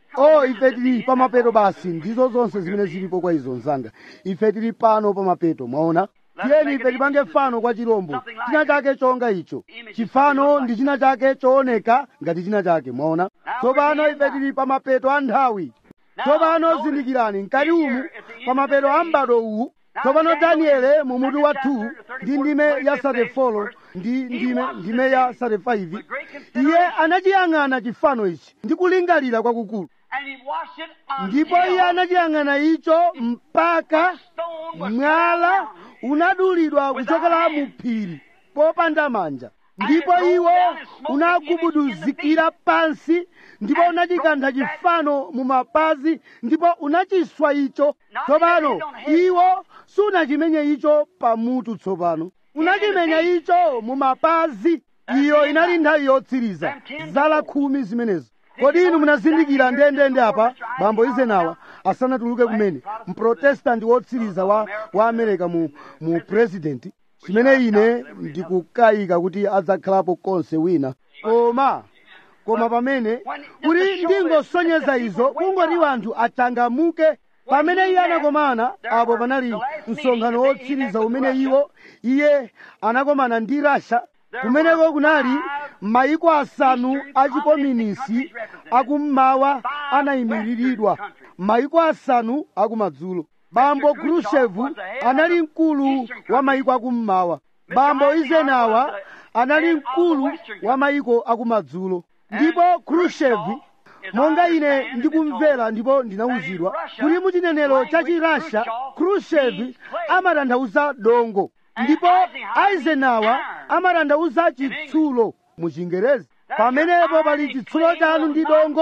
o ife tili pamapeto basi ndizo zonse zimene zilipo kwa izo mzanga ife tili pano pamapeto mwaona tiyeni ife tipange fano kwa chirombo china chake chonga icho chifano ndi china chake chooneka ngati china chake mwaona tsopano ife tili pamapeto a nthawi tsopano zindikirani mkati umu pamapeto a m'bado uwu tsopano daniele mu mutu wa 2 ndi ndime ya 34 ndi ndime, ndime ya 35 iye anachiyang'ana chifano ichi ndi kulingalira kwakukulu And he watched it ndipo iye until anachiyang'ana icho mpaka stone was mwala unadulidwa kuchokera mu phiri popanda manja ndipo iwo unagubuduzikira pansi ndipo unachikantha chifano mu mapazi ndipo unachiswa icho tsopano iwo sunachimenye icho pamutu tsopano unachimenya icho mu mapazi iyo inali nthawi yotsiriza zala khumi zimenezo kodi inu munazindikira ndendende apa bambo izenawa asanatuluke kumene mprotestanti wotsiriza wa, wa amerika mu, mu president chimene ine ndikukayika kuti adzakhalapo konse wina koma koma pamene kuti ndingosonyeza izo kungoti wanthu achangamuke pamene iye anakomana apo panali msonkhano wotsiriza umene iwo iye anakomana ndi rasha kumeneko kunali maiko asanu achikominisi akummawa anayimiriridwa maiko asanu akumadzulo bambo khrushchev anali mkulu wa maiko akummawa bambo izenawa anali mkulu wa maiko akumadzulo ndipo khrushchev monga ine ndikumvera ndipo ndinawuzidwa kuti muchinenero cha chirasha khrushchev amatanthauza dongo ndipo eisenhower amatanthauza chitsulo mu chingerezi pamenepo pali chitsulo chanu ndi dongo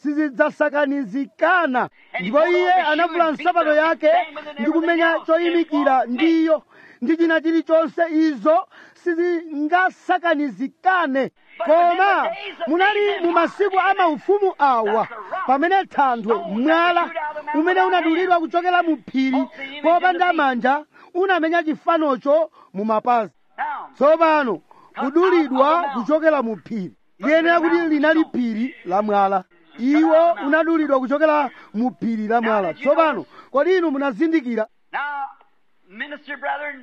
sizidzasakanizikana ndipo iye anavula nsapato yake ndi kumenya choyimikira ndiyo ndi china chilichonse izo sizingasakanizikane koma munali mu masiku a maufumu awa pamene thanthwe mwala umene unadulidwa kuchokera mu phiri popanda manja unamenya chifanocho mu mapazi Now, tsopano kudulidwa kuchokera mu phiri liyenera kuti linali phiri la mwala iwo unadulidwa kuchokera mu phiri la mwala tsopano kodi inu munazindikira now, minister brethren,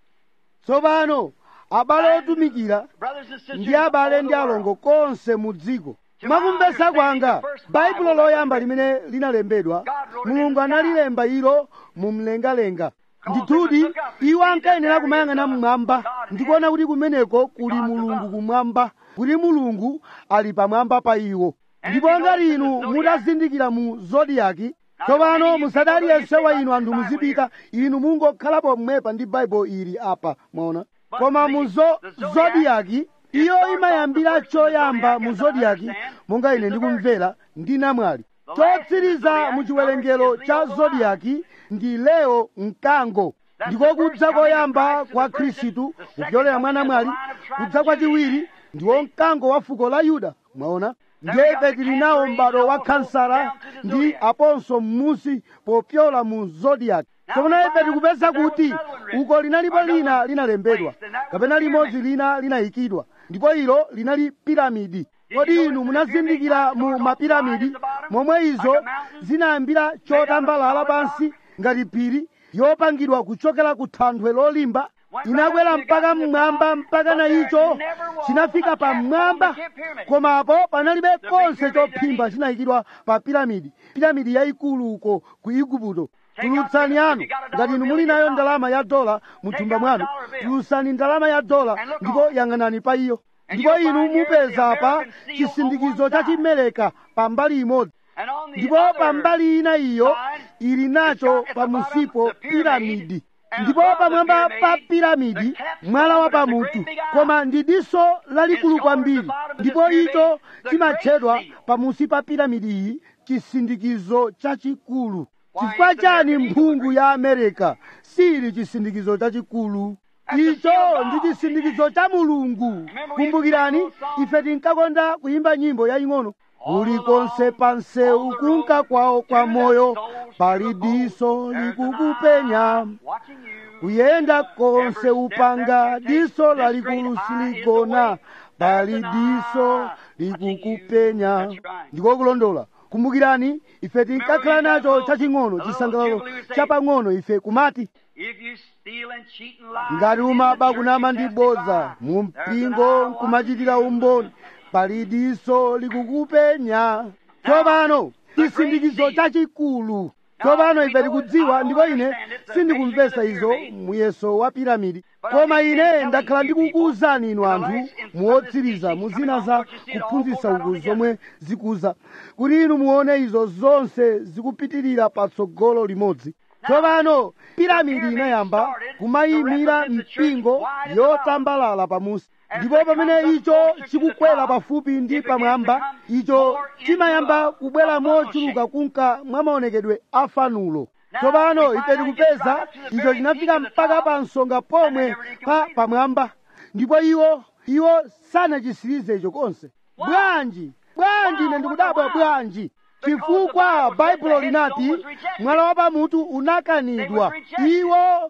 tsopano abale otumikira brothers and sisters, ndi abale ndi alongo konse mu dziko mwakumvesa kwanga baibulo loyamba limene linalembedwa mulungu analilemba ilo mu mlengalenga ndithudi iwo ankayenera kumayang'ana mmwamba ndikuona kuti kumeneko kuli mulungu kumwamba kuti mulungu ali pamwamba pa iwo ndipo ngati inu mutazindikira mu zodiyaki tsopano musati aliyense wa inu anthu muzipita inu mungokhalapo mmwepa ndi baibulo ili apa mwaona koma mu zo- zodiyaki iyo imayambira choyamba mu zodiyaki monga ine ndikumvera ndi namwali chotsiriza mu chiwerengero cha zodiyaki ndi leo mkango ndiko kudza koyamba kwa khristu kupyolera mwa namwali kudza kwachiwiri ndiwo mkango wa fuko la yuda mwaona ndiye ife tili nawo m'bado wa kansara ndi aponso m'musi popyola mu zodiyaki tsopano ife tikupeza kuti uko linalipo lina linalembedwa kapena limodzi lina linayikidwa ndipo ilo linali piramidi kodi inu munazindikira mu mapiramidi momwe izo zinayambira chotambalala pansi ngati phiri yopangidwa kuchokera ku thanthwe lolimba inakwera mpaka mmwamba mpaka na icho chinafika pamwamba komapo panalibe konse chophimba chinayikidwa pa piramidi piramidi yayikulu uko ku igupto tulutsani anu ngati inu muli nayo ndalama ya dola mu thumba mwanu tulutsani ndalama ya dola ndipo yang'anani pa iyo ndipo inu mupeza pa chisindikizo cha chimeleka pambali imodzi and on the ndipo other pambali ina iyo ili nacho pamusipo piramidi ndipo pamwamba pa piramidi mwala wa pamutu koma ndi diso lalikulu kwambiri ndipo icho chimatchedwa pamusi pa piramidi iyi chisindikizo chachikulu chifukwa chani mphungu ya amerika sili chisindikizo chachikulu icho ndi chisindikizo cha mulungu kumbukirani ife tinkakonda kuyimba nyimbo yaying'ono kulikonse pansewu kunka kwawo kwa moyo pali diso likukupenya watching you. kuyenda konse upanga diso lalikulu siligona pali diso likukupenya ndiko kulondola kumbukirani ife tinkakhala nacho chaching'ono chisangalalo chapang'ono ife kumati If you steal and cheat and lie, ngati in umaba the church kunama and ndi testify, bodza mu there's mpingo an hour nkumachitira umboni pali diso likukupenya tsopano chisindikizo chachikulu tsopano ife tikudziwa ndipo ine sindikumvesa izo muyeso wa piramidi koma ine ndakhala ndikukuwuzani inu anthu muwotsiriza mu zina za kuphunzitsa uku zomwe zikuza kuti inu muone izo zonse zikupitirira patsogolo limodzi tsopano piramidi inayamba kumayimira mpingo yotambalala pamusi ndipo pamene icho chikukwera pafupi ndi pamwamba icho chimayamba kubwera mochuluka kunka mwa maonekedwe a fanulo tsopano ife tikupeza icho chinafika mpaka pa nsonga pomwe pa pamwamba ndipo iwo iwo sanachisirize icho konse bwanji bwanji ine ndikudabwa bwanji chifukwa baibulo linati mwala wa pamutu unakanidwa iwo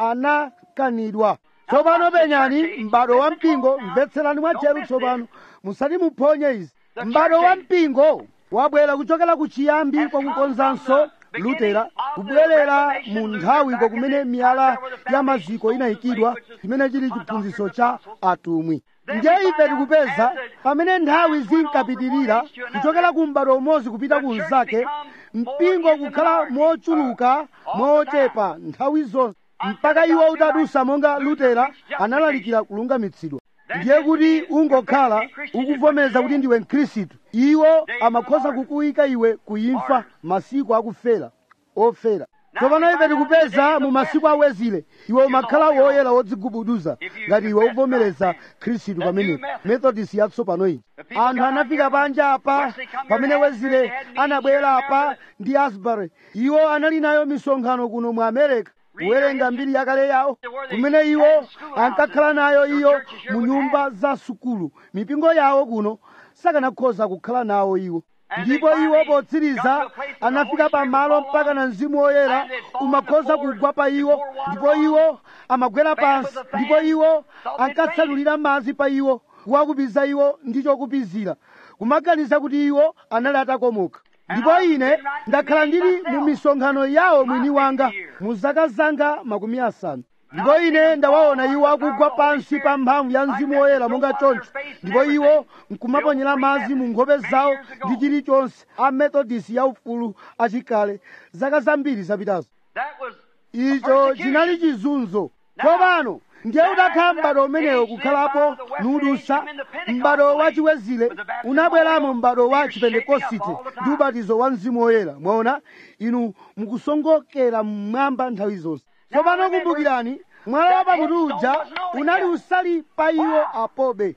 anakanidwa tsopano penyani m'bado wa mpingo mvetserani mwatcheru tsopano musati muphonye izi m'bado wa mpingo wabwera kuchokera ku chiyambi kwakukonzanso lutera kubwerera mu nthawi kumene miyala ya maziko inayikidwa chimene chili chiphunzitso cha atumwi ndiye ife tikupeza pamene nthawi zinkapitirira kuchokera ku m'bado umodzi kupita ku mnzake mpingo kukhala mochuluka mochepa nthawi zonse mpaka iwo utadusa monga lutera analalikira kulungamitsidwa ndiye kuti ungokhala ukuvomeza kuti ndiwe mkhristu iwo amakhoza kukuyika iwe kuimfa masiku akufera ofera tsopano ife tikupeza mu masiku awezile iwe umakhala woyera wodzigubuduza ngati iwe uvomereza khristu pamenepo methodist yatsopano iyi anthu anafika panja apa pamene wezile anabwera apa ndi asbury iwo anali nayo misonkhano kuno mu america kuwerenga mbiri yakale yawo kumene iwo ankakhala nayo iyo mu nyumba za sukulu mipingo yawo kuno sakanakhoza kukhala nawo iwo ndipo iwo potsiriza anafika pamalo mpaka na mzimu woyera umakhoza kugwa pa iwo ndipo iwo amagwera pansi ndipo iwo ankatsanulira madzi pa iwo kuwakupiza iwo ndi chokupizira kumaganiza kuti iwo anali atakomoka ndipo ine ndakhala ndili mu misonkhano yawo mwini wanga mu zaka zanga makumi asanu ndipo ine ndawaona iwo akugwa pansi pa mphamvu ya mzimu woyera monga choncho ndipo iwo nkumaponyera madzi mu nkhope zawo ndi chilichonse a methodist yaufulu achikale zaka zambiri zapitazo That was icho chinali chizunzo tsopano ndiye udakhala m'bado umenewo kukhalapo nudusa m'bado wa chiwezile unabweramo m'bado wa chipentekosite ndi ubatizo wa mzimu woyera mwaona inu mukusongokera mmwamba nthawi zonse tsopano kumbukirani mwala wa pamutu uja unali usali pa iwo apobe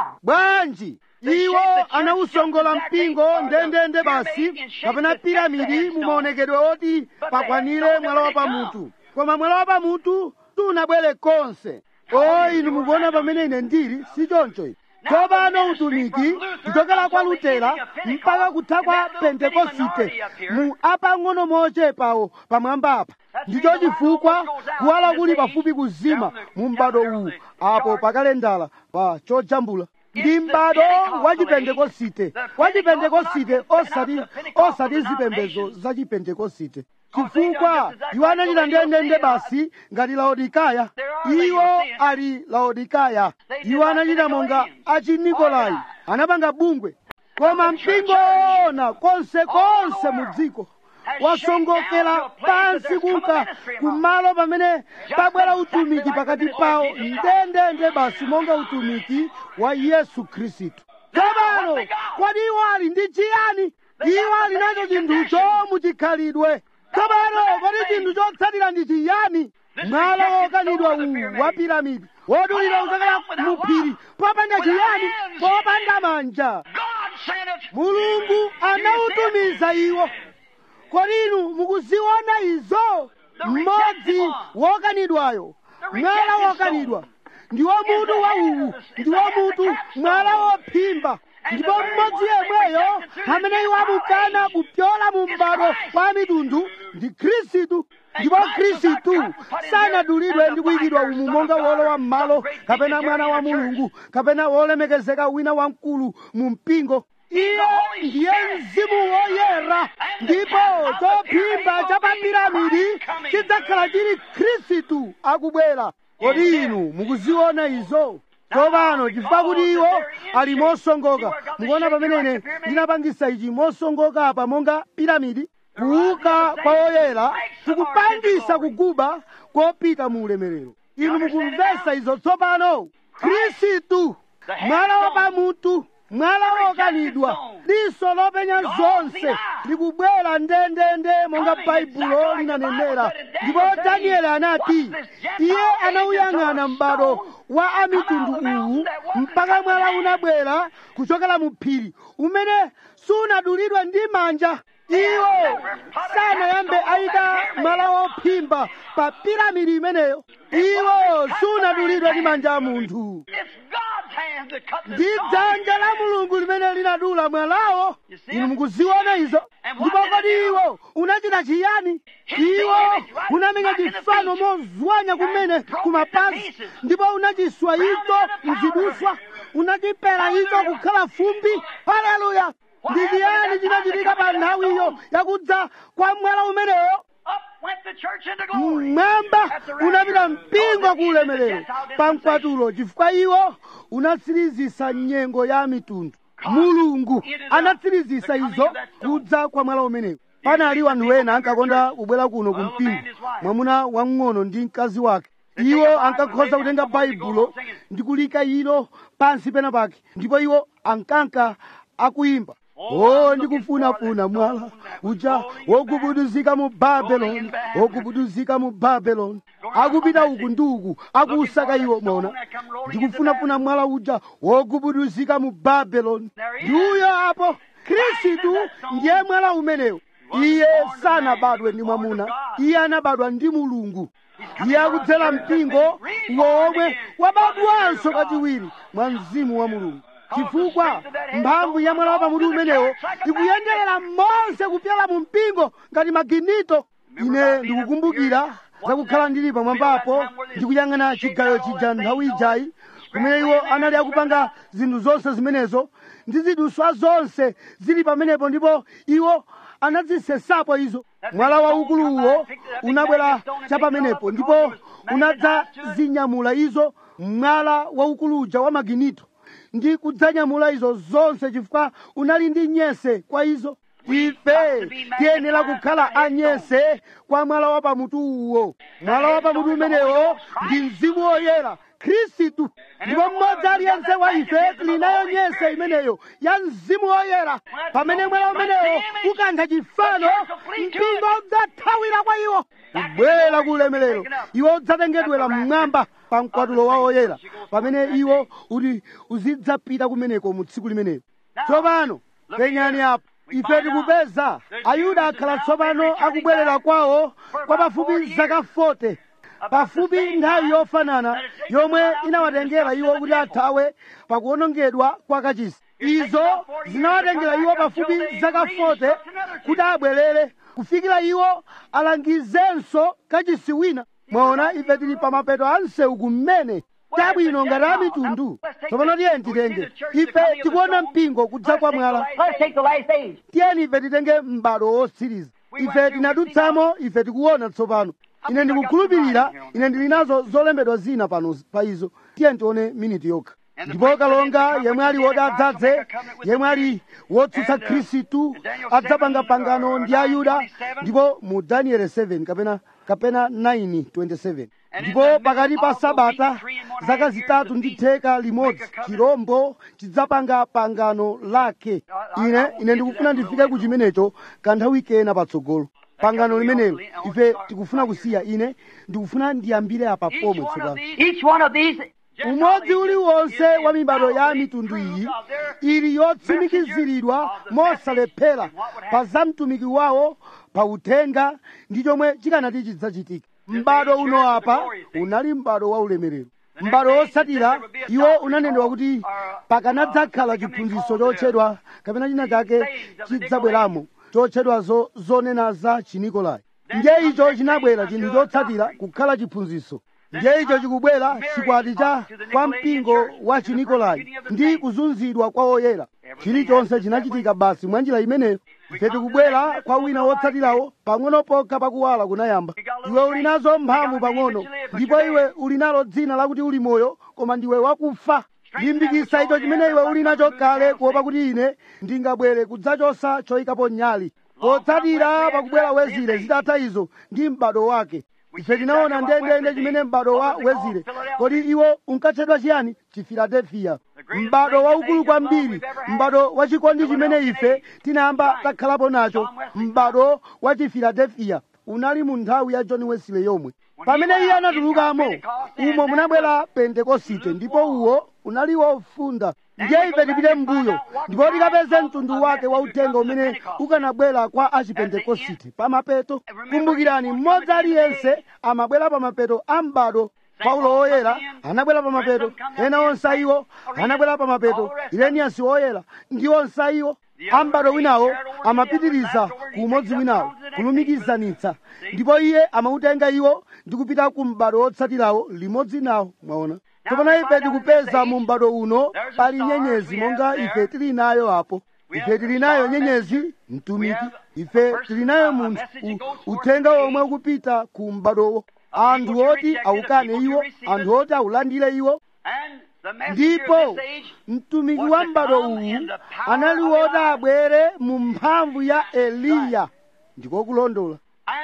bwanji iwo anawusongola mpingo ndendende basi kapena piramidi mu maonekedwe oti pakwanire mwala wa pamutu koma mwala wa pamutu sunabwere konse o inu mukuona pamene ine ndili si choncho ine tsopano utumiki kuchokera kwa lutera mpaka kutha kwa pentekosite mu apang'ono mochepawo pamwamba apa ndicho chifukwa kuwala kuli pafupi kuzima mu m'bado uwu apo pakalendala pa chojambula ndi m'bado wa chipentekosite wa chipentekosite osati osati zipembedzo za chipentekosite chifukwa iwo anachita ndendende basi ngati laodikaya iwo ali laodikaya iwo anachita monga achinikolai anapanga bungwe koma mpingo ona konse konse mu dziko wasongokera pansi kunka kumalo pamene pabwera utumiki pakati pawo ndendende basi monga utumiki wa yesu khristu tsopano kodi iwo ali ndi chiyani iwo ali nacho chinthucho muchikhalidwe tsopano kodi chinthu chotsatira ndi chiyani mwala wokanidwa uwu wa piramidi wodulira kuchokera mu phiri popanda chiyani popanda manja God sent it. mulungu anawutumiza iwo kodi inu mukuziona izo mmodzi wokanidwayo mwala wokanidwa ndiwo mutu wa uwu ndiwo mutu mwala wophimba ndipo mmodzi yemweyo amene iwo amukana kupyola mu m'bado wa mitundu ndi khristu ndipo khristu sanadulidwe ndi kuyikidwa umu monga wolowa m'malo kapena mwana wa mulungu kapena wolemekezeka wina wamkulu mu mpingo iye ndiye mzimu woyera ndipo chophimba cha papiramidi chidzakhala chili khristu akubwera kodi inu mukuziona izo tsopano chifukwa kuti iwo ali mosongoka mukuona pamene ine ndinapangisa ichi mosongoka apa monga piramidi kuuka kwa oyera tikupangisa kuguba kopita mu ulemerero inu mukumvesa izo tsopano khristu mwala wa pamutu mwala wokanidwa diso lopenya zonse likubwera ndendende monga baibulo linanenera ndipo danieli anati iye anauyang'ana m'bado wa amitundu uwu mpaka mwala unabwera kuchokera mu phiri umene sunadulidwa ndi manja iwo sanayambe ayika mwala wophimba pa piramidi imeneyo iwo sunadulidwa ndi manja a munthu ndi dzanja la mulungu limene linadula mwalawo inu mukuziona izo ndipo kodi iwo unachita chiyani iwo unamenya chifano mozwanya kumene kumapazi ndipo unachiswa icho mziduswa unachipera icho kukhala fumbi haleluya ndi chiyani chinachitika pa nthawiyo yakudza kwa mwala umenewo mmwamba unapita mpingo ku ulemerero pa mkwatulo chifukwa iwo unatsirizisa nyengo ya mitundu mulungu anatsirizisa izo kudza kwa mwala umenewo panali wanthu ena ankakonda kubwera kuno ku mpingo mwamuna wamng'ono ndi mkazi wake iwo ankakhoza kutenga baibulo ndi kulika ilo pansi pena pake ndipo iwo ankanka akuyimba o ndikufunafuna mwala uja wogubuduzika mu babeloni wogubuduzika mu babeloni akupita uku ndi uku akuusaka iwo mwaona ndikufunafuna mwala uja wogubuduzika mu babeloni ndiuyo apo khristu ndiye mwala umenewo iye sanabadwe ndi mwamuna iye anabadwa ndi mulungu iye akudzera mpingo womwe wabadwanso kachiwiri mwa mzimu wa mulungu chifukwa mphamvu ya mwala wa pamutu umenewo ikuyenderera monse kupyala mu mpingo ngati maginito ine ndikukumbukira zakukhala ndili pamwambapo ndikuyang'ana chigayo chija nthawi ijayi kumene iwo anali akupanga zinthu zonse zimenezo ndi ziduswa zonse zili pamenepo ndipo iwo anazisesapo izo mwala waukuluwo unabwera cha pamenepo ndipo unadzazinyamula izo mwala waukuluja wa maginito ndi kudzanyamula izo zonse chifukwa unali ndi nyese kwa izo ife tiyenera kukhala anyese kwa mwala wa pamutu uwo mwala wa pamutu umenewo ndi mzimu woyera khristu ndipo mmodzi aliyense wa ife tili nayo nyese imeneyo ya mzimu woyera pamene mwala umenewo ukantha chifano mpingo udzathawira kwa iwo kubwera ku ulemerero iwo udzatengedwera mmwamba pa mkwatulo wa oyera pamene iwo uti uzidzapita kumeneko mu tsiku limenelo tsopano penyani apo ife tikupeza ayuda akhala tsopano akubwerera kwawo kwa pafupi zaka 40 pafupi nthawi yofanana yomwe inawatengera iwo kuti athawe pakuwonongedwa kwa kachisi izo zinawatengera iwo pafupi zaka 40 kuti abwerere kufikira iwo alangizenso kachisi wina mwaona ife tili pa mapeto a msewu kumene tabwino ngati a mitundu tsopano tiyeni titenge ife tikuona mpingo kudza kwa mwala Let's take the last age. tiyeni ife titenge m'bado wotsiriza ife tinadutsamo ife tikuona tsopano ine ndikukhulupirira ine ndili nazo zolembedwa zina pano pa izo tiyeni tione miniti yokha ndipo kalonga yemwe ali woti adzadze yemwe ali wotsutsa khristu adzapanga pangano ndi ayuda ndipo mu daniel 7 kapena kapena 9:27 ndipo pakati pa sabata zaka zitatu ndi theka limodzi chirombo chidzapanga pangano lake ine ine ndikufuna ndifike ku chimenecho kanthawi kena patsogolo pangano limenelo ife tikufuna kusiya ine ndikufuna ndiyambire apa pomwe tsopano Each one of these umodzi uliwonse wa mibado ya mitundu iyi ili yotsimikiziridwa mosalephera pa za mtumiki wawo pa uthenga ndi chomwe chikanati chidzachitika m'bado uno apa unali m'bado wa ulemerero m'bado wotsatira iwo unanenedwa kuti pakanadzakhala chiphunzitso chotchedwa kapena china chake chidzabweramo chotchedwa zo- zonena za chinikolai ndiye icho chinabwera chinthu chotsatira kukhala chiphunzitso ndiye icho chikubwera chikwati cha kwa mpingo wa chinikolai ndi kuzunzidwa kwa oyera chilichonse chinachitika basi mwa njira imeneyo ife tikubwera kwa wina wotsatirawo pang'ono pokha pakuwala kunayamba iwe uli nazo mphamvu pang'ono ndipo iwe uli nalo dzina lakuti uli moyo koma ndiwe wakufa limbikisa icho chimene iwe uli nacho kale kuopa kuti ine ndingabwere kudzachosa choyikapo nyali potsatira pakubwera wezire zitatha izo ndi m'bado wake ife tinaona ndendende chimene m'bado wa wezire kodi iwo unkatchedwa chiyani chifiladelfiya m'bado waukulu kwambiri m'bado wa chikondi chimene ife tinayamba takhalapo nacho m'bado wa chifiladelfiya unali mu nthawi ya john wesley yomwe pamene iye anatulukamo umo munabwera pentekosite ndipo uwo unali wofunda ndiye ife tipite m'mbuyo ndipo tikapeze mtundu wake wa uthenga umene ukanabwera kwa achipentekosite pamapeto kumbukirani mmodzi aliyense amabwera pamapeto a m'bado paulo woyera anabwera pamapeto ena onse iwo anabwera pamapeto ireniyasi woyera ndi onse iwo ambado winawo amapitiriza ku umodzi winawo kulumikizanitsa ndipo iye amautenga iwo ndi kupita ku m'bado wotsatirawo limodzi nawo mwaona tsopano ife tikupeza mu m'bado uno pali nyenyezi monga ife tili nayo apo ife tili nayo nyenyezi mtumiki ife tili nayo munthu u- uthenga omwe ukupita ku m'badowo anthu oti awukane iwo anthu oti awulandire iwo ndipo mtumiki wa m'bado uwu anali woti abwere mu mphamvu ya eliya ndiko kulondola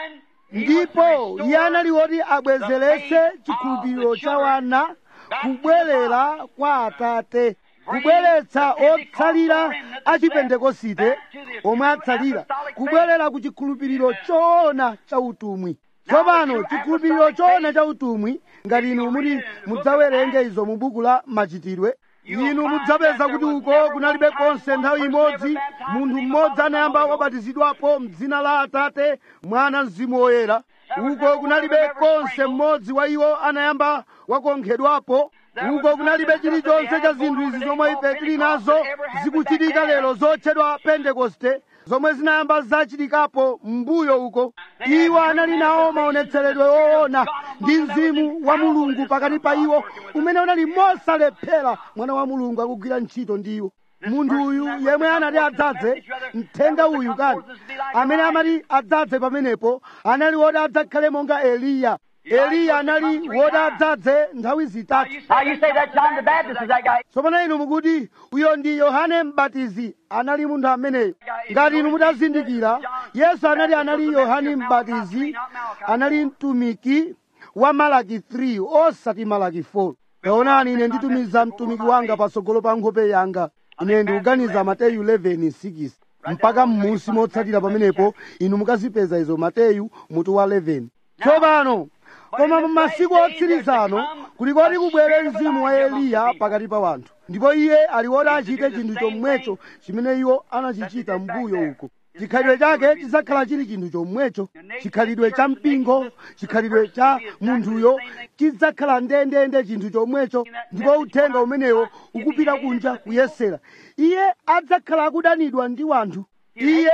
ndipo iye anali woti abwezeretse chikhulupiriro cha wana kubwerera kwa atate kubweretsa otsalira achipentekosite omwe atsalira kubwerera ku chikhulupiriro choona cha utumwi tsopano chikhulupiriro choona cha utumwi ngati inu muti mudzawerenge izo mu buku la machitidwe inu mudzapeza kuti uko kunalibe konse nthawi imodzi munthu mmodzi anayamba wabatizidwapo m'dzina la atate mwana mzimu woyera uko kunalibe konse mmodzi wa iwo anayamba wakonkhedwapo uko kunalibe chilichonse cha zinthu izi zomwe ife tili nazo zikuchitika lero zotchedwa pentekoste zomwe zinayamba zachitikapo m'mbuyo uko iwo anali nawo maonetseredwe woona ndi mzimu wa mulungu pakati pa iwo umene unali mosalephera mwana wa mulungu akugwira ntchito ndi iwo munthu uyu yemwe anati adzadze mthenga uyu kani amene amati adzadze pamenepo anali woti adzakhale monga eliya eliya anali woti adzadze nthawi zitatu Now you say that John the Baptist is that guy. tsopano inu mukuti uyo ndi yohane mbatizi anali munthu ameneyo ngati inu mutazindikira yesu anali anali yohane mbatizi anali mtumiki wa malaki 3 osati malaki 4 taonani ine nditumiza mtumiki wanga patsogolo pa nkhope yanga ine ndikuganiza mateyu 11:6 mpaka m'musi motsatira pamenepo inu mukazipeza izo mateyu mutu wa 11 tsopano koma mu masiku otsirizano kulikoti kubwere mzimu wa eliya pakati pa wanthu ndipo iye ali woti achite chinthu chomwecho chimene iwo anachichita mbuyo uko chikhalidwe chake chidzakhala chili chinthu chomwecho chikhalidwe cha mpingo chikhalidwe cha munthuyo chidzakhala ndendende chinthu chomwecho ndipo uthenga umenewo ukupita kunja kuyesera iye adzakhala akudanidwa ndi wanthu iye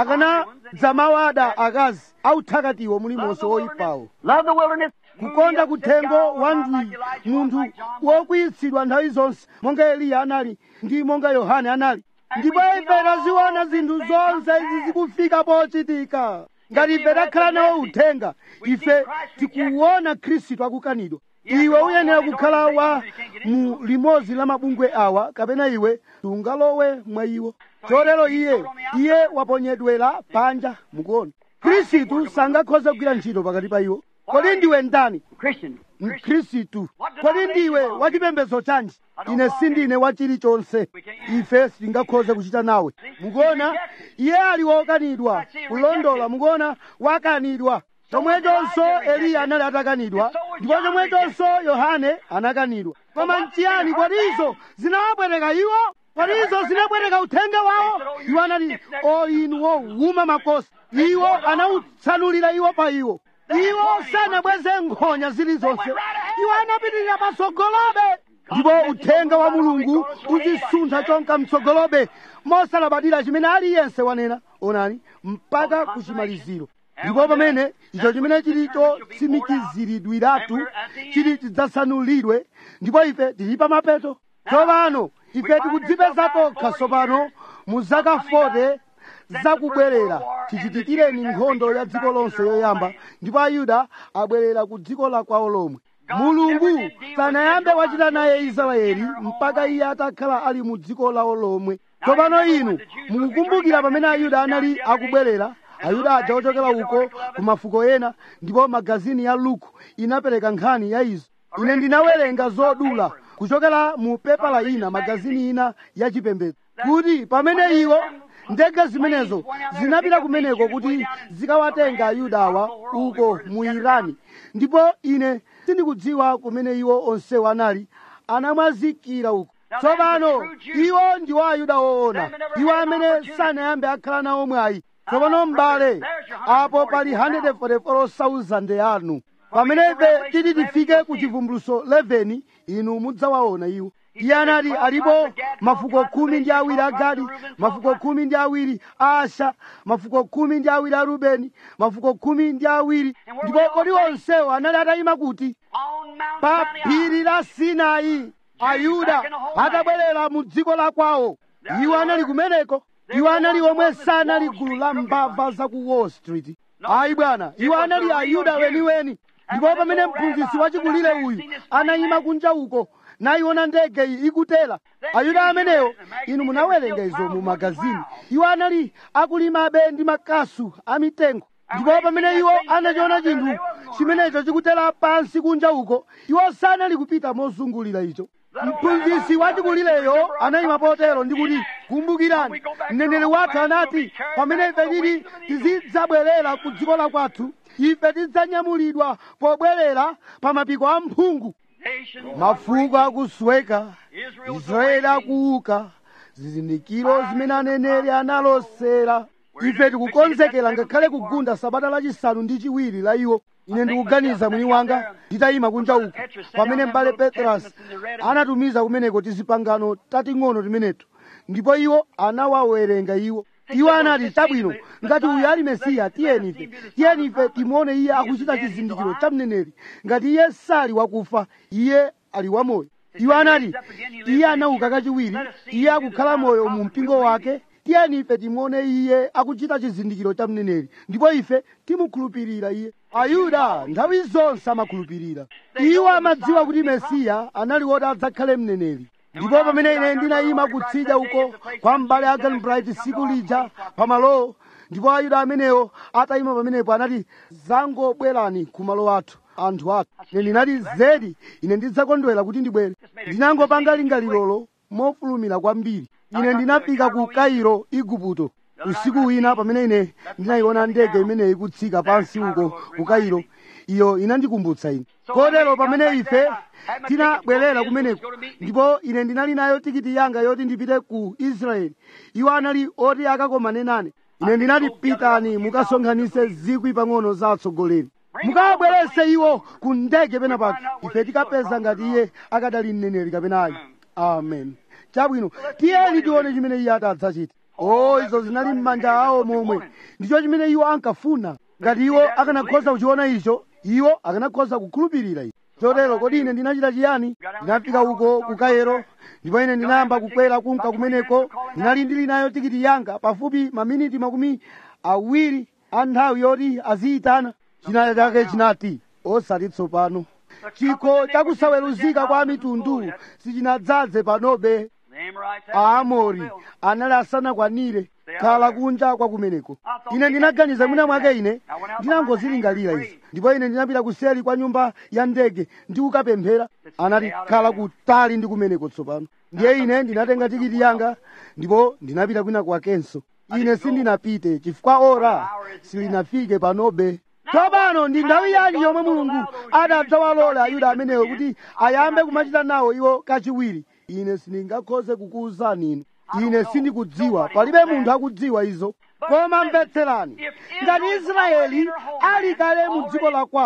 akanadzamawada akazi authakatiwo mulimonse woyipawo Love the wilderness. kukonda kuthengo wa ndwi munthu wokwiyitsidwa nthawi zonse monga eliya anali ndi monga yohane anali ndipo ife taziona zinthu zonse izi zikufika pochitika ngati ife takhala nawo uthenga ife tikuwona khristu akukanidwa iwe uyenera kukhala wa mu limodzi la mabungwe awa kapena iwe sungalowe mwa iwo chotero iye iye waponyedwera panja mukuona khristu sangakhoze kugwira ntchito pakati pa iwo kodi ndiwe ndani Christian. mkhristu kodi ndiwe wachipembedzo chanji ine sindine wa chilichonse ife sitingakhoze kuchita nawe mukuona iye ali wokanidwa kulondola mukuona wakanidwa chomwechonso eliya anali atakanidwa ndipo chomwechonso yohane anakanidwa koma nchiyani kodi izo zinawapweteka iwo kodi izo zinapweteka uthenga wawo iwo anati o inu wowuma makosi iwo anawutsanulira iwo pa iwo iwo sanabweze nkhonya zilizonse iwo anapitirira patsogolobe ndipo uthenga wa mulungu uzisuntha chonka mtsogolobe mosalabadira chimene aliyense wanena onani mpaka kuchimaliziro ndipo pamene icho chimene chili chotsimikiziridwiratu chili chidzasanulidwe ndipo ife tili pa mapeto tsopano ife tikudzipeza tokha tsopano mu zaka 40 zakubwerera tichitikireni nkhondo ya dziko lonse yoyamba ndipo ayuda abwerera ku dziko la kwawo lomwe mulungu sanayambe wachita naye israeli mpaka iye atakhala ali mu dziko lawo lomwe tsopano inu mukukumbukira pamene ayuda anali akubwerera ayuda aja ochokera uko ku mafuko ena ndipo magazini ya luku inapereka nkhani ya izo ine ndinawerenga zodula kuchokera mu pepala ina magazini ina ya chipembedzo kuti pamene iwo ndege zimenezo zinapita kumeneko kuti zikawatenga ayudawa uko mu irani ndipo ine sindikudziwa kumene iwo onsewo anali anamwazikira uko tsopano iwo ndiwo ayuda woona iwo amene sanayambe akhala nawo mwayi tsopano m'bale apo pali 144,000 anu pamene ife titi tifike ku chivumbuluso 11 inu mudzawaona iwo iye anati alipo mafuko khumi ndi awiri a gadi mafuko khumi ndi awiri a asha mafuko khumi ndi awiri a rubeni mafuko khumi ndi awiri ndipo kodi onsewo anali atayima kuti pa phiri la sinai ayuda atabwerera mu dziko la kwawo iwo anali kumeneko iwo anali omwe sanali gulu la mbava za ku wall street ayi bwana iwo anali ayuda weniweni ndipo pamene mphunzitsi wachikulire uyu anayima kunja uko nayiona ndege iyi ikutera ayuda amenewo inu munawerenga izo mu magazini iwo anali akulimabe ndi makasu amitengo ndipo pamene iwo anachiona chinthu chimenecho chikutera pansi kunja uko iwo sanali kupita mozungulira icho mphunzitsi wachikulireyo anayima potero ndikuti kumbukirani mneneri wathu anati pamene ife tili tizidzabwerera ku dziko la kwathu ife tidzanyamulidwa pobwerera pa mapiko a mphungu mafuko akusweka israeli akuuka zizindikiro zimene aneneri analosera ife tikukonzekera ngakhale kugunda sabata lachisanu ndi chiwiri la iwo ine ndikuganiza mwini wanga nditayima kunja uko pamene m'bale petrasi anatumiza kumeneko tizipangano tating'ono timeneto ndipo iwo anawawerenga iwo iwo anati chabwino ngati uyu ali mesiya tiyeni ife tiyeni ife timuone iye akuchita chizindikiro cha mneneri ngati iye sali wakufa iye ali wamoyo iwo anati iye anauka kachiwiri iye akukhala moyo mu mpingo wake tiyeni ife timuone iye akuchita chizindikiro cha mneneri ndipo ife timukhulupirira iye ayuda nthawi zonse amakhulupirira iwo amadziwa kuti mesiya anali woti adzakhale mneneri ndipo pamene ine ndinayima kutsidya uko kwa m'bale agan bright tsiku lija pamalowo ndipo ayuda amenewo atayima pamenepo anati zangobwerani ku malo athu anthu athu ine ndinati zedi ine ndidzakondwera kuti ndibwere ndinangopanga lingalirolo mofulumira kwambiri ine ndinafika ku kairo igupto usiku wina pamene ine ndinayiona ndege imeneyi ikutsika pansi uko ku kairo iyo inandikumbutsa ine kotero pamene ife tinabwerera kumeneko ndipo ine ndinali nayo tikiti yanga yoti ndipite ku israeli iwo anali oti akakomane nane ine ndinati pitani mukasonkhanitse zikwi pang'ono za atsogoleri mukawabwerese iwo ku ndege penapake ife tikapeza ngati iye akadali mneneri kapena ayi amen chabwino tiyeni tione chimene iye atadzachita o izo zinali m'manja awo momwe ndicho chimene iwo ankafuna ngati iwo akanakhoza kuchiona icho iwo akanakhoza kukhulupirira icho chotero kodi ine ndinachita chiyani ndinafika uko ku kairo ndipo ine ndinayamba kukwera kunka kumeneko ndinali ndili nayo tikiti yanga pafupi maminiti makumi awiri a nthawi yoti aziyitana china chake chinati osati tsopano chikho chakusaweruzika kwa mitundu sichinadzaze panobe aamori anali asanakwanire khala kunja kwa kumeneko ine ndinaganiza mwina mwake ine ndinangozilingalira izi ndipo ine ndinapita kuseri kwa nyumba ya ndege ndi kukapemphera anati khala kutali ndi kumeneko tsopano ndiye ine ndinatenga tikiti yanga ndipo ndinapita kwina kwakenso ine sindinapite chifukwa ora silinafike panobe tsopano ndi nthawi yanji yomwe mulungu adadzawalola ayuda amenewo kuti ayambe kumachita nawo iwo kachiwiri ine sindingakhoze kukuwuzani inu ine sindikudziwa palibe munthu akudziwa izo koma mvetserani ngati israeli ali kale mu dziko la kwawo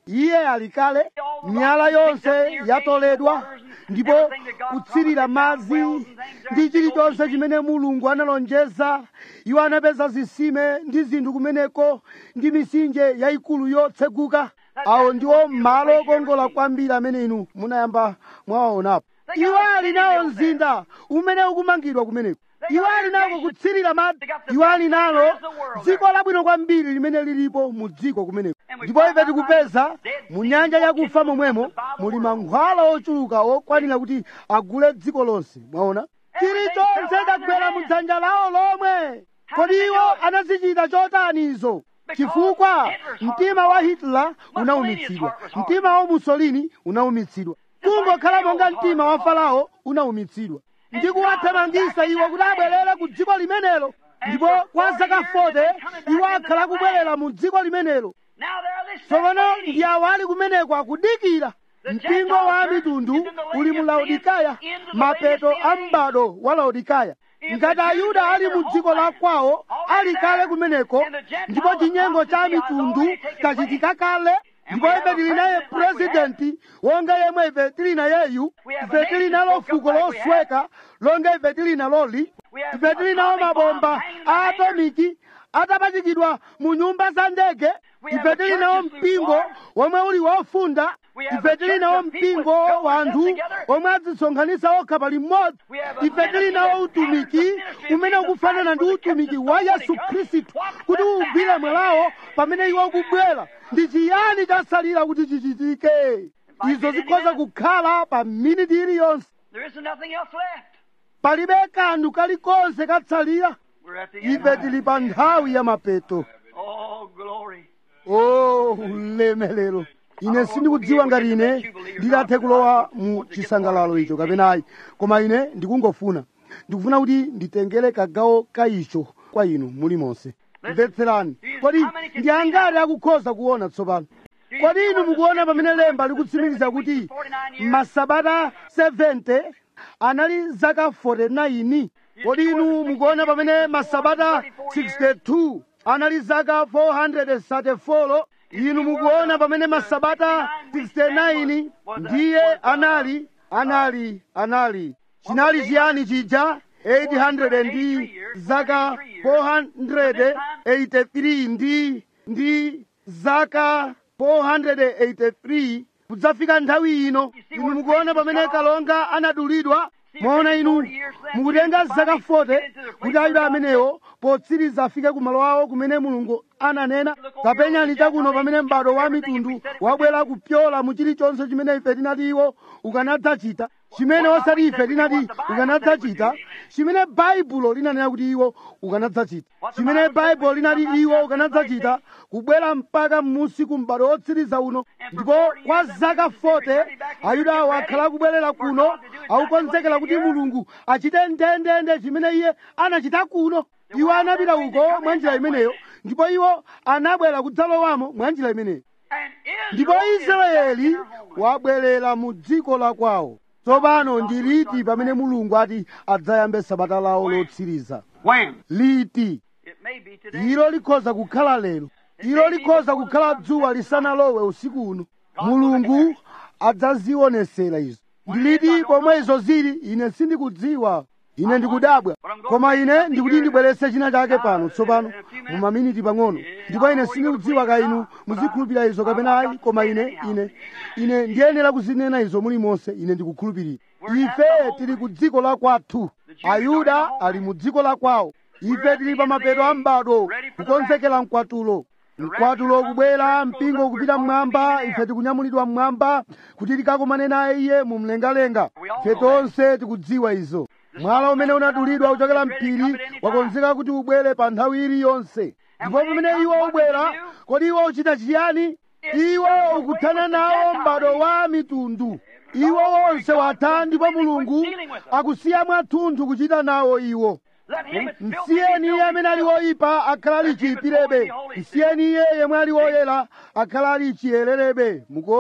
iye ali kale miyala yonse yatoledwa ndipo kutsirira madzi ndi chilichonse chimene mulungu analonjeza iwo anapeza zitsime ndi zinthu kumeneko ndi mitsinje yayikulu yotseguka awo ndiwo malo okongola kwambiri amene inu munayamba mwawaonapo iwo ali nawo mzinda umene ukumangidwa kumeneko iwo ali nako kutsirira madzi iwo ali nalo dziko labwino kwambiri limene lilipo mu dziko kumeneko ndipo ife tikupeza mu nyanja yakufa momwemo muli mankhwala ochuluka okwanira kuti agule dziko lonse mwaona chilichonse chagwera mu dzanja lawo lomwe kodi iwo anazichita chotani izo chifukwa mtima wa hitler unaumitsidwa mtima wa mussolini unaumitsidwa kungokhala monga mtima wa farao unaumitsidwa ndi kuwathamangisa iwo kuti abwerere ku dziko limenelo ndipo kwa zaka 40 iwo akhala kubwerera mu dziko limenelo tsopano ndi awo ali kumeneko akudikira mpingo wa mitundu uli mu laodikaya mapeto a m'bado wa laodikaya ngati ayuda ali mu dziko la kwawo ali kale kumeneko ndipo chinyengo cha mitundu chachitika kale ndipo ife tili naye purezidenti wonga yemwe ife tili nayeyu ife tili nalo fuko losweka longa ife tili naloli ife tili nawo mabomba a atomiki atapachikidwa mu nyumba za ndege ife tili nawo mpingo womwe uli wofunda ife tili nawo mpingo wa anthu omwe adzisonkhanitsa okha pali mmodzi ife tili nawo utumiki umene ukufanana ndi utumiki wa yesu khristu kuti ugwire mwalawo pamene iwo ukubwera ndi chiyani chasalira kuti chichitike izo zikhoza kukhala pa miniti iliyonse There isn't nothing else left. palibe kanthu kalikonse katsalira We're at the end. ife tili pa nthawi ya mapeto Oh, glory. o ulemelero ine sindikudziwa ngati ine ndilathe kulowa mu chisangalalo icho kapenayi koma ine ndikungofuna ndikufuna kuti nditengere kagawo ka icho kwa inu mulimonse mvetserani kodi ndi angati akukhoza kuona tsopano kodi inu mukuona pamene lemba likutsimikiza kuti masabata 70 anali zaka 49 kodi inu mukuona pamene masabata 62 anali zaka 434 indi mukuona pamene masabata 69 ndiye anali anali anali chinali chiyani chija 800 ndi zaka 483 ndi ndi zaka 483 kudzafika nthawi ino inu mukuona pamene kalonga anadulidwa mwaona inu mukutenga zaka 40 kuti ayuda amenewo potsiriza afike kumalo awo kumene mulungu ananena kapenyani chakuno pamene m'bado wa mitundu wabwera kupyola mu chilichonse chimene ife tinati iwo ukanadzachita chimene osati ife tinati ukanadzachita chimene baibulo linanena kuti iwo ukanadzachita chimene baibulo linati iwo ukanadzachita kubwera mpaka m'musi ku m'bado wotsiriza uno ndipo kwa zaka 40 ayuda awo akhala akubwerera kuno akukonzekera kuti mulungu achite ndendende chimene iye anachita kuno iwo anapita uko mwa njira imeneyo ndipo iwo anabwera kudzalowamo mwa njira imeneyo And ndipo israeli wabwerera mu dziko la kwawo tsopano ndi liti pamene mulungu ati adzayambe sabata lawo lotsiriza When? liti It may be today. ilo likhoza kukhala lero ilo likhoza kukhala dzuwa lisanalowe usiku uno mulungu adzazionesera izo ndiliti pomwe izo zili ine sindikudziwa ine ndikudabwa koma ine ndikuti ndibweretse china chake pano tsopano mu maminiti pang'ono ndipo ine sindikudziwa ka inu muzikhulupirira izo kapena ayi koma ine ine ine ndiyenera kuzinena izo mulimonse ine ndikukhulupirira ife tili ku dziko la kwathu ayuda ali mu dziko la kwawo ife tili pa mapeto a m'bado kukonzekera mkwatulo mkwatulo kubwera mpingo kupita mmwamba ife tikunyamulidwa mmwamba kuti tikakomane naye iye mu mlengalenga ife tonse tikudziwa izo mwala umene unadulidwa kuchokera mphiri wakonzeka kuti ubwere pa nthawi iliyonse ndipo pamene iwo ubwera kodi iwo uchita chiyani iwo ukuthana nawo m'bado wa mitundu iwo wonse watha ndipo mulungu akusiya mwathunthu kuchita nawo iwo Let him that's filthy msiyeni iye amene ali woyipa akhala ali chiyipirebe msiyeni iye yemwe ali woyera akhala ali chiyererebe mukuona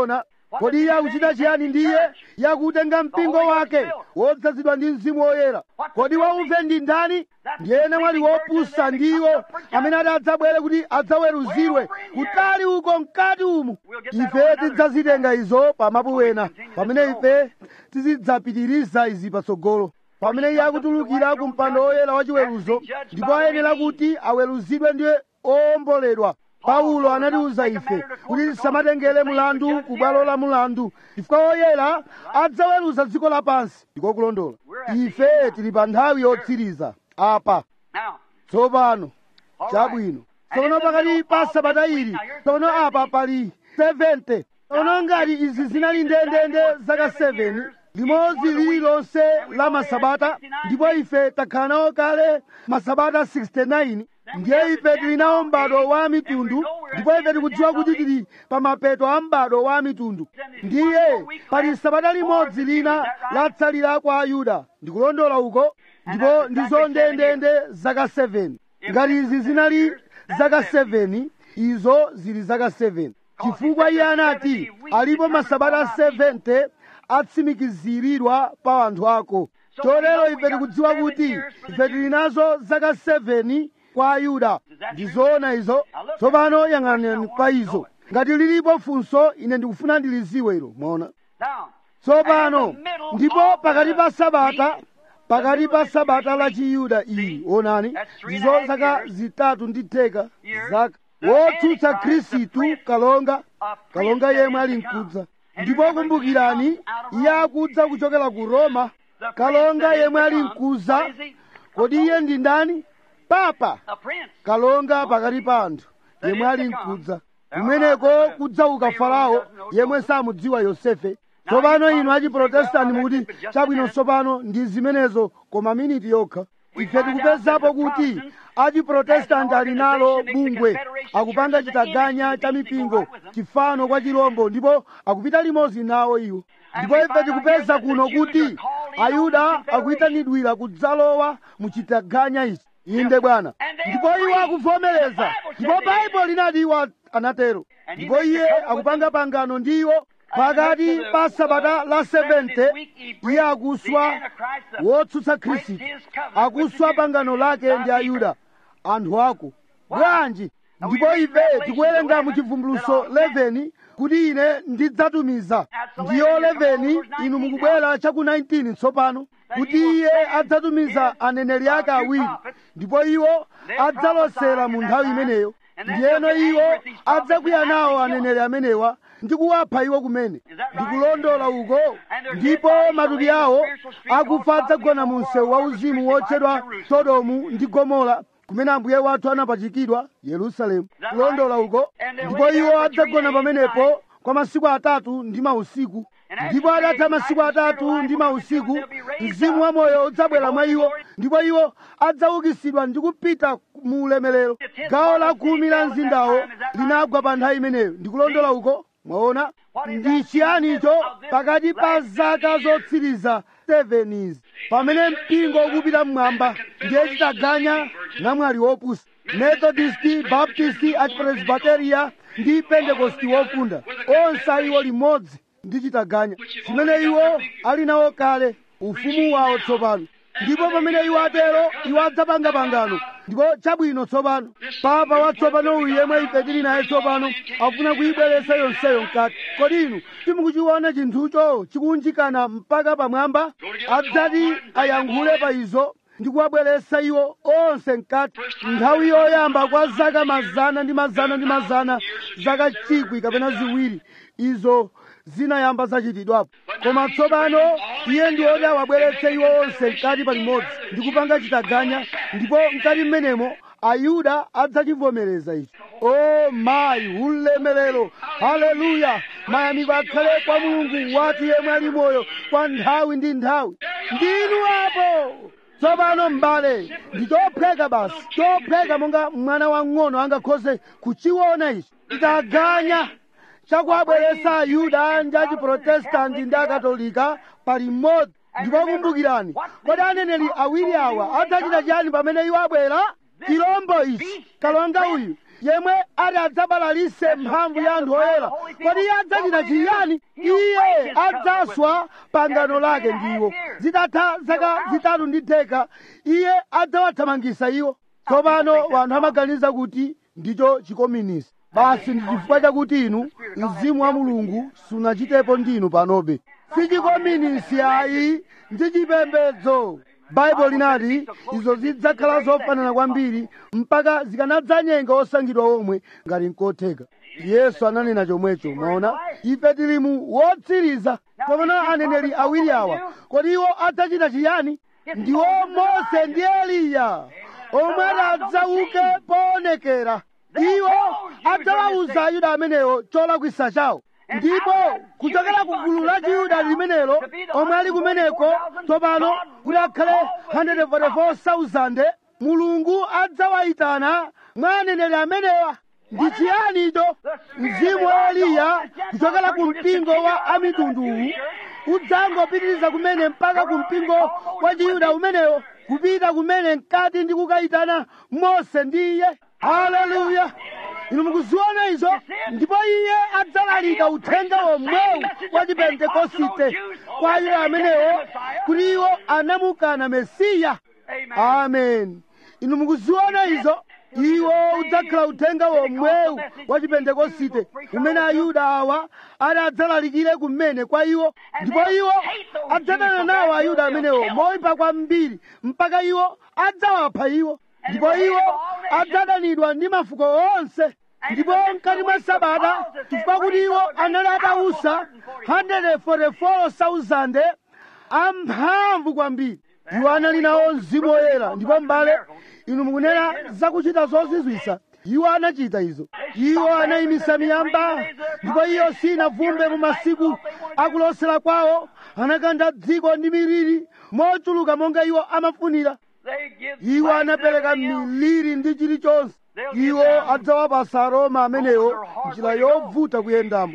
kodi iye akuchita chiyani ndiye yakutenga mpingo wake wodzazidwa ndi mzimu woyera kodi wauve ndi ndani ndiye ena mwali wopusa ndiwo amene ati adzabwere kuti adzaweruzidwe kutali uko mkati umu ife tidzazitenga izo pamapu wena pamene ife tizidzapitiriza izi patsogolo pamene iye akutulukira ku mpando woyera wachiweruzo ndipo ayenera kuti aweruzidwe ndi owomboledwa paulo anatiuza ife kuti tisamatengere mulandu ku bwalo la mulandu chifukwa woyera adzaweruza dziko lapansi ndiko kulondola ife tili pa nthawi yotsiriza apa Now, tsopano chabwino tsono pakati pa sabata ili tsono apa pali 70 tsono ngati izi zinali ndendende zaka 7 limodzi lililonse la masabata ndipo ife takhala nawo kale masabata 69 ndiye ife tili nawo m'bado wa mitundu ndipo ife tikudziwa kuti tili pa mapeto a m'bado wa mitundu ndiye pali sabata limodzi lina latsalira kwa ayuda ndikulondola uko ndipo ndizo ndendende zaka 7 ngati izi zinali zaka 7 izo zili zaka 7 chifukwa iye anati alipo masabata 70 atsimikiziridwa pa anthu ako chotero ife tikudziwa kuti ife tili nazo zaka 7 kwa ayuda ndizoona izo tsopano yang'anani pa izo ngati lilipo funso ine ndikufuna ndiliziwe ilo mwaona now, tsopano ndipo pakati pa sabata pakati pa sabata la chiyuda iyi onani ndizo zaka zitatu ndi theka zaka wotsutsa khristu kalonga kalonga yemwe ali mkudza ndipo kumbukirani iye akudza kuchokera ku roma kalonga yemwe ali mkudza kodi iye ndi ndani papa a prince. kalonga pakati pa anthu yemwe ali mkudza kumeneko kudzauka farao yemwe samudziwa yosefe tsopano inu achiprotestanti mukuti chabwino tsopano ndi zimenezo koma miniti yokha ife tikupezapo kuti achiprotestanti ali nalo bungwe akupanga chitaganya cha mipingo chifano kwa chirombo ndipo akupita limodzi nawo iwo ndipo ife tikupeza kuno kuti ayuda akuyitanidwira kudzalowa mu chitaganya ichi inde bwana ndipo iwo akuvomereza ndipo baibulo linati iwo anatero ndipo iye akupanga pangano ndi iwo pakati pa sabata la 70 iye akuswa wotsutsa khristu akuswa pangano lake ndi ayuda anthu ako bwanji ndipo ife tikuwerenga mu chivumbuluso 11 kuti ine ndidzatumiza ndiyo 11 inu mukubwera chaku 19 tsopano kuti iye adzatumiza aneneri ake awiri ndipo iwo adzalosera mu nthawi imeneyo ndiyeno iwo adzakwiya nawo aneneri amenewa ndi kuwapha iwo kumene ndikulondola uko ndipo matupi awo akufa adzagona mu msewu wauzimu wotchedwa sodomu ndi gomora kumene ambuye wathu anapachikidwa yerusalemu kulondola uko ndipo iwo adzagona pamenepo kwa masiku atatu ndi mausiku ndipo atatha masiku atatu ndi mausiku mzimu wa moyo udzabwera mwa iwo ndipo iwo adzaukitsidwa ndi kupita mu ulemerero gawo la khumi la mzindawo linagwa pa nthawi imeneyo ndikulondola uko mwaona ndi chiyani icho pakati pa zaka zotsiriza 7 izi pamene mpingo ukupita mmwamba ndiye chitaganya namwali wopusa methodisti baptisti achipresbiteria ndi pentekosti wofunda onse iwo limodzi ndi chitaganya chimene iwo ali nawo kale ufumu wawo tsopano ndipo pamene iwo atero iwo adzapanga pangano ndipo chabwino tsopano papa watsopano uyu yemwe ife tili naye tsopano afuna kuyibweretsa yonseyo mkati kodi inu simukuchiona chinthucho chikunjikana mpaka pamwamba adzati ayankhule pa izo ndi kuwabweretsa iwo onse mkati nthawi yoyamba kwa zaka mazana ndi mazana ndi mazana zaka chikwi kapena ziwiri izo zinayamba zachitidwapo koma tsopano iye ndi oti awabweretse iwo onse mkati palimodzi ndi kupanga chitaganya ndipo mkati mmenemo ayuda adzachivomereza ichi o mayi ulemerero haleluya mayamiko akhale kwa mulungu wathu yemwe ali moyo kwa nthawi ndi nthawi ndinu apo tsopano m'bale ndi chopheka basi chopheka monga mwana wang'ono angakhoze kuchiona ichi chitaganya chakuabweretsa ayuda ndi achiprotestanti ndi akatolika pali mmodzi ndipo kumbukirani kodi aneneri awiri awa adzachita chiyani pamene iwo abwera chirombo ichi kalonga uyu yemwe ati adzabalalise mphamvu ya anthu oyera kodi iye adzachita chiyani iye adzaswa pangano lake ndiwo zitatha zaka zitatu ndi theka iye adzawathamangisa iwo tsopano wanthu amaganiza kuti ndicho chikominisi basi ndi chifukwa chakuti inu mzimu wa mulungu sunachitepo ndinu panobe si chikominisi ayi ndi chipembedzo baibulo linati izo zidzakhala zofanana kwambiri mpaka zikanadzanyenga osankhidwa omwe ngati nkotheka yesu ananena chomwecho maona ife tili mu wotsiriza tsopano aneneri awiri awa kodi iwo adzachita chiyani ndiwo mose ndi eliya omwe adzauke poonekera iwo adzawawuza ayuda amenewo cholakwisa chawo ndipo kuchokera ku gulu la chiyuda limenelo omwe ali kumeneko tsopano kuti akhale 144,000 mulungu adzawayitana mwa aneneri amenewa ndi chiyani icho mzimu wa eliya kuchokera ku mpingo wa amitunduwu udzangopitiriza kumene mpaka ku mpingo wa chiyuda umenewo kupita kumene mkati ndi kukayitana mose ndi iye haleluya inu mukuziona izo ndipo iye adzalalika uthenga womwewu wa chipentekosite kwa iwo amenewo kuti iwo anamukana mesiya amen inu mukuziona izo iwo udzakhala uthenga womwewu wa chipentekosite umene ayuda awa ali adzalalikire kumene kwa iwo ndipo iwo adzadana nawo ayuda amenewo moyipa kwambiri mpaka iwo adzawapha iwo ndipo iwo adzadanidwa ndi mafuko onse ndipo mkati mwa sabata chifukwa kuti iwo anali atausa 144,000 amphamvu kwambiri iwo anali nawo mzimu woyera ndipo mbale inu mukunena zakuchita zozizwisa iwo anachita izo iwo anayimisa miyamba ndipo iyo sinavumbe mu masiku akulosera kwawo anakanda dziko ndi miliri mochuluka monga iwo amafunira iwo anapereka miliri ndi chilichonse iwo adzawapasa aroma amenewo njira yovuta kuyendamo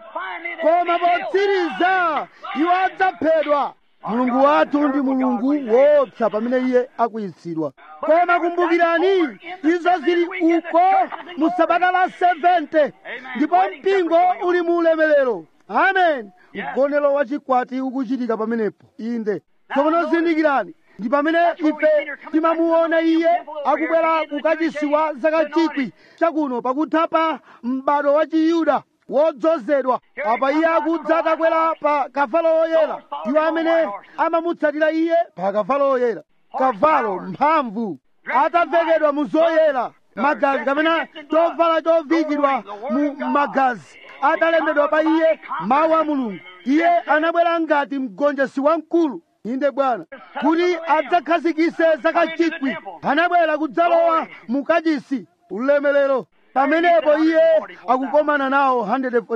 koma potsiriza iwo adzaphedwa mulungu wathu ndi mulungu woopsa pamene iye akuyitsidwa koma kumbukirani izo zili uko mu sabata la 70 ndipo mpingo uli mu ulemerero amen mgonero wachikwati ukuchitika pamenepo inde tsopano zindikirani ndi pamene ife timamuona iye akubwera kukachisiwa zaka chikwi chakuno pakutha pa m'bado wa chiyuda wodzozedwa apa iye akudza atakwera pa kavalo woyera iwo amene amamutsatira iye pa kavalo woyera kavalo mphamvu atavekedwa mu zoyera magazi kapena chovala chovikidwa mu magazi atalembedwa pa iye mawu a mulungu iye anabwera ngati mgonjesi wamkulu inde bwana kuti adzakhazikise zaka chikwi anabwera kudzalowa mu kachisi ulemerero pamenepo iye akukomana nawo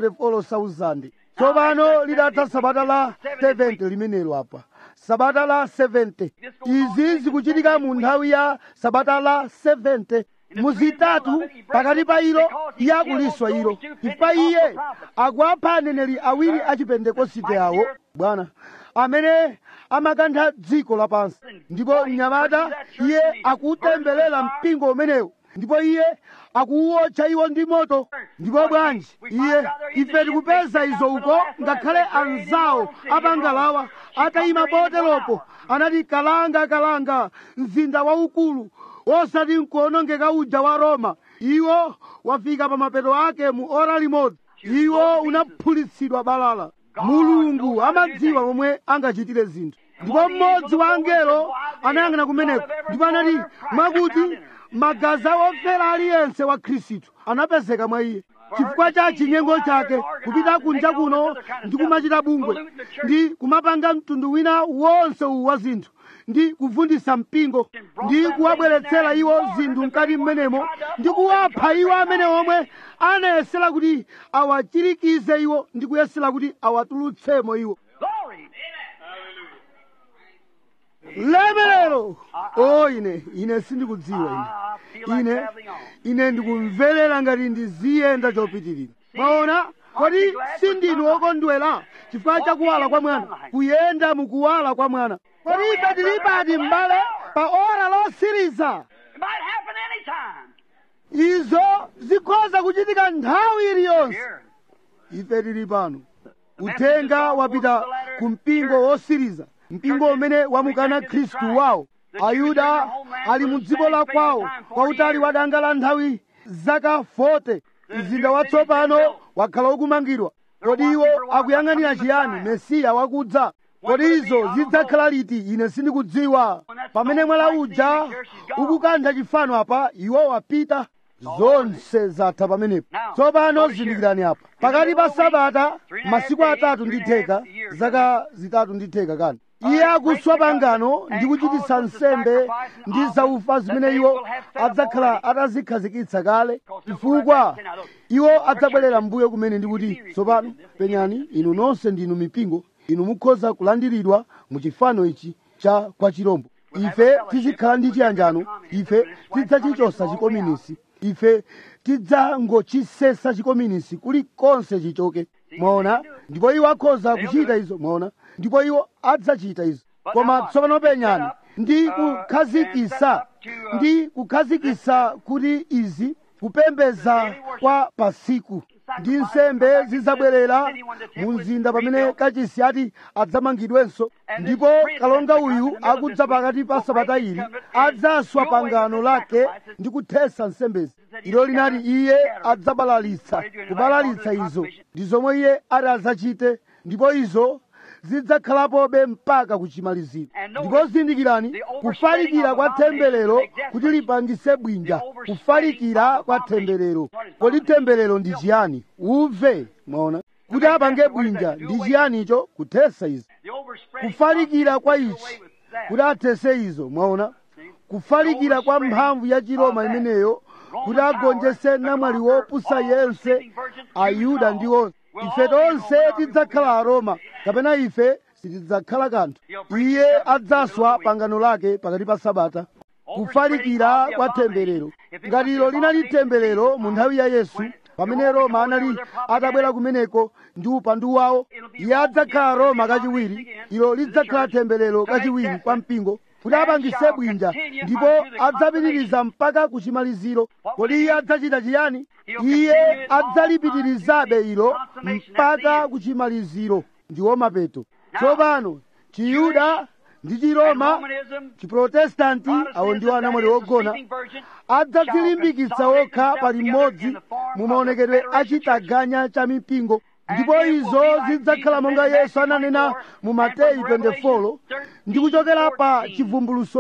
144,000 tsopano lidatha sabata la 70 limenelo apa sabata la 70 izi zikuchitika mu nthawi ya sabata la 70 muzitatu pakati pa ilo iye akuliswa ilo chifukwa iye akuapha aneneri awiri achipentekosite awo bwana amene amakantha dziko lapansi ndipo mnyamata iye akutemberera mpingo umenewo ndipo iye akuwotcha iwo ndi moto ndipo bwanji iye ife tikupeza izo uko ngakhale anzawo apangalawa atayima poteropo anati kalanga kalanga mzinda waukulu osati nkuonongeka uja wa roma iwo wafika pa mapeto ake mu ora limodzi iwo unaphulitsidwa balala mulungu amadziwa momwe angachitire zinthu ndipo mmodzi wa angelo anayang'ana kumeneko ndipo anati mwakuti magazi awofera aliyense wa khristu anapezeka mwa iye chifukwa cha chinyengo chake kupita kunja kuno ndi kumachita bungwe ndi kumapanga mtundu wina wonse uwu wa zinthu ndi kuvundisa mpingo ndi kuwabweretsera iwo zinthu mkati mmenemo ndi kuwapha iwo amene omwe anayesera kuti awachirikize iwo ndi kuyesera kuti awatulutsemo iwo Glory. lemerero o ine ine sindikudziwa I feel ine like ine traveling on. ine ndikumverera ngati ndiziyenda chopitirira mwaona kodi sindinu okondwera chifukwa cha kuwala kwa mwana kuyenda mukuwala kwa mwana kodi ife tili pati m'bale pa ora losiriza It might happen anytime. izo ukhoza kuchitika nthawi iliyonse Here. ife tili pano uthenga wapita ku mpingo wosiriza mpingo umene wamukana khristu wawo ayuda ali mu dziko la kwawo kwautali wadanga la nthawi zaka 40 mzinda watsopano wakhala ukumangidwa kodi iwo akuyang'anira chiyani mesiya wakudza kodi izo zidzakhala liti ine sindikudziwa pamene mwala uja ukukantha chifano apa iwo wapita zonse zatha pamenepo tsopano zindikirani apa pakati pa sabata masiku atatu ndi theka zaka zitatu ndi theka kani iye akuswa pangano ndi kuchititsa nsembe ndi zaufa zimene iwo adzakhala atazikhazikitsa kale chifukwa iwo adzabwerera mbuyo kumene ndikuti tsopano penyani inu nonse ndinu mipingo inu mukhoza kulandiridwa mu chifano ichi cha kwa chirombo ife tizikhala ndi chiyanjano ife tidzachichosa chikominisi ife tidzangochisesa chikominisi kulikonse chichoke mwaona ndipo iwo akhoza kuchita izo mwaona ndipo iwo adzachita izo koma tsopano penyani ndi kukhazikisa ndi kukhazikisa kuti izi kupembeza kwa pasiku ndi nsembe zidzabwerera mu mzinda pamene kachisi ati adzamangidwenso ndipo kalonga uyu akudza pakati pa sabata ili adzaswa pangano lake ndi kuthesa nsembezi ilo linati iye adzabalalitsa kubalalitsa izo ndi zomwe iye ati adzachite ndipo izo zidzakhalapobe mpaka kuchimaliziro ndipo zindikirani kufalikira kwa temberero kuti lipangise bwinja kufalikira kwa temberero kodi temberero ndi chiyani uve mwaona kuti apange bwinja ndi chiyani icho kuthesa izo The overspreading kufalikira kwa gospel ichi away with that. kuti athese izo mwaona kufalikira kwa mphamvu ya chiroma imeneyo kuti agonjese namwali wopusa yense ayuda ndiwo ife tonse tidzakhala aroma kapena ife sitidzakhala kanthu iye adzaswa pangano lake pakati pa sabata kufalikira kwa temberero ngati ilo linali temberero mu nthawi ya yesu pamene roma anali atabwera kumeneko ndi upandu wawo iye adzakhala roma kachiwiri ilo lidzakhala temberero kachiwiri kwa mpingo kuti apangise bwinja ndipo adzapitiriza mpaka kuchimaliziro kodi iye adzachita chiyani iye adzalipitirizabe ilo mpaka kuchimaliziro ndiwo mapeto tsopano chiyuda ndi chiroma Romanism, chiprotestanti awo ndiwo anamwali wogona adzadzilimbikitsa okha pali mmodzi mu maonekedwe achitaganya cha mipingo ndipo izo zidzakhala monga yesu ananena mu mateyu 24 ndi kuchokera pa chivumbuluso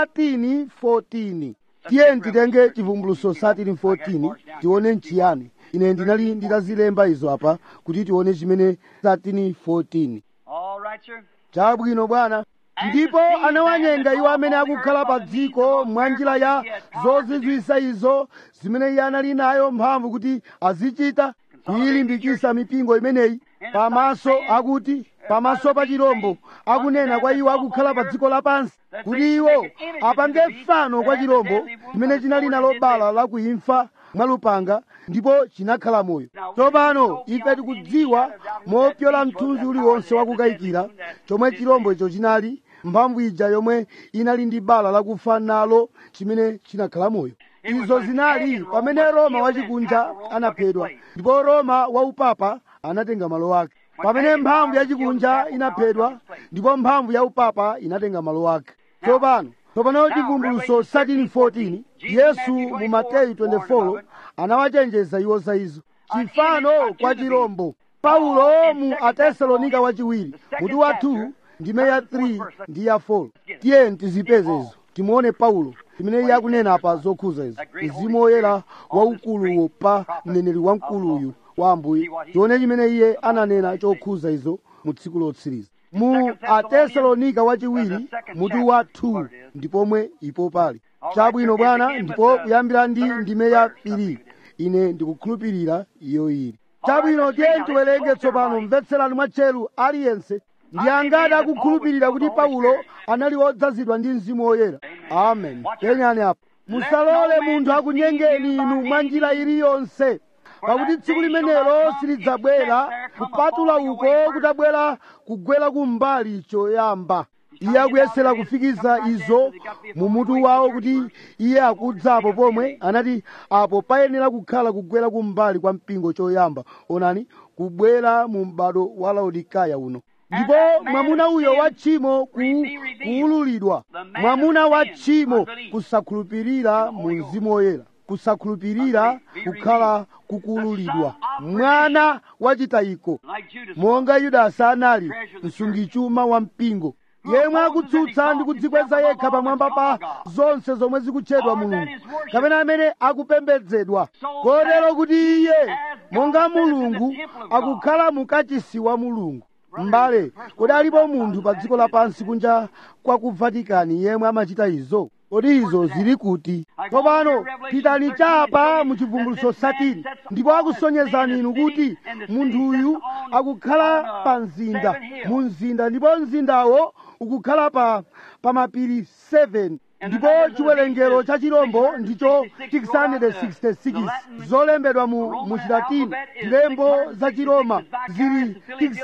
13:14 tiye titenge chivumbuluso 13:14 tione nchiyani ine ndinali nditazilemba izo apa kuti tione chimene 13:14 all right, sir. chabwino bwana ndipo anawanyenga iwo amene akukhala pa dziko mwa njira ya zozizwisa izo zimene iye anali nayo mphamvu kuti azichita kuyilimbikisa mipingo imeneyi pamaso akuti pamaso pa chirombo akunena kwa iwo akukhala pa dziko lapansi kuti iwo apange fano kwa chirombo chimene chinali nalo bala la kuimfa mwa lupanga ndipo chinakhala moyo tsopano ife tikudziwa mopyola mthunzi uliwonse wakukayikira chomwe chirombo icho chinali mphamvu ija yomwe inali ndi bala lakufa nalo chimene chinakhala moyo izo zinali pamene roma wachikunja anaphedwa ndipo roma waupapa anatenga malo ake pamene mphamvu yachikunja inaphedwa ndipo mphamvu ya upapa inatenga malo ake tsopano tsopano chivumbuluso 13:14 yesu mu mateyu 24 anawachenjeza iwo za izo chifano kwa chirombo paulo mu atesalonika wachiwiri mutu wa 2 ndime ya 3 ndi ya 4 tiye tizipeze izo timuone paulo chimene iye akunena apa zokhuza izo mzimu woyera waukuluwo pa mneneri wamkuluyu wa ambuye tione chimene iye ananena chokhuza izo mu tsiku lotsiriza mu atesalonika wachiwiri mutu wa 2 ndipomwe ipo pali chabwino bwana ndipo kuyambira ndi ndime ya piri ine ndikukhulupirira iyo ili chabwino tiye tiwerenge tsopano mvetserani mwatcheru aliyense ndi angati akukhulupirira kuti paulo anali wodzazidwa ndi mzimu woyera amen penyani apo musalole munthu akunyengeni inu mwa njira iliyonse pakuti tsiku limenelo silidzabwera kupatula uko kutabwera kugwera kumbali choyamba iye akuyesera kufikiza izo mu mutu wawo kuti iye akudzapo pomwe anati apo payenera kukhala kugwera kumbali kwa mpingo choyamba onani kubwera mu m'bado wa laodikaya uno ndipo mwamuna uyo wa tchimo ku- kuwululidwa mwamuna wa tchimo kusakhulupirira mu mzimu woyera kusakhulupirira kukhala kukuwululidwa mwana wachitayiko Like Judas. monga yudasi anali msungichuma wa mpingo yemwe akutsutsa ndi kudzikweza yekha pamwamba pa zonse zomwe zikutchedwa mulungu kapena amene akupembedzedwa kotero kuti iye monga mulungu akukhala mukachisi wa mulungu m'bale kodi alipo munthu pa dziko lapansi kunja kwa ku vatikani yemwe amachita izo kodi izo zili kuti tsopano pitani chapa mu chivumbulutso satini ndipo akusonyezani inu kuti munthuyu akukhala pa mzinda mu mzinda ndipo mzindawo ukukhala pa pa mapiri 7 ndipo chiwerengero cha chirombo ndicho 666 zolembedwa mu, mu chilatini zilembo za chiroma zili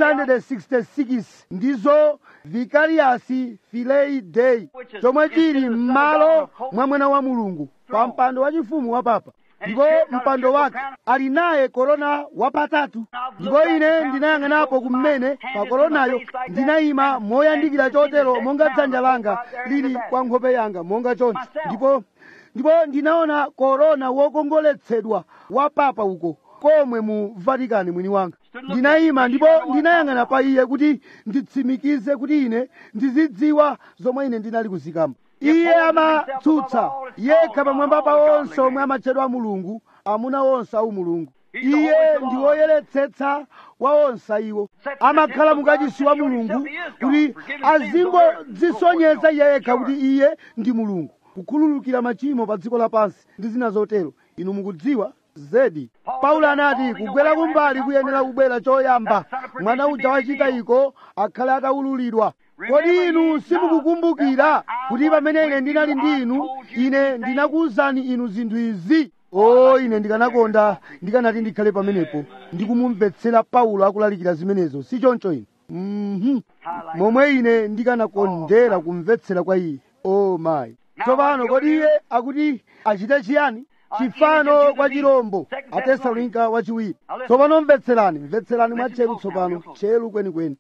666 ndizo vicarius filei dei chomwe chili m'malo mwa mwana wa mulungu pa mpando wachifumu wa papa ndipo mpando wake ali naye korona wapatatu ndipo ine ndinayang'anapo kumene pa koronayo ndinayima moyandikira chotero monga dzanja langa lili kwa nkhope yanga monga choncho ndipo ndipo ndinaona korona wokongoletsedwa wa papa uko komwe mu vatikani mwini wanga ndinayima ndipo ndinayang'ana pa iye kuti nditsimikize kuti ine ndizidziwa zomwe ine ndinali kuzikamba iye amatsutsa yekha pamwamba pa onse omwe amatchedwa mulungu amuna onse au mulungu iye ndi woyeretsetsa wa onse iwo amakhala mukachisi wa mulungu kuti azingodzisonyeza iye yekha kuti iye ndi mulungu kukhululukira machimo pa dziko lapansi ndi zina zotero inu mukudziwa zedi paulo anati kugwera kumbali kuyenera kubwera choyamba mwana uja wachitayiko akhale atawululidwa kodi inu simukukumbukira kuti pamene ine ndinali ndi inu ine ndinakuwuzani inu zinthu izi o ine ndikanakonda ndikanati ndikhale pamenepo ndikumumvetsera paulo akulalikira zimenezo si choncho ine mhm momwe ine ndikanakondera kumvetsera kwa iye o mayi tsopano kodi iye akuti achite chiyani chifano kwa chirombo atesalonika wachiwiri tsopano mvetserani mvetserani mwatcheru tsopano tcheru kwenikweni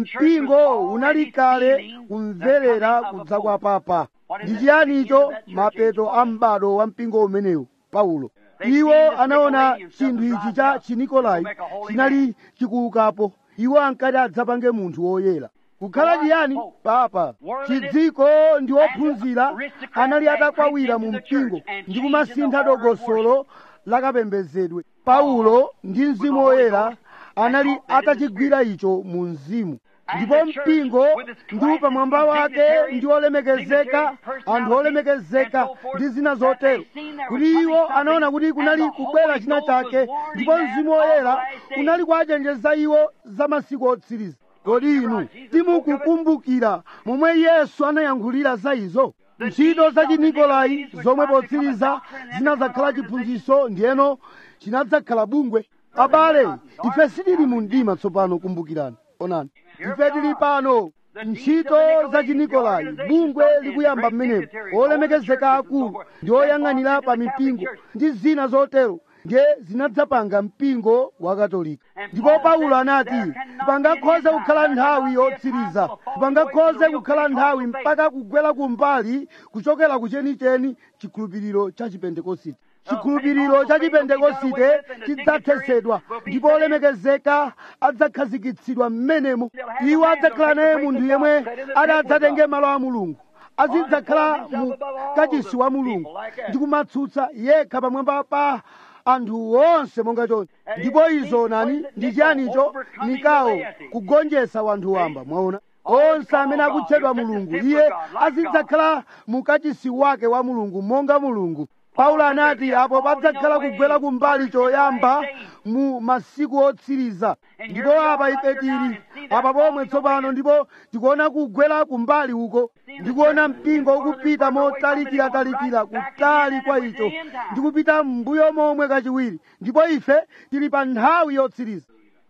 mpingo unali kale kumverera kudza kwa papa ndi chiyani icho mapeto a m'bado wa mpingo umenewu paulo iwo anaona chinthu ichi cha chinikolai chinali chikuukapo iwo ankati adzapange munthu woyera kukhala chiyani papa chidziko ndi ophunzira anali atakwawira mu mpingo ndi kumasintha dongosolo lakapembedzedwe paulo ndi mzimu woyera anali atachigwira icho mu mzimu ndipo mpingo ndi pamwamba wake ndi olemekezeka anthu olemekezeka ndi zina zotero kuti iwo anaona kuti kunali kubwera china chake ndipo mzimu woyera unali kuwachenjeza iwo za masiku otsiriza kodi inu simukukumbukira momwe yesu anayankhulira za izo ntchito za chinikolai zomwe potsiriza zinadzakhala chiphunzitso ndiyeno chinadzakhala bungwe abale ife sitili mu mdima tsopano kumbukirani onani ife tili pano ntchito za chinikolai bungwe likuyamba m'menepo olemekezeka akulu ndi oyang'anira pa mipingo ndi zina zotero ndiye zinadzapanga mpingo wa katolika ndipo paulo anati pangakhoze kukhala nthawi yotsiriza pangakhoze kukhala nthawi mpaka kugwera kumbali kuchokera ku chenicheni chikhulupiriro cha chipentekosite chikhulupiriro cha chipentekosite chidzathetsedwa ndipo olemekezeka adzakhazikitsidwa m'menemo iwo adzakhala naye munthu yemwe adzatenge malo a mulungu azidzakhala mu kachisi wa mulungu ndi kumatsutsa yekha pamwamba pa anthu onse monga choncho ndipo izo nani ndi chiyanicho mikawo kugonjetsa wanthu wamba mwaona onse amene akutchedwa mulungu iye azidzakhala mukachisi wake wa mulungu monga mulungu paulo anati apo padzakhala kugwera kumbali choyamba mu masiku otsiriza ndipo apa ife tili apa pomwe tsopano ndipo tikuona kugwera kumbali uko ndikuona mpingo ukupita motalikiratalikira kutali kwa icho ndikupita m'mbuyo momwe kachiwiri ndipo ife tili pa nthawi yotsiriza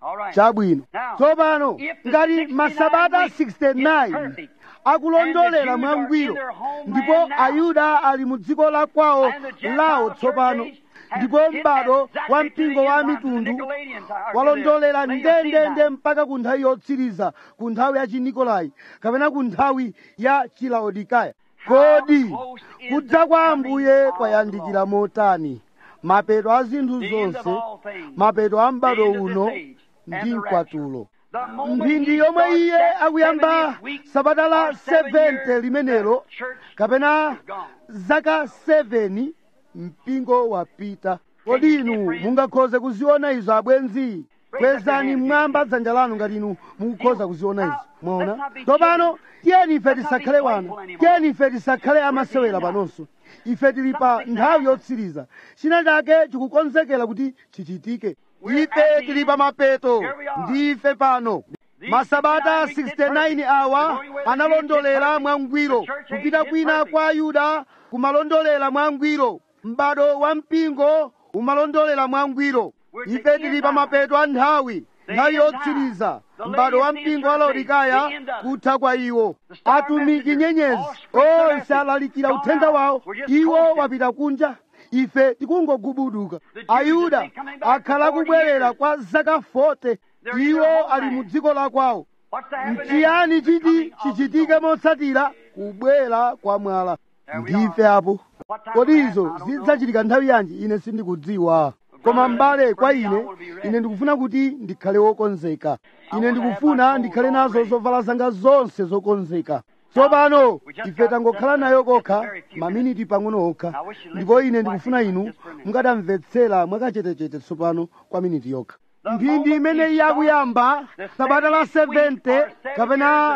All right. chabwino Now, tsopano if the ngati 69 masabata weeks is 69 perfect, akulondolera and the Jews are mwangwiro in their homeland ndipo now, ayuda ali mu dziko la kwawo and the Gentile lawo church tsopano age has ndipo hit m'bado exactly wa to the mpingo wa end time, to the mitundu Nicolaitans, or to the walondolera Laodiceans. ndendende mpaka ku nthawi yotsiriza ku nthawi ya chinikolai kapena ku nthawi ya chilaodikaya kodi close is kudza the kwa coming ambuye of kwayandikira motani mapeto a zinthu The end of zonse all things. mapeto a The m'bado end of this uno age and ndi the mkwatulo The moment mphindi he yomwe starts iye that akuyamba 70th week sabata la or seven 70 years, limenelo the church kapena is gone. zaka 7 mpingo wapita kodi inu mungakhoze kuziona izo abwenzi kwezani mmwamba dzanja lanu ngati inu mukukhoza kuziona izo mwaona tsopano tiyeni ife tisakhale wana tiyeni ife tisakhale amasewera panonso ife tili pa nthawi yotsiriza china chake chikukonzekera kuti chichitike ife tili pa mapeto ndife pano masabata 69 awa analondolera mwangwiro kupita kwina kwa ayuda kumalondolera mwangwiro m'bado wa mpingo umalondolera mwangwiro ife tili pa mapeto a nthawi nthawi yotsiriza m'bado wa mpingo wa laodikaya kutha kwa iwo atumiki nyenyezi onse alalikira uthenga wawo iwo wapita kunja ife tikungogubuduka ayuda akhala kubwerera kwa zaka 40 iwo ali mu dziko la kwawo What's the happening? mchiyani The coming chiti of the chichitike motsatira kubwera kwa mwala There we ndife are. apo What time kodi will izo happen? I don't know. zidzachitika nthawi yanji ine sindikudziwa koma mbale kwa ine ine ndikufuna kuti ndikhale wokonzeka ine ndikufuna ndikhale nazo zovala zanga zonse zokonzeka tsopano ife tangokhala nayo kokha maminiti pang'ono okha ndipo ine ndikufuna inu mukatamvetsera mwakachetechete tsopano kwa miniti yokha mphindi imene iye akuyamba sabata la 70 kapena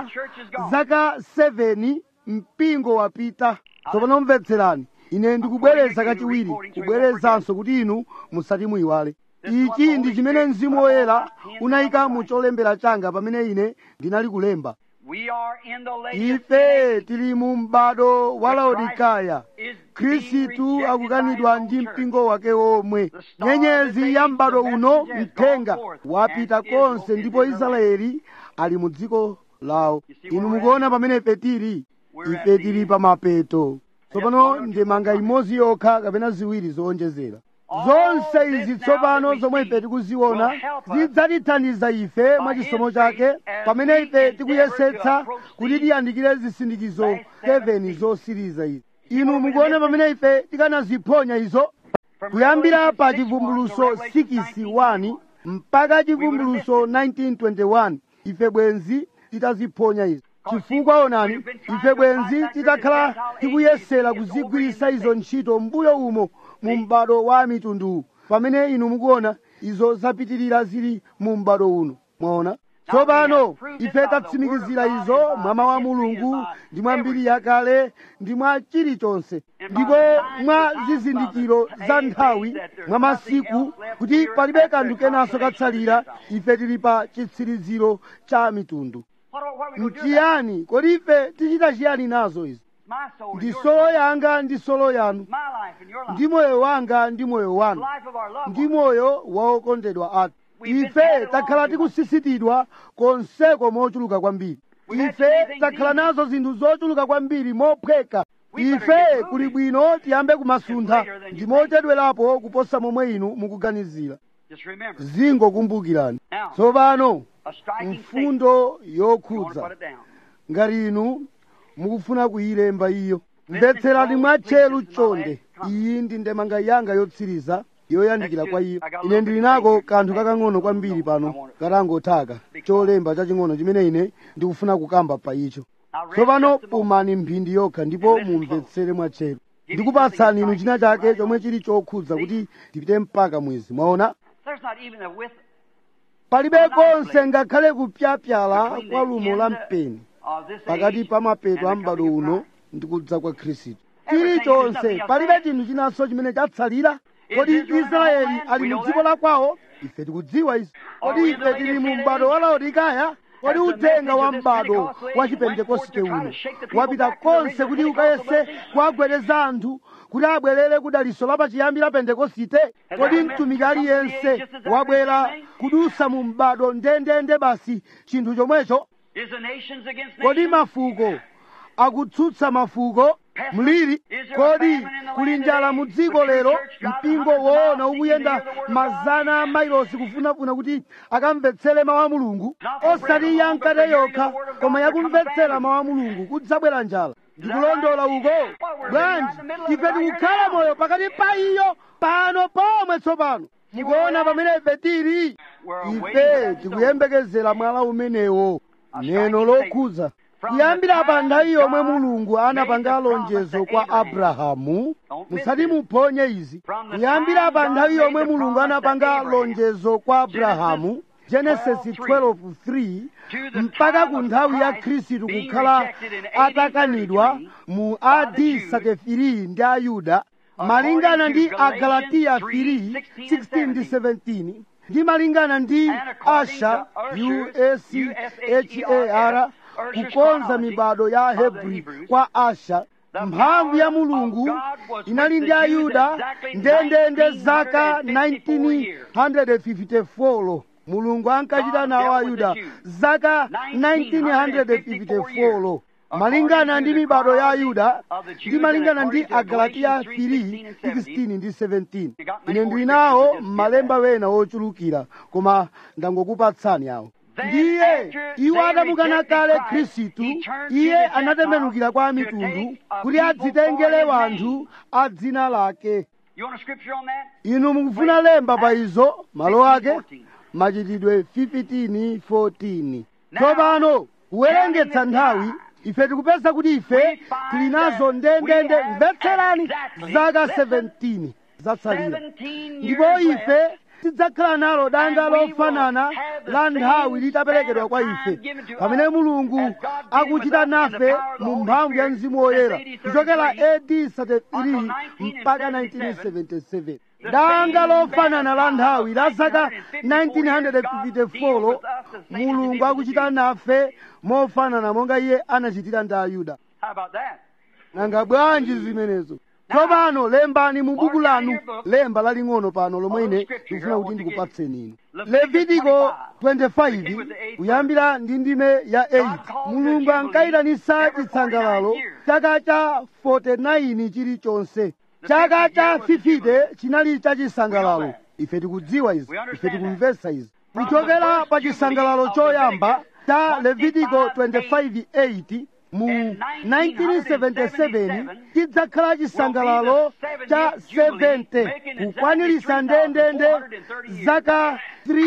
zaka 7 mpingo wapita tsopano mvetserani ine ndikubwereza kachiwiri kubwerezanso kuti inu musati muyiwale ichi ndi chimene mzimu woyera unayika mu cholembera changa pamene ine ndinali kulemba We are in the latest ife tili mu m'bado wa laodikaya is being khristu rejected akukanidwa by ndi his own mpingo wake omwe nyenyezi ya m'bado uno mthenga wapita konse ndipo israeli ali mu dziko lawo inu mukuona pamene ife tili ife tili pa mapeto tsopano ndemanga imodzi yokha kapena ziwiri zowonjezera zonse izi tsopano zomwe ife tikuziona zidzatithandiza ife mwa chisomo chake pamene ife tikuyesetsa kuti tiyandikire zisindikizo 7 zosiriza izi inu mukuona pamene ife tikanaziphonya izo kuyambira pa chivumbuluso 61 mpaka chivumbuluso 1921 ife bwenzi titaziphonya izo chifukwa onani ife bwenzi titakhala tikuyesera kuzigwirisa izo ntchito mbuyo umo mu m'bado wa mitundu pamene inu mukuona izo zapitirira zili mu m'bado uno mwaona tsopano ife tatsimikizira izo mwa mawu a mulungu ndi mwa mbiri yakale ndi mwa chilichonse ndipo mwa zizindikiro za nthawi mwa masiku kuti palibe kanthu kenanso katsalira ife tili pa chitsiriziro cha mitundu What are, what are we going to do? about mchiyani kodi ife tichita chiyani nazo izi it? My soul, ndi your solo soul, yanga ndi solo yanu my life and your life, ndi moyo wanga ndi moyo the wanu life of our loved ndi ones. moyo wa okondedwa athu We've been ife carried takhala along too much. tikusisitidwa konseko mochuluka kwambiri We've had ife too many things takhala easy. nazo zinthu zochuluka kwambiri mophweka We better ife get moving. kuli bwino tiyambe kumasuntha It's later than you ndi think. mochedwerapo kuposa momwe inu mukuganizira Just remember, zingokumbukirani Now, tsopano a striking statement. mfundo You want to yokhudza put it down. ngati inu mukufuna kuyilemba iyo mvetserani mwatcheru chonde iyi ndi ndemanga yanga yotsiriza yoyandikira kwa iyo ine ndili nako kanthu kakang'ono kwambiri pano katangothaka cholemba chaching'ono chimene ine ndikufuna kukamba pa icho Now, read tsopano just a moment. pumani mphindi yokha ndipo mumvetsere mwatcheru ndikupatsani inu china chake chomwe chili chokhudza kuti tipite mpaka mwezi mwaona There's not even a width palibe konse ngakhale kupyapyala between kwa the lumo end la mpeni of this pakati age pa mapeto a and the m'bado coming of uno Christ. ndi kudza kwa khristu Everything, chilichonse there's nothing palibe else. chinthu chinanso chimene chatsalira Is kodi Israel in israeli the homeland? ali We mu know dziko that. la kwawo ife tikudziwa izi Are kodi we in the ife tili mu latest m'bado wa laodikaya kodi Has the uthenga message wa of this m'bado Pentecostal age wa went chipentekoste forth to try uno to shake the people wapita back to the konse original kuti Pentecostal ukayese message? kuwagwereza anthu kuti abwerere ku daliso lapachiyambi la pentekosite kodi mtumiki aliyense wabwera kudusa mu m'bado ndendende basi chinthu chomwecho Is the nations against kodi nations? mafuko akutsutsa mafuko mliri kodi kuli njala mu dziko lero mpingo woona ukuyenda mazana a mailosi kufunafuna kuti akamvetsere mawu a mulungu osati yankate yokha koma yakumvetsera mawu a mulungu kudzabwera njala ndikulondola uko bwanji ife tikukhala moyo pakati pa iyo pano pomwe tsopano mukuona pamene ife tili ife tikuyembekezera mwala umenewo neno lokhudza kuyambira pa nthawi yomwe mulungu anapanga lonjezo kwa abrahamu musati muphonye izi kuyambira pa nthawi yomwe mulungu anapanga lonjezo kwa abrahamu genesis 12:3 mpaka ku nthawi ya khristu kukhala atakanidwa mu ad 33 ndi ayuda malingana ndi agalatiya 3 16 ndi 17 ndi malingana ndi asha ushar kukonza mibado ya hebri kwa asha mphamvu ya mulungu inali ndi ayuda ndendende zaka 1954 mulungu ankachita nawo ayuda zaka 1954 malingana ndi mibado ya ayuda ndi malingana ndi agalatiya 3 16 ndi 17 ine ndili nawo m'malemba wena wochulukira koma ndangokupatsani awo ndiye iwo atamukana kale khristu iye anatembenukira kwa mitundu kuti adzitengere wanthu a dzina lake You want a scripture on that? inu mukufuna lemba pa izo malo ake machitidwe 15:14 tsopano kuwerengetsa nthawi ife tikupeza kuti ife tili nazo ndendende mvetserani zaka 17 zatsalira 17 ndipo years ife left. tidzakhala nalo danga lofanana la nthawi litaperekedwa kwa ife pamene mulungu akuchita nafe mu mphamvu ya mzimu woyera kuchokera ad 33 mpaka 1977 danga lofanana la nthawi la zaka 1954 mulungu akuchita nafe mofanana monga iye anachitira ndi ayuda How about that? nanga bwanji zimenezo tsopano lembani mu buku lanu lemba laling'ono pano lomwe ine ndikufuna kuti ndikupatseni inu levitiko 25 kuyambira ndi ndime ya 8 mulungu ankayitanisa chitsangalalo chaka cha 49 chilichonse chaka cha 50 chinali cha chisangalalo ife tikudziwa izi ife tikumvetsa izi kuchokera pa chisangalalo choyamba cha levitiko 25:8 mu 1977 chidzakhala chisangalalo cha 70 kukwanirisa ndendende zaka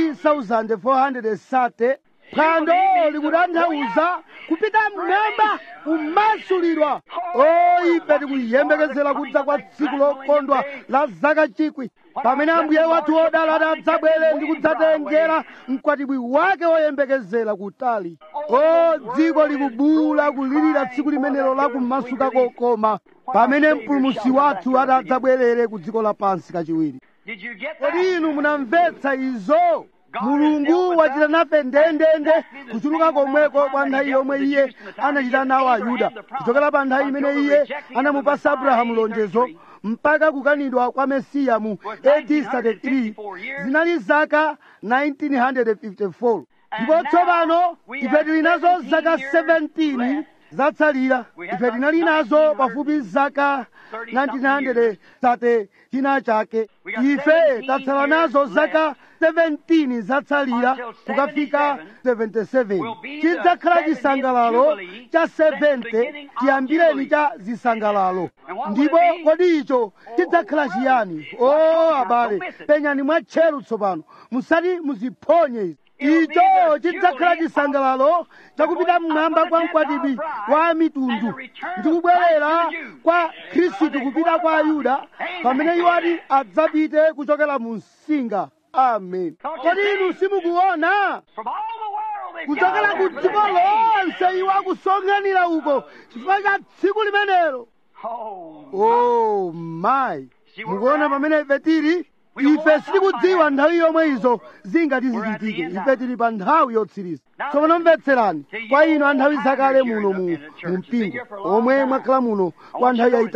3430 phwando likutanthauza kupita mmwamba kumasulidwa o ife tikuyembekezera kudza kwa tsiku lokondwa la zaka chikwi pamene ambuye wathu wodala adzabwere ndi kudzatengera mkwatibwi wake woyembekezera kutali o dziko likubuula kulirira tsiku limenelo la kumasuka kokoma pamene mpulumusi wathu adzabwerere ku dziko lapansi kachiwiri Did you get that? kodi inu munamvetsa izo mulungu wachita nafe ndendende kuchuluka komweko kwa nthawi yomwe iye anachita nawo ayuda kuchokera pa nthawi imene iye anamupasa abrahamu lonjezo mpaka kukanidwa kwa mesiya mu AD 33 zinali zaka 1954 ndipo tsopano ife tili nazo zaka 17 zatsalira ife tinali nazo pafupi zaka 1930 china chake ife tatsala nazo zaka 17 zatsalira kukafika 77 chidzakhala chisangalalo cha 70 chiyambireni cha zisangalalo ndipo kodi icho chidzakhala chiyani o abale penyani mwatcheru tsopano musati muziphonye izi icho chidzakhala chisangalalo chakupita mmwamba kwa mkwatibwi wa mitundu ndikubwerera kwa khristu kupita kwa ayuda pamene iwo ati adzapite kuchokera mu msinga amen kodi inu simukuona From all the world they kuchokera ku gathered dziko for the day. lonse iwo akusonkhanira uko chifukwa cha tsiku limenelo Oh, oh my mukuona pamene ife tili ife sitikudziwa nthawi yomwe izo zingati zichitike ife tili pa nthawi yotsiriza tsopano mvetserani kwa inu a nthawi zakale muno mu mu mpingo omwe mwakhala muno kwa nthawi yayitali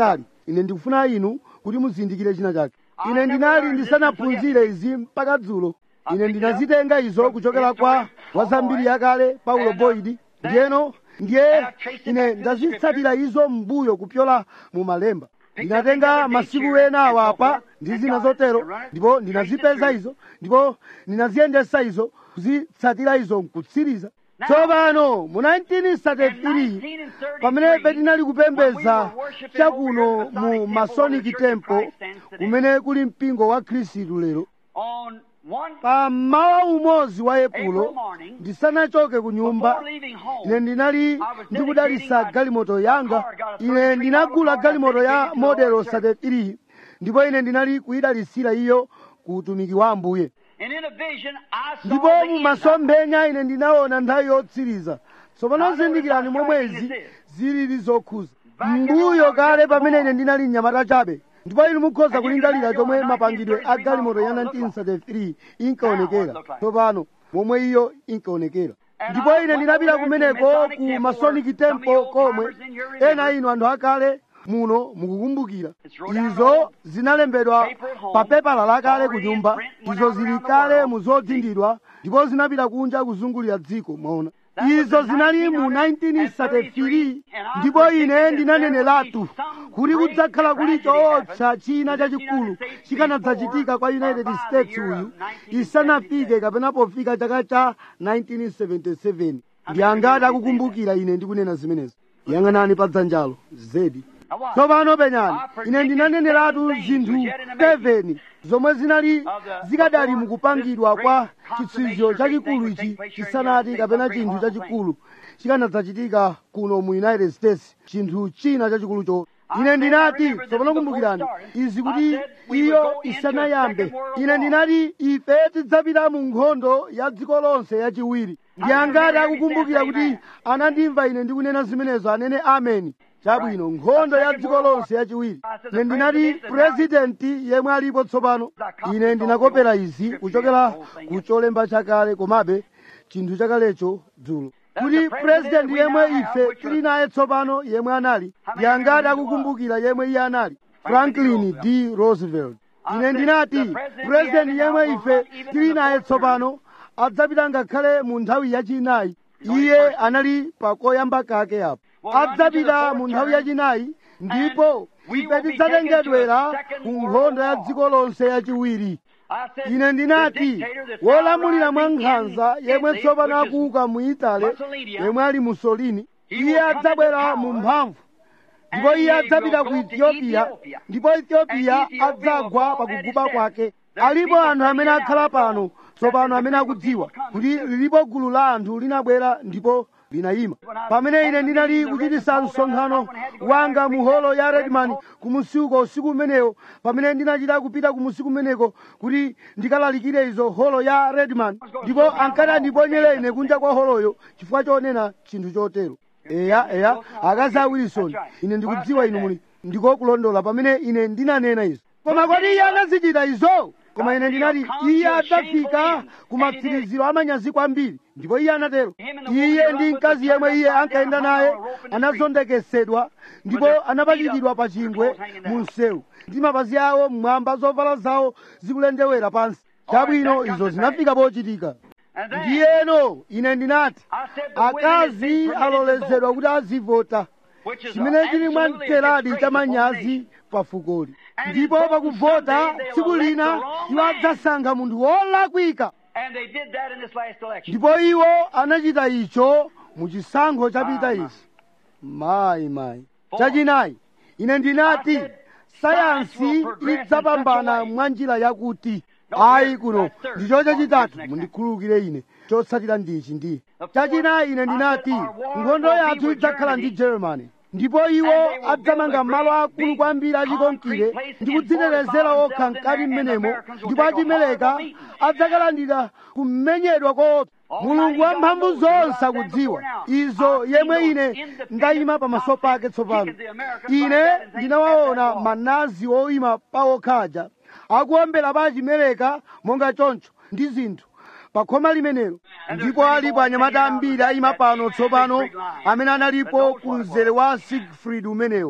ine ndikufuna inu kuti muzindikire china chake ine ndinali ndisanaphunzire izi mpaka dzulo ine ndinazitenga izo kuchokera kwa wazambiri yakale paulo boyd ndiyeno ndiye ine ndazitsatira izo m'mbuyo kupyola mu malemba ndinatenga masiku ena awapa ndi zina zotero ndipo ndinazipeza izo ndipo ndinaziyendesa izo kuzitsatira izo mkutsiriza tsopano mu 1933 pamene petinali kupembedza chakuno mu masonic temple kumene kuli mpingo wa khristu lero On one pa mmawa umodzi wa epulo ndisanachoke ku nyumba before leaving home, ine ndinali ndikudalitsa galimoto yanga ine ndinagula galimoto ya modelo 33 ndipo ine ndinali kuyidalitsira iyo ku utumiki wa ambuye and in a vision I saw ndipo the mu end of it. masomphenya ine ndinaona nthawi yotsiriza tsopano zindikirani momwe izi zilili zokhuza mbuyo kale pamene ine ndinali mnyamata chabe ndipo inu mukhoza kulingalira chomwe mapangidwe a galimoto ya 1933 inkaonekera tsopano momwe iyo inkaonekera ndipo ine ndinapita kumeneko ku masonic temple komwe ena inu anthu akale muno mukukumbukira izo zinalembedwa pa pepala lakale ku nyumba izo zili kale mu zodzindidwa ndipo zinapita kunja kuzungulira dziko mwaona izo zinali mu 1933 ndipo ine ndinaneneratu kuti kudzakhala kuli choopsa china chachikulu chikanadzachitika kwa united states uyu isanafike kapena pofika chaka cha 1977 ndi angati akukumbukira ine ndikunena zimenezo yang'anani pa dzanjalo zedi tsopano penyani ine ndinaneneratu zinthu 7 zomwe zinali zikadali mukupangidwa kwa chitsizio chachikulu ichi chisanati kapena chinthu chachikulu chikanadzachitika kuno mu united states chinthu china chachikulu cho ine ndinati tsopano kumbukirani izi kuti iyo isanayambe ine ndinati ife tidzapita mu nkhondo ya dziko lonse yachiwiri ndi angati akukumbukira kuti anandimva ine ndikunena zimenezo anene ameni chabwino nkhondo ya dziko lonse yachiwiri ine ndinati purezidenti yemwe alipo tsopano ine ndinakopera izi kuchokera ku cholemba chakale komabe chinthu chakalecho dzulo kuti purezidenti yemwe ife tili naye tsopano yemwe anali ndi angati akukumbukira yemwe iye anali franklin d roosevelt ine ndinati purezidenti yemwe ife tili naye tsopano adzapita ngakhale mu nthawi yachinayi iye anali pakoyamba kake apo adzapita mu nthawi yachinayi ndipo ife tidzatengedwera ku nkhondo ya dziko lonse yachiwiri I said, ine the ndinati dictator that's wolamulira mwa now rising nkhanza in yemwe Italy, tsopano which is akuuka mu itale Mussolini, yemwe ali musolini He iye will come adzabwera into mu power, mphamvu ndipo and iye he adzapita will ku go to ethiopia Ethiopia. ndipo ethiopia And Ethiopia adzagwa will pa fall at kuguba his kwake death. There's alipo people anthu amene figuring akhala out pano now tsopano that amene the akudziwa people come kuti to- lilipo gulu la anthu linabwera ndipo linayima pamene ine ndinali kuchitisa msonkhano wanga mu holo ya redman kumusiku usiku umenewo pamene ndinachita kupita kumusiku umeneko kuti ndikalalikire izo holo ya redman ndipo ankati andiponyere ine kunja kwa holoyo chifukwa chonena chinthu chotero eya eya akazi a wilson ine ndikudziwa inu muli ndikokulondola pamene ine ndinanena izo koma kodi iye anazichita izo koma ine ndinati iye adzafika ku matsiriziro amanyazi kwambiri ndipo iye anatero iye ndi mkazi yemwe iye ankayenda naye anazondekesedwa ndipo anapachikidwa pa chingwe mu msewu ndi mapazi awo mmwamba zovala zawo zikulendewera pansi chabwino izo zinafika pochitika And then, ndiyeno ine ndinati I said the women has akazi been permitted to alolezedwa vote, kuti azivota which is chimene chili mwa absolutely a mteradi disgrace cha upon manyazi nation. pa fukoli And ndipo in voting pakuvota someday they'll tsiku elect lina the wrong iwo man. adzasankha munthu wolakwika And they did that in this last election. ndipo iwo anachita icho mu chisankho chapita Ah, ichi mayi mayi chachinayi ine ndinati sayansi idzapambana mwa njira yakuti ayi kuno ndicho chachitatu mundikhululukire ine chotsatira ndichi ndiye chachinayi ine ndinati nkhondo yathu idzakhala ndi germany ndipo iwo adzamanga malo akulu kwambiri achikonkire ndi kudzitetezera okha mkati mmenemo ndipo achimeleka adzakalandira kumenyedwa koopsa mulungu wamphamvu zonse akudziwa izo yemwe ine ndayima pamaso pake tsopano ine ndinawaona manazi oyima pawokhaja akuombera pa achimeleka monga choncho ndi zinthu pa khoma limenelo ndipo alipo anyamata ambiri ayima pano tsopano amene analipo ku mzere wa sigfrid umenewo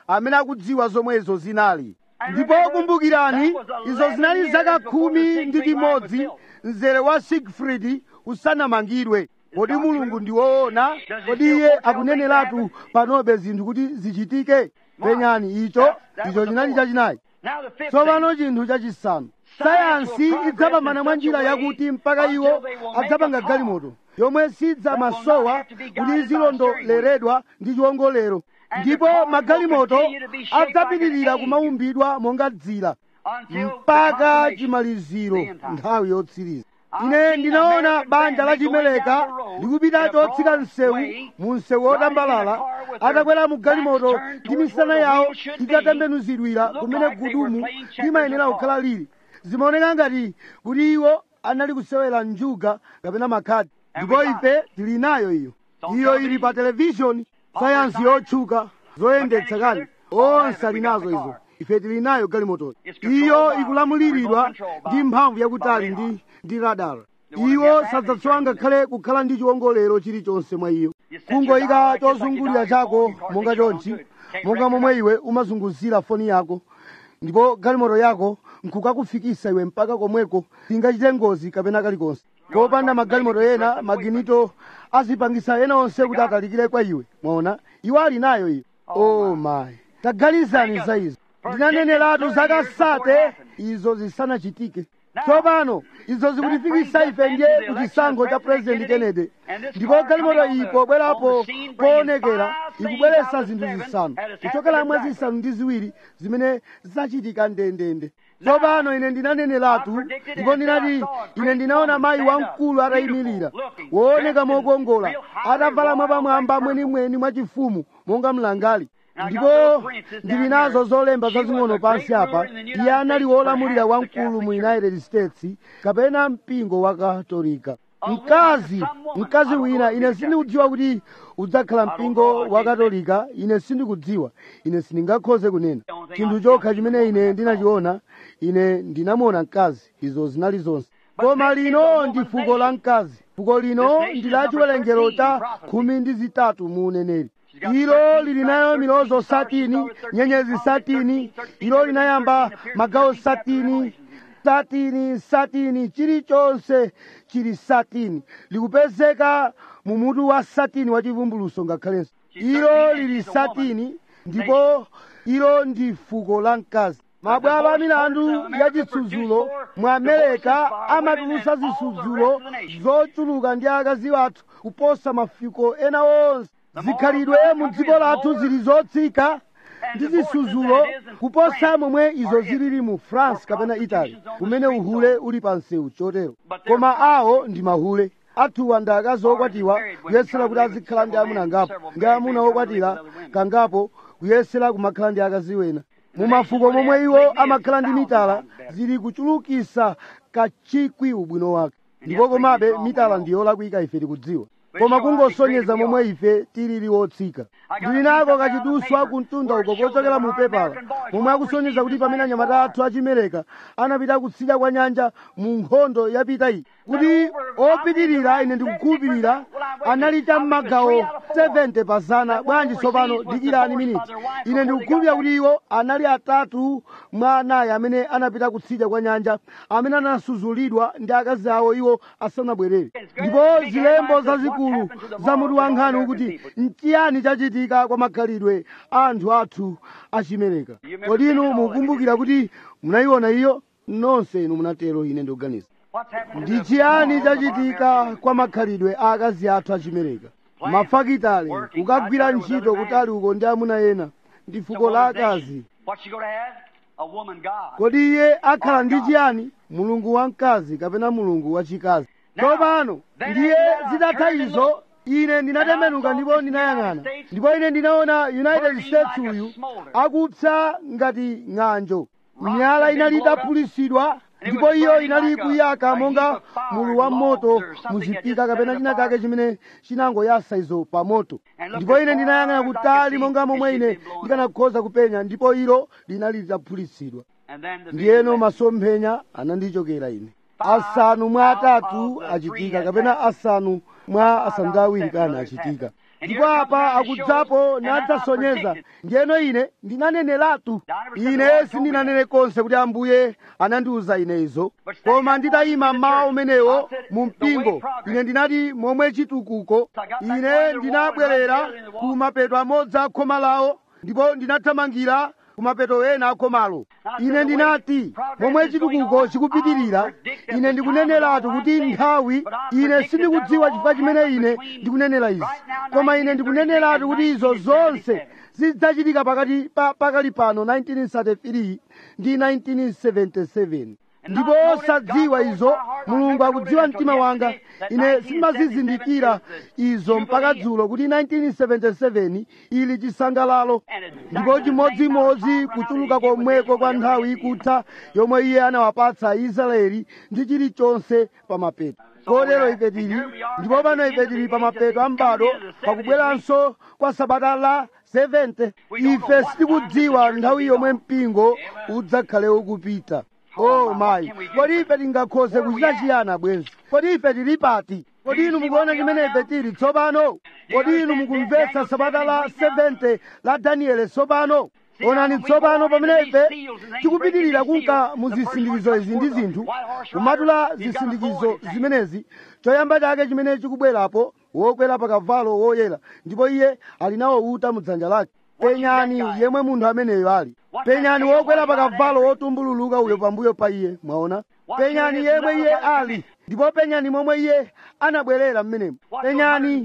amene akudziwa zomwe izo zinali ndipo kumbukirani izo zinali zaka khumi ndi chimodzi mzere wa sigfrid usanamangidwe kodi mulungu ndi woona kodi iye akuneneratu panobe zinthu kuti zichitike penyani icho icho chinali chachinayi Now the fifth tsopano thing. chinthu chachisanu sayansi idzapambana mwa njira yakuti mpaka iwo adzapanga galimoto yomwe sidzamasowa kuti izilondoleredwa ndi chiwongolero ndipo magalimoto adzapitirira kumaumbidwa monga dzira Until mpaka the consummation chimaliziro of the end time. nthawi yotsiriza ine ndinaona banja la chimeleka likupita chotsika msewu mu msewu wotambalala atakwera mu galimoto ndi misana yawo itatembenuzidwira kumene gudumu limayenera kukhala lili zimaoneka ngati kuti iwo anali kusewera njuga kapena makhadi ndipo ife tili nayo iyo iyo ili pa televishoni sayansi yotchuka zoyendetsa kani onse ali nazo izo ife tili nayo galimotoyo iyo ikulamuliridwa ndi mphamvu yakutali ndi ndi radar iwo sadzasowa ngakhale kukhala ndi chiwongolero chilichonse mwa iyo kungoyika chozungulira chako monga chonchi monga momwe iwe umazunguzira foni yako ndipo galimoto yako nkukakufikisa iwe mpaka komweko tingachite ngozi kapena kalikonse kopanda magalimoto ena maginito azipangisa ena onse kuti atalikire kwa iwe mwaona iwo ali nayo iyo oh my taganizani za izo ndinaneneratu zaka sate izo zisanachitike tsopano izo zikutifikisa ife ndiye ku chisankho cha president kennedy ndipo galimoto iyi pobwerapo poonekera ikubweretsa zinthu zisanu kuchokera mwezi zisanu ndi ziwiri zimene zachitika ndendende tsopano ine ndinaneneratu ndipo ndinati ine ndinaona mayi wamkulu atayimirira wooneka mokongola atavala mwapamwamba mwenimweni mwachifumu monga mlangali ndipo ndili nazo zolemba zazing'ono pansi apa iye anali wolamulira wamkulu mu united states kapena mpingo wa katolika mkazi mkazi wina ine sindikudziwa kuti udzakhala mpingo wa katolika ine sindikudziwa ine sindingakhoze kunena chinthu chokha chimene ine ndinachiona ine ndinamuona mkazi izo zinali zonse koma lino ndi fuko la mkazi fuko lino ndi la chiwerengero cha khumi ndi zitatu mu uneneri ilo lili nayo milozo satini nyenyezi satini ilo linayamba magawo satini satini satini chilichonse chili satini likupezeka mu mutu wa satini wa chivumbuluso ngakhalenso ilo lili satini ndipo ilo ndi fuko la mkazi mabwalo a milandu ya chitsudzulo mu amerika amatulutsa zisudzulo zochuluka ndi akazi wathu kuposa mafuko ena onse zikhalidwe mu dziko lathu zili zotsika ndi zisudzulo kuposa momwe izo zilili mu france kapena italy kumene uhule uli pa msewu chotero koma awo ndi mahule athuwa ndi akazi okwatiwa kuyesera kuti azikhala ndi amuna angapo ndi amuna okwatira kangapo kuyesera kumakhala ndi akazi wena mu mafuko momwe iwo amakhala ndi mitala zili kuchulukisa kachikwi ubwino wake ndipo komabe mitala ndi yolakwika ife tikudziwa koma kungosonyeza momwe ife tilili wotsika ndili nako kachiduswa kumtunda uko kochokera mu pepala momwe akusonyeza kuti pamene anyamata athu achimereka anapita kutsidya kwa nyanja mu nkhondo yapita iyi kuti opitirira ine ndikukhulupirira anali cha m'magawo 70 pazana bwanji tsopano dikirani miniti ine ndikukhulupirira kuti iwo anali atatu mwa anayi amene anapita kutsidya kwa nyanja amene anasudzulidwa ndi akazi awo iwo asanabwerere ndipo zilembo zazikulu za mutu wa nkhani ukuti nchiyani chachitika kwa makhalidwe a anthu athu achimereka kodi inu mukumbukira kuti munayiona iyo nonse inu munatero ine ndikuganiza What's happened to ndi the chiyani chachitika kwa makhalidwe a akazi athu achimereka mafakitale kukagwira ntchito kutali uko ndi amuna ena ndi fuko la akazi What's she going to have? A woman God. kodi iye akhala ndi chiyani mulungu wamkazi kapena mulungu wachikazi tsopano ndiye zitatha izo ine ndinatembenuka ndipo ndinayang'ana ndipo ine ndinaona united states uyu akupsa ngati ng'anjo miyala inali itaphulitsidwa ndipo iyo inali kuyaka monga mulu wa moto muzipika kapena china chake chimene chinangoyasa izo pa moto ndipo ine ndinayang'ana kutali monga momwe ine ndikanakhoza kupenya ndipo ilo linali litaphulitsidwa And then the ndiyeno masomphenya anandichokera ine asanu mwa atatu achitika kapena asanu mwa asanu ndi awiri kana achitika ndipo apa akudzapo nadzasonyeza ndiyeno ine ndinaneneratu ine sindinanene konse kuti ambuye anandiwuza ine izo koma nditayima mmawa umenewo mu mpingo ine ndinati momwe chitukuko ine ndinabwerera ku mapeto amodzi a khoma lawo ndipo ndinathamangira kumapeto ena akhomalo ine ndinati momwe chitukuko chikupitirira ine ndikuneneratu kuti nthawi ine sindikudziwa chifukwa chimene ine ndikunenera izi koma ine ndikuneneratu kuti izo zonse zidzachitika pakati pa pakali pano 1933 ndi 1977 ndipo osadziwa izo mulungu akudziwa mtima wanga ine simazizindikira izo mpaka dzulo kuti 1977 ili chisangalalo ndipo chimodzimodzi kuchuluka komweko kwa nthawi ikutha yomwe iye anawapatsa aisraeli ndi chilichonse pa mapeto kotero ife tili ndipo pano ife tili pa mapeto a m'bado pakubweranso kwa sabata la 70 ife sitikudziwa nthawi yomwe mpingo udzakhale ukupita oh mayi kodi ife tingakhoze kuchita chiyani bwenzi kodi ife tili pati kodi inu mukuona chimene ife tili tsopano kodi inu mukumvetsa sabata la 70 la daniele tsopano onani tsopano pamene ife tikupitirira kunka mu zisindikizo izi ndi zinthu kumatula zisindikizo zimenezi choyamba chake chimene chikubwerapo wokwera pa kavalo woyera ndipo iye ali nawo uta mu dzanja lake penyani yemwe munthu ameneyo ali penyani wokwera pa kavalo wotumbululuka uyo pambuyo pa iye mwaona penyani yemwe iye ali ndipo penyani momwe iye anabwerera mmenemo penyani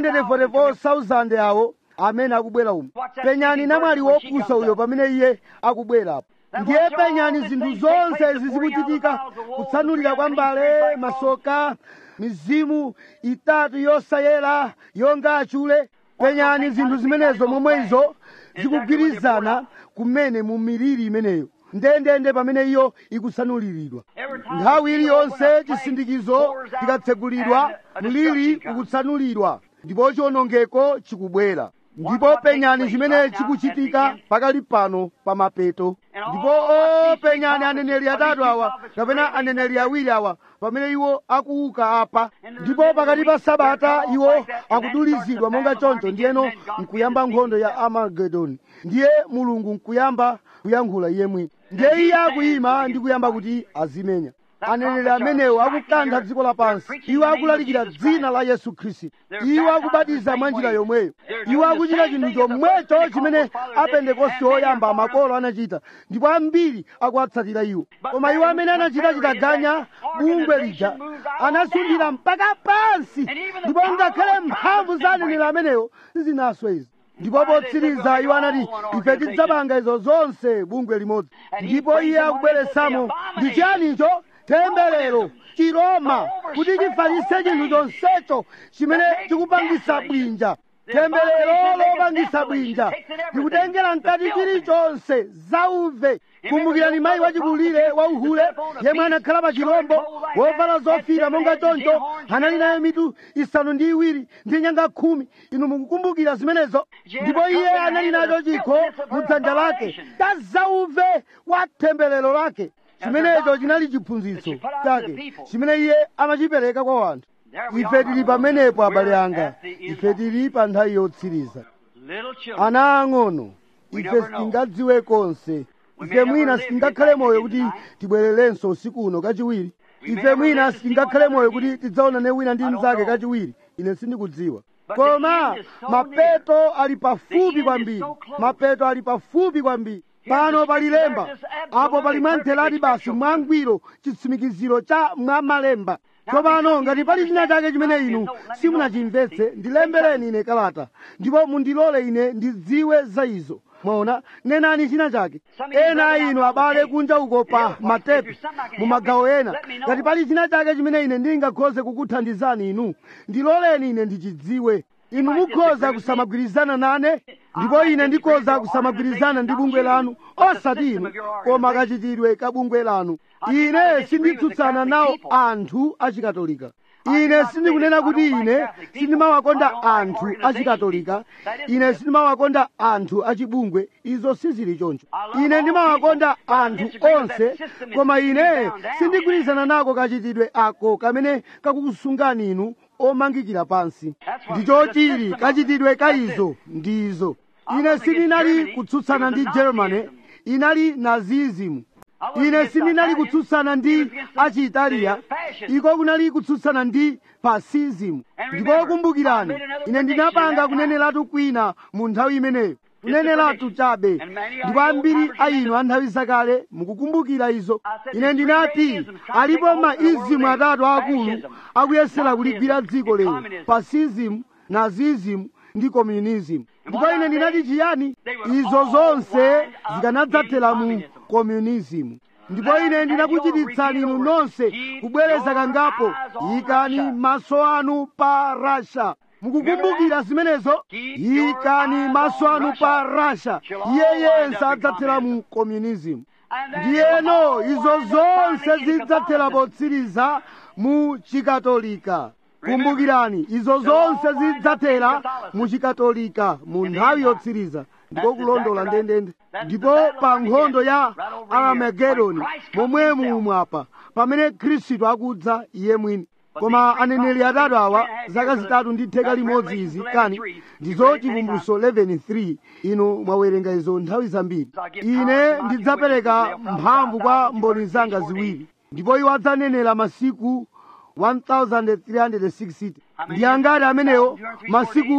144,000 awo amene akubwera umu penyani namwali wopusa uyo pamene iye akubwerapo ndiye penyani zinthu zonse zizikuchitika kutsanulira kwa mbale masoka mizimu itatu yosayera yonga achule penyani zinthu zimenezo momwe izo zikugwirizana kumene mu miliri imeneyo ndendende pamene iyo ikutsanuliridwa nthawi iliyonse chisindikizo chikatsegulidwa mliri ukutsanulidwa ndipo chiwonongeko chikubwera ndipo penyani chimene chikuchitika pakali pano pa mapeto ndipo o penyani aneneri atatu awa kapena aneneri awiri awa pamene iwo akuuka apa ndipo pakati pa sabata iwo akudulizidwa monga choncho ndiyeno nkuyamba nkhondo ya amagedoni ndiye mulungu nkuyamba kuyankhula iye mwini ndiye iye akuyima ndi kuyamba kuti azimenya aneneri amenewo akukantha dziko lapansi iwo akulalikira dzina la yesu khristu iwo akubatiza mwa njira yomweyo iwo akuchita chinthu chomwecho chimene apentekosti oyamba makolo anachita ndipo ambiri akuwatsatira iwo koma iwo amene anachita chitaganya bungwe lija anasunthira mpaka pansi ndipo ngakhale mphamvu za aneneri amenewo sizinaswe izi ndipo potsiriza iwo anati ife tidzapanga izo zonse bungwe limodzi ndipo iye akubweretsamo ndi chiyanicho temberero chiroma kuti chifalitse chinthu chonsecho chimene chikupangisa bwinja temberero lopangisa bwinja ndikutengera mkati chilichonse zauve kumbukirani mayi wachikulire wauhule yemwe anakhala pa chirombo wovala zofira monga choncho anali naye mitu isanu ndi iwiri ndi nyanga khumi inu mukukumbukira zimenezo ndipo iye anali nacho chikho mu dzanja lake ta zauve wa temberero lake chimenecho chinali chiphunzitso chake chimene iye amachipereka kwa wanthu ife tili pamenepo abale anga ife tili pa nthawi yotsiriza ana ang'ono ife sitingadziwe konse ife mwina sitingakhale moyo kuti tibwererenso usiku uno kachiwiri ife mwina sitingakhale moyo kuti tidzaonane wina ndi mnzake kachiwiri ine sindikudziwa koma mapeto ali pafupi kwambiri mapeto ali pafupi kwambiri pano pali lemba apo pali mwamtheradi basi mwangwiro chitsimikiziro cha mwamalemba tsopano ngati pali china chake chimene inu simunachimvetse ndilembereni ine kalata ndipo mundilole ine ndidziwe za izo mwaona nenani china chake ena a inu abale kunja uko pa matepi mu magawo ena ngati pali china chake chimene ine ndingakhoze kukuthandizani inu ndiloleni ine ndichidziwe inu mukhoza kusamagwirizana nane ndipo ine ndikhoza kusamagwirizana ndi bungwe lanu osati inu koma kachitidwe ka bungwe lanu ine sinditsutsana nawo anthu achikatolika ine sindikunena kuti ine sindimawakonda anthu achikatolika ine sindimawakonda anthu achibungwe izo sizili choncho ine ndimawakonda anthu onse koma ine sindigwirizana nako kachitidwe ako kamene kakukusungani inu omangikira pansi ndicho chili kachitidwe ka izo ndizo ine sindinali kutsutsana ndi germany inali nazism ine sindinali kutsutsana ndi achiitaliya iko kunali kutsutsana ndi fascism ndipo kumbukirani ine ndinapanga kuneneratu kwina mu nthawi imeneyo kuneneratu chabe ndipo ambiri a inu a nthawi zakale mukukumbukira izo ine ndinati alipo maizimu atatu akulu akuyesera kuligwira dziko lero fascism nazism ndi communism ndipo ine ndinati chiyani izo zonse zikanadzathera mu communism ndipo ine ndinakuchititsani inu nonse kubwereza kangapo ikani maso anu pa rasha mukukumbukira zimenezo ikani maso anu pa rasha iye yense adzathera mu communism ndiyeno izo zonse zidzathera potsiriza mu chikatolika kumbukirani izo zonse zidzathera mu chikatolika mu nthawi yotsiriza ndiko kulondola ndendende ndipo pa nkhondo ya aramagedoni momwe mumwapa pamene khristu akudza iye mwini koma aneneri atatu awa zaka zitatu ndi theka limodzi izi kani ndizo chivumbulutso 11:3 inu mwawerenga izo nthawi zambiri ine ndidzapereka mphamvu kwa mboni zanga ziwiri ndipo iwo adzanenera masiku 1360 ndi angati amenewo masiku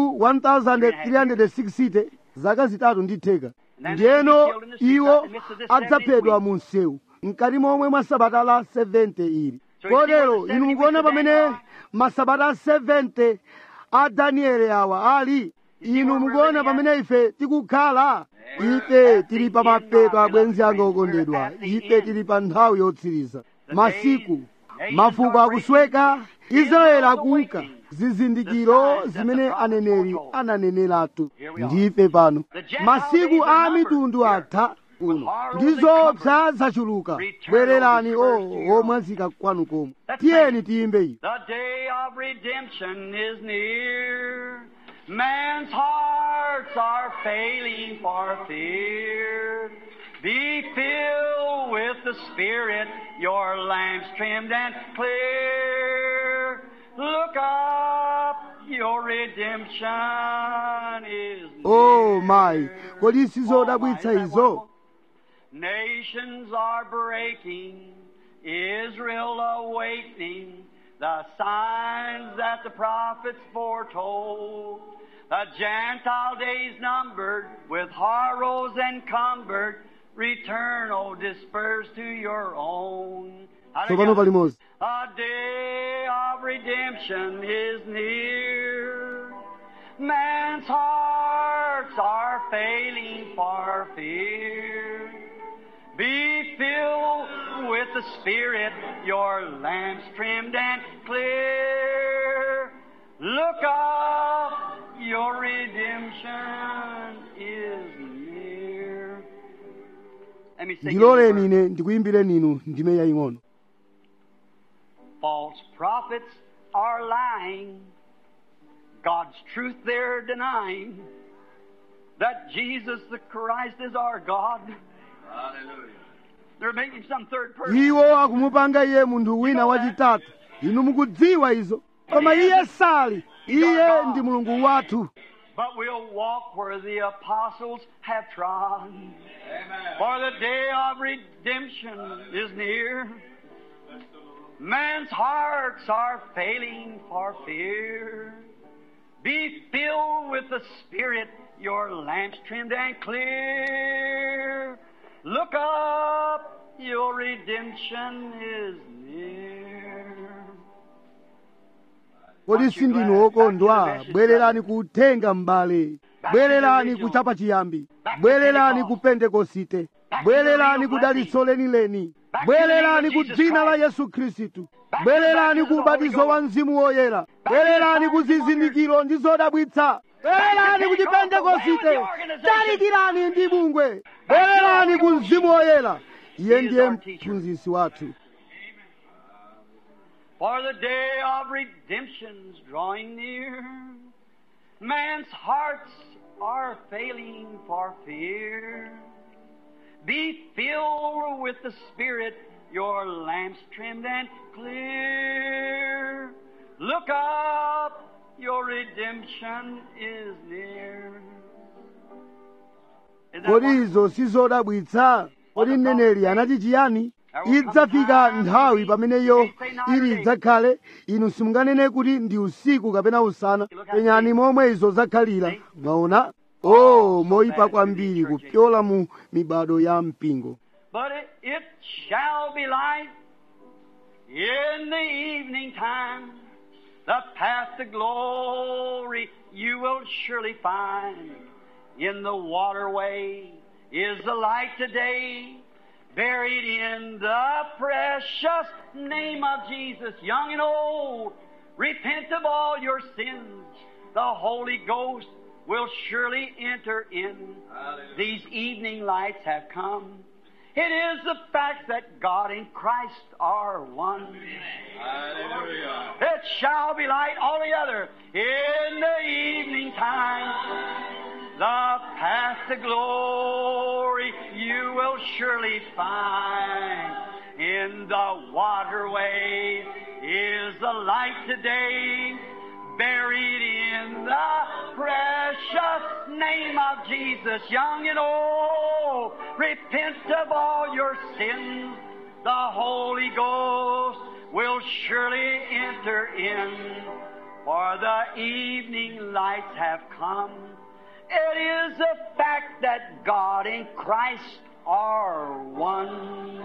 1360 zaka zitatu ndi theka ndiyeno iwo adzaphedwa mu msewu mkati momwe mwa sabata la 70 ili kotero inu mukuona pamene masabata 70 a danieli awa ali inu mukuona pamene ife tikukhala ife tili pa mapeto abwenzi anga okondedwa ife tili pa nthawi yotsiriza masiku mafuko akusweka israeli akuka zizindikiro zimene aneneri ananeneratu ndife pano masiku a mitundu atha uno ndizopsa zachuluka bwererani o omwazika kwanu komwe tiyeni tiyimbe iyi The day of redemption is near. Man's hearts are failing for fear. Be filled with the Spirit, your lamps trimmed and clear. Look up, your redemption is near. o mayi kodi sizodabwitsa izo Nations are breaking, Israel awakening, the signs that the prophets foretold. The Gentile days numbered, with horrors encumbered, return, O disperse to your own. tsopano palimodzi The day of redemption is near. Man's hearts are failing for fear. Be filled with the Spirit, your lamps trimmed and clear. Look up, your redemption is near. Let me sing it ndiloleni first. ine ndikuyimbireni inu ndime yaying'ono False prophets are lying. God's truth they're denying. That Jesus the Christ is our God. Hallelujah. They're making some third person. iwo akumupanga iye munthu wina wachitatu inu mukudziwa izo koma iye sali iye ndi mulungu wathu But we'll walk where the apostles have trod. For the day of redemption is near. Man's hearts are failing for fear. Be filled with the Spirit, your lamps trimmed and clear. Look up, your redemption is near. kodi sindinu okondwa bwererani ku uthenga m'bale bwererani ku chapa chiyambi bwererani ku pentekosite bwererani ku dalitso lenileni bwererani ku dzina la yesu khristu bwererani ku ubatizo wa mzimu woyera bwererani ku zizindikiro ndi zodabwitsa bwererani ku chipentekosite talikirani ndi bungwe bwererani ku mzimu woyera iye ndiye mphunzitsi wathu For the day of redemption's drawing near. Man's hearts are failing for fear. Be filled with the Spirit, your lamps trimmed and clear. Look up, your redemption is near. Is that kodi what- izo sizodabwitsa kodi mneneri anati chiyani idzafika nthawi pameneyo ili idzakhale inu simunganene kuti ndi usiku kapena usana penyani momwe izo zakhalira mwaona o moyipa kwambiri kupyola mu mibado ya mpingo But it, it shall be light in the evening time. The path to glory you will surely find. In the waterway is the light today, buried in the precious name of Jesus, young and old. Repent of all your sins. The Holy Ghost will surely enter in. These evening lights have come. It is the fact that God and Christ are one. It shall be light altogether in the evening time. The path to glory you will surely find. In the waterway is the light today, buried in the precious name of Jesus, young and old. Repent of all your sins. The Holy Ghost will surely enter in, for the evening lights have come. It is a fact that God and Christ are one.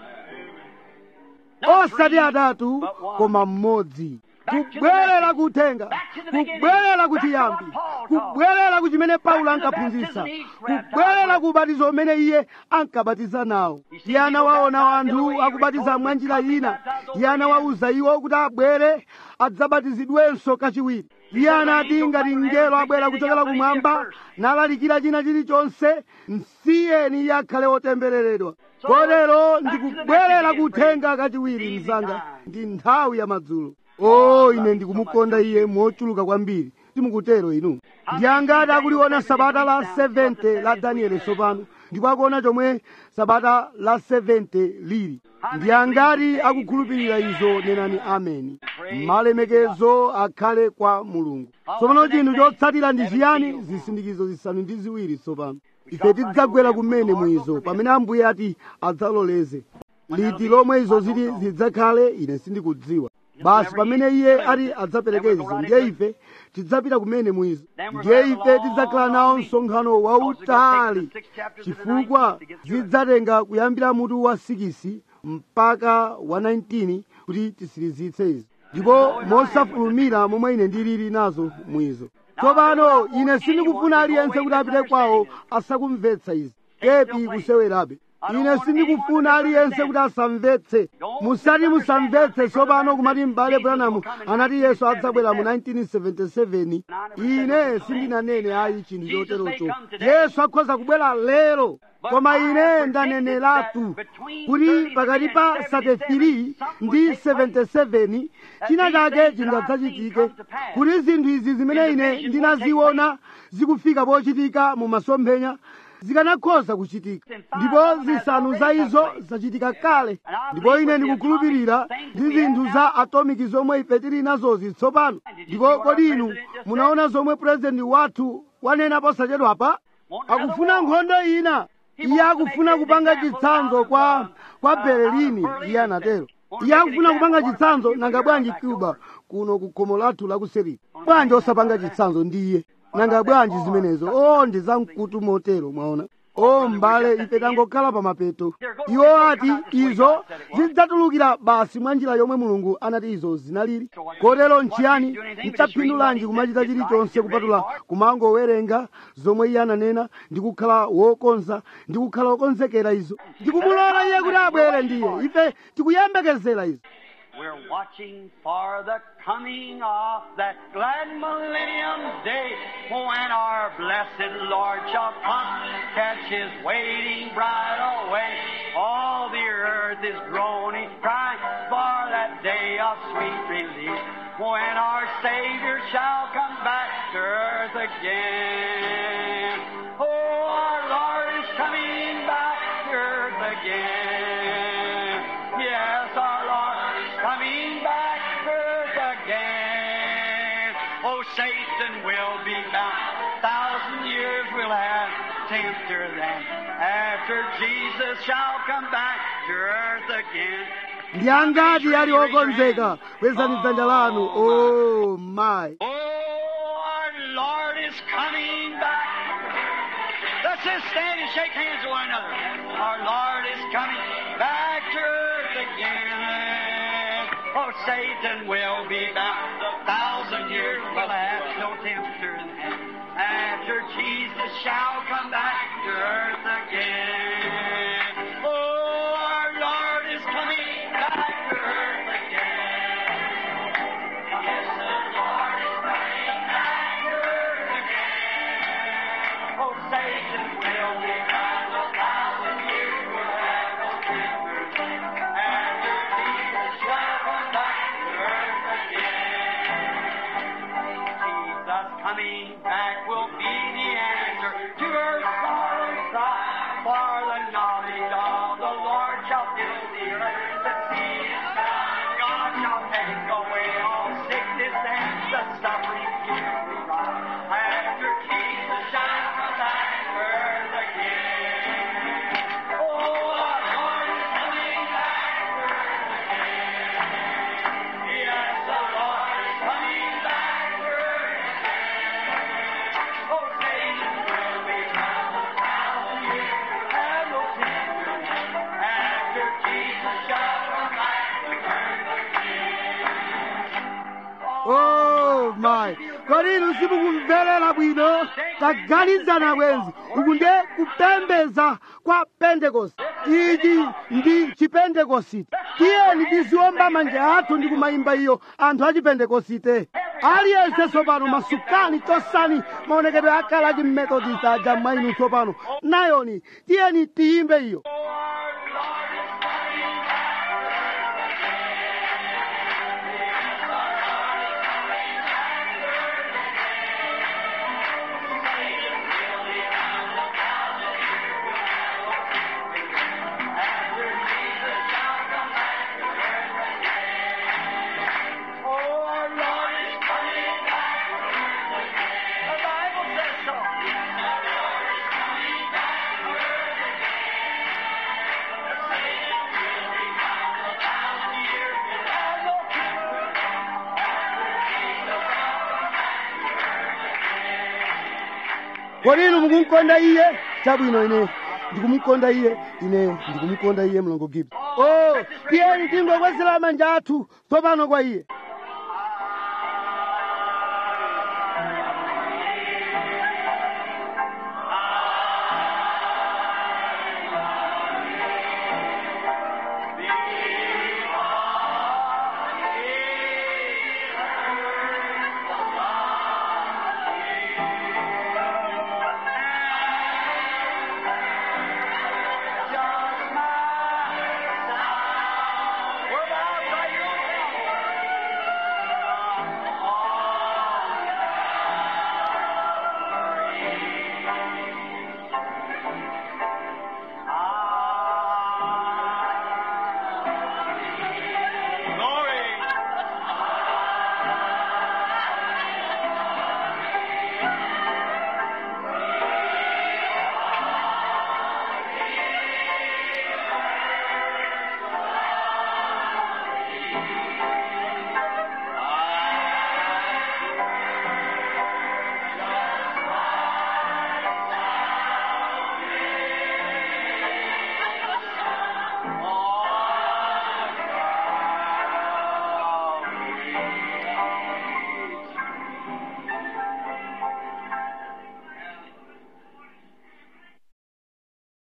Not osati three, atatu but one. koma mmodzi kubwerera kuthenga kubwerera kuchiyambi kubwerera ku chimene paulo ankaphunzitsa kubwerera ku ubatizo umene iye ankabatiza nawo iye anawaona anthu akubatiza mwa njira ina iye anawawuza iwo kuti abwere adzabatizidwenso kachiwiri iye anati ngati mngelo abwera kuchokera kumwamba nalalikira china chilichonse msiyeni iye akhale wotembereredwa kotero ndikubwerera kuthenga kachiwiri mzanga ndi nthawi ya madzulo o ine ndikumukonda iye mochuluka kwambiri timukutero inu ndi angati akuliona sabata la 70 la danieli tsopano ndipo akuona chomwe sabata la 70 lili ndi angati akukhulupirira izo nenani ameni malemekezo akhale kwa mulungu tsopano chinthu chotsatira ndi chiyani zisindikizo zisanu ndi ziwiri tsopano ife tidzagwera kumene mwizo pamene ambuye ati adzaloleze liti lomwe izo ziti zidzakhale ine sindikudziwa basi pamene iye ati adzapereke izo ndiye ife tidzapita kumene mwizo ndiye ife tidzakhala nawo msonkhano wautali chifukwa zidzatenga kuyambira mutu wa 6 mpaka wa 19 kuti tisirizitse izi ndipo mosafulumira momwe ine ndilili nazo mwizo tsopano ine sindikufuna aliyense kuti apite kwawo asakumvetsa izi kepi kusewerabe ine sindikufuna aliyense kuti asamvetse musati musamvetse tsopano kumati m'bale branamu anati yesu adzabwera mu 1977 ine sindinanene ayi chinthu choterocho yesu akhoza kubwera lero koma ine ndaneneratu kuti pakati pa 33 ndi 77 china chake chingadzachitike kuti zinthu izi zimene ine ndinaziona zikufika pochitika mu masomphenya zikanakhoza kuchitika ndipo zisanu za izo zachitika kale ndipo ine ndikukhulupirira ndi zinthu za atomiki zomwe ife tili nazozi tsopano ndipo kodi inu munaona zomwe purezidenti wathu wanena posachedwapa akufuna nkhondo ina iye akufuna kupanga chitsanzo kwa kwa berlini iye anatero iye akufuna kupanga chitsanzo nanga bwanji cuba kuno ku khomo lathu lakuseri bwanji osapanga chitsanzo ndi iye nanga bwanji zimenezo o ndi zamkutu motero mwaona o m'bale ife tangokhala pa mapeto iwo ati izo zidzatulukira basi mwa njira yomwe mulungu anati izo zinalili kotero nchiyani nchaphindulanji kumachita chilichonse kupatula kumangowerenga zomwe iye ananena ndi kukhala wokonza ndi kukhala wokonzekera izo ndikumulola iye kuti abwere ndiye ife tikuyembekezera izo We're watching for the coming of that glad millennium day when our blessed Lord shall come, catch his waiting bride away. All the earth is groaning, crying for that day of sweet release when our Savior shall come back to earth again. Oh, our Lord is coming back to earth again. Yes, our Lord is coming back to earth again. Oh, Satan will be bound. Thousand years will have tempter then. After Jesus shall come back to earth again. ndi angati ali okonzeka kwezani dzanja lanu oh my Oh, our Lord is coming back. Let's just stand and shake hands with one another. Our Lord is coming back to earth again. Oh, Satan will be bound. A thousand years will have no tempter then. After Jesus shall come back to earth again. Oh, our Lord is coming back to earth again. Yes, the Lord is coming back to earth again. Oh, Satan will be bound. A thousand years will have no temper. After Jesus shall come back to earth again. Jesus coming back will be the answer to her sorrow cry. For the knowledge of the Lord shall fill the earth. The sea is found. God shall take away all sickness and the suffering here we rise. After Jesus shall come back to earth again. Oh, our Lord is coming back to earth again. Yes, the Lord is coming back to earth again. Oh, Satan will be bound a thousand years and no temper. After Jesus shall come back to earth again. oh my kodi inu simukumverera bwino taganizana bwenzi uku nde kupembeza kwa pentekoste ichi ndi chipentekosite tiyeni tiziwomba manja athu ndi kumayimba iyo anthu a chipentekosite aliyense tsopano masukani chosani maonekedwe akale a chimethodist aja mwa inu tsopano nayoni tiyeni tiyimbe iyo Oh, our Lord is coming back. After Jesus shall come back to earth again. Oh, our Lord is coming back to earth again. The Bible says so. Yes, our Lord is coming back to earth again. Satan will be bound a thousand years and have no temper. After Jesus shall come back to earth again. kodi inu mukumkonda iye chabwino ine ndikumukonda iye ine ndikumukonda iye mlongo gibbs oh tiyeni tingokwezera manja athu tsopano kwa iye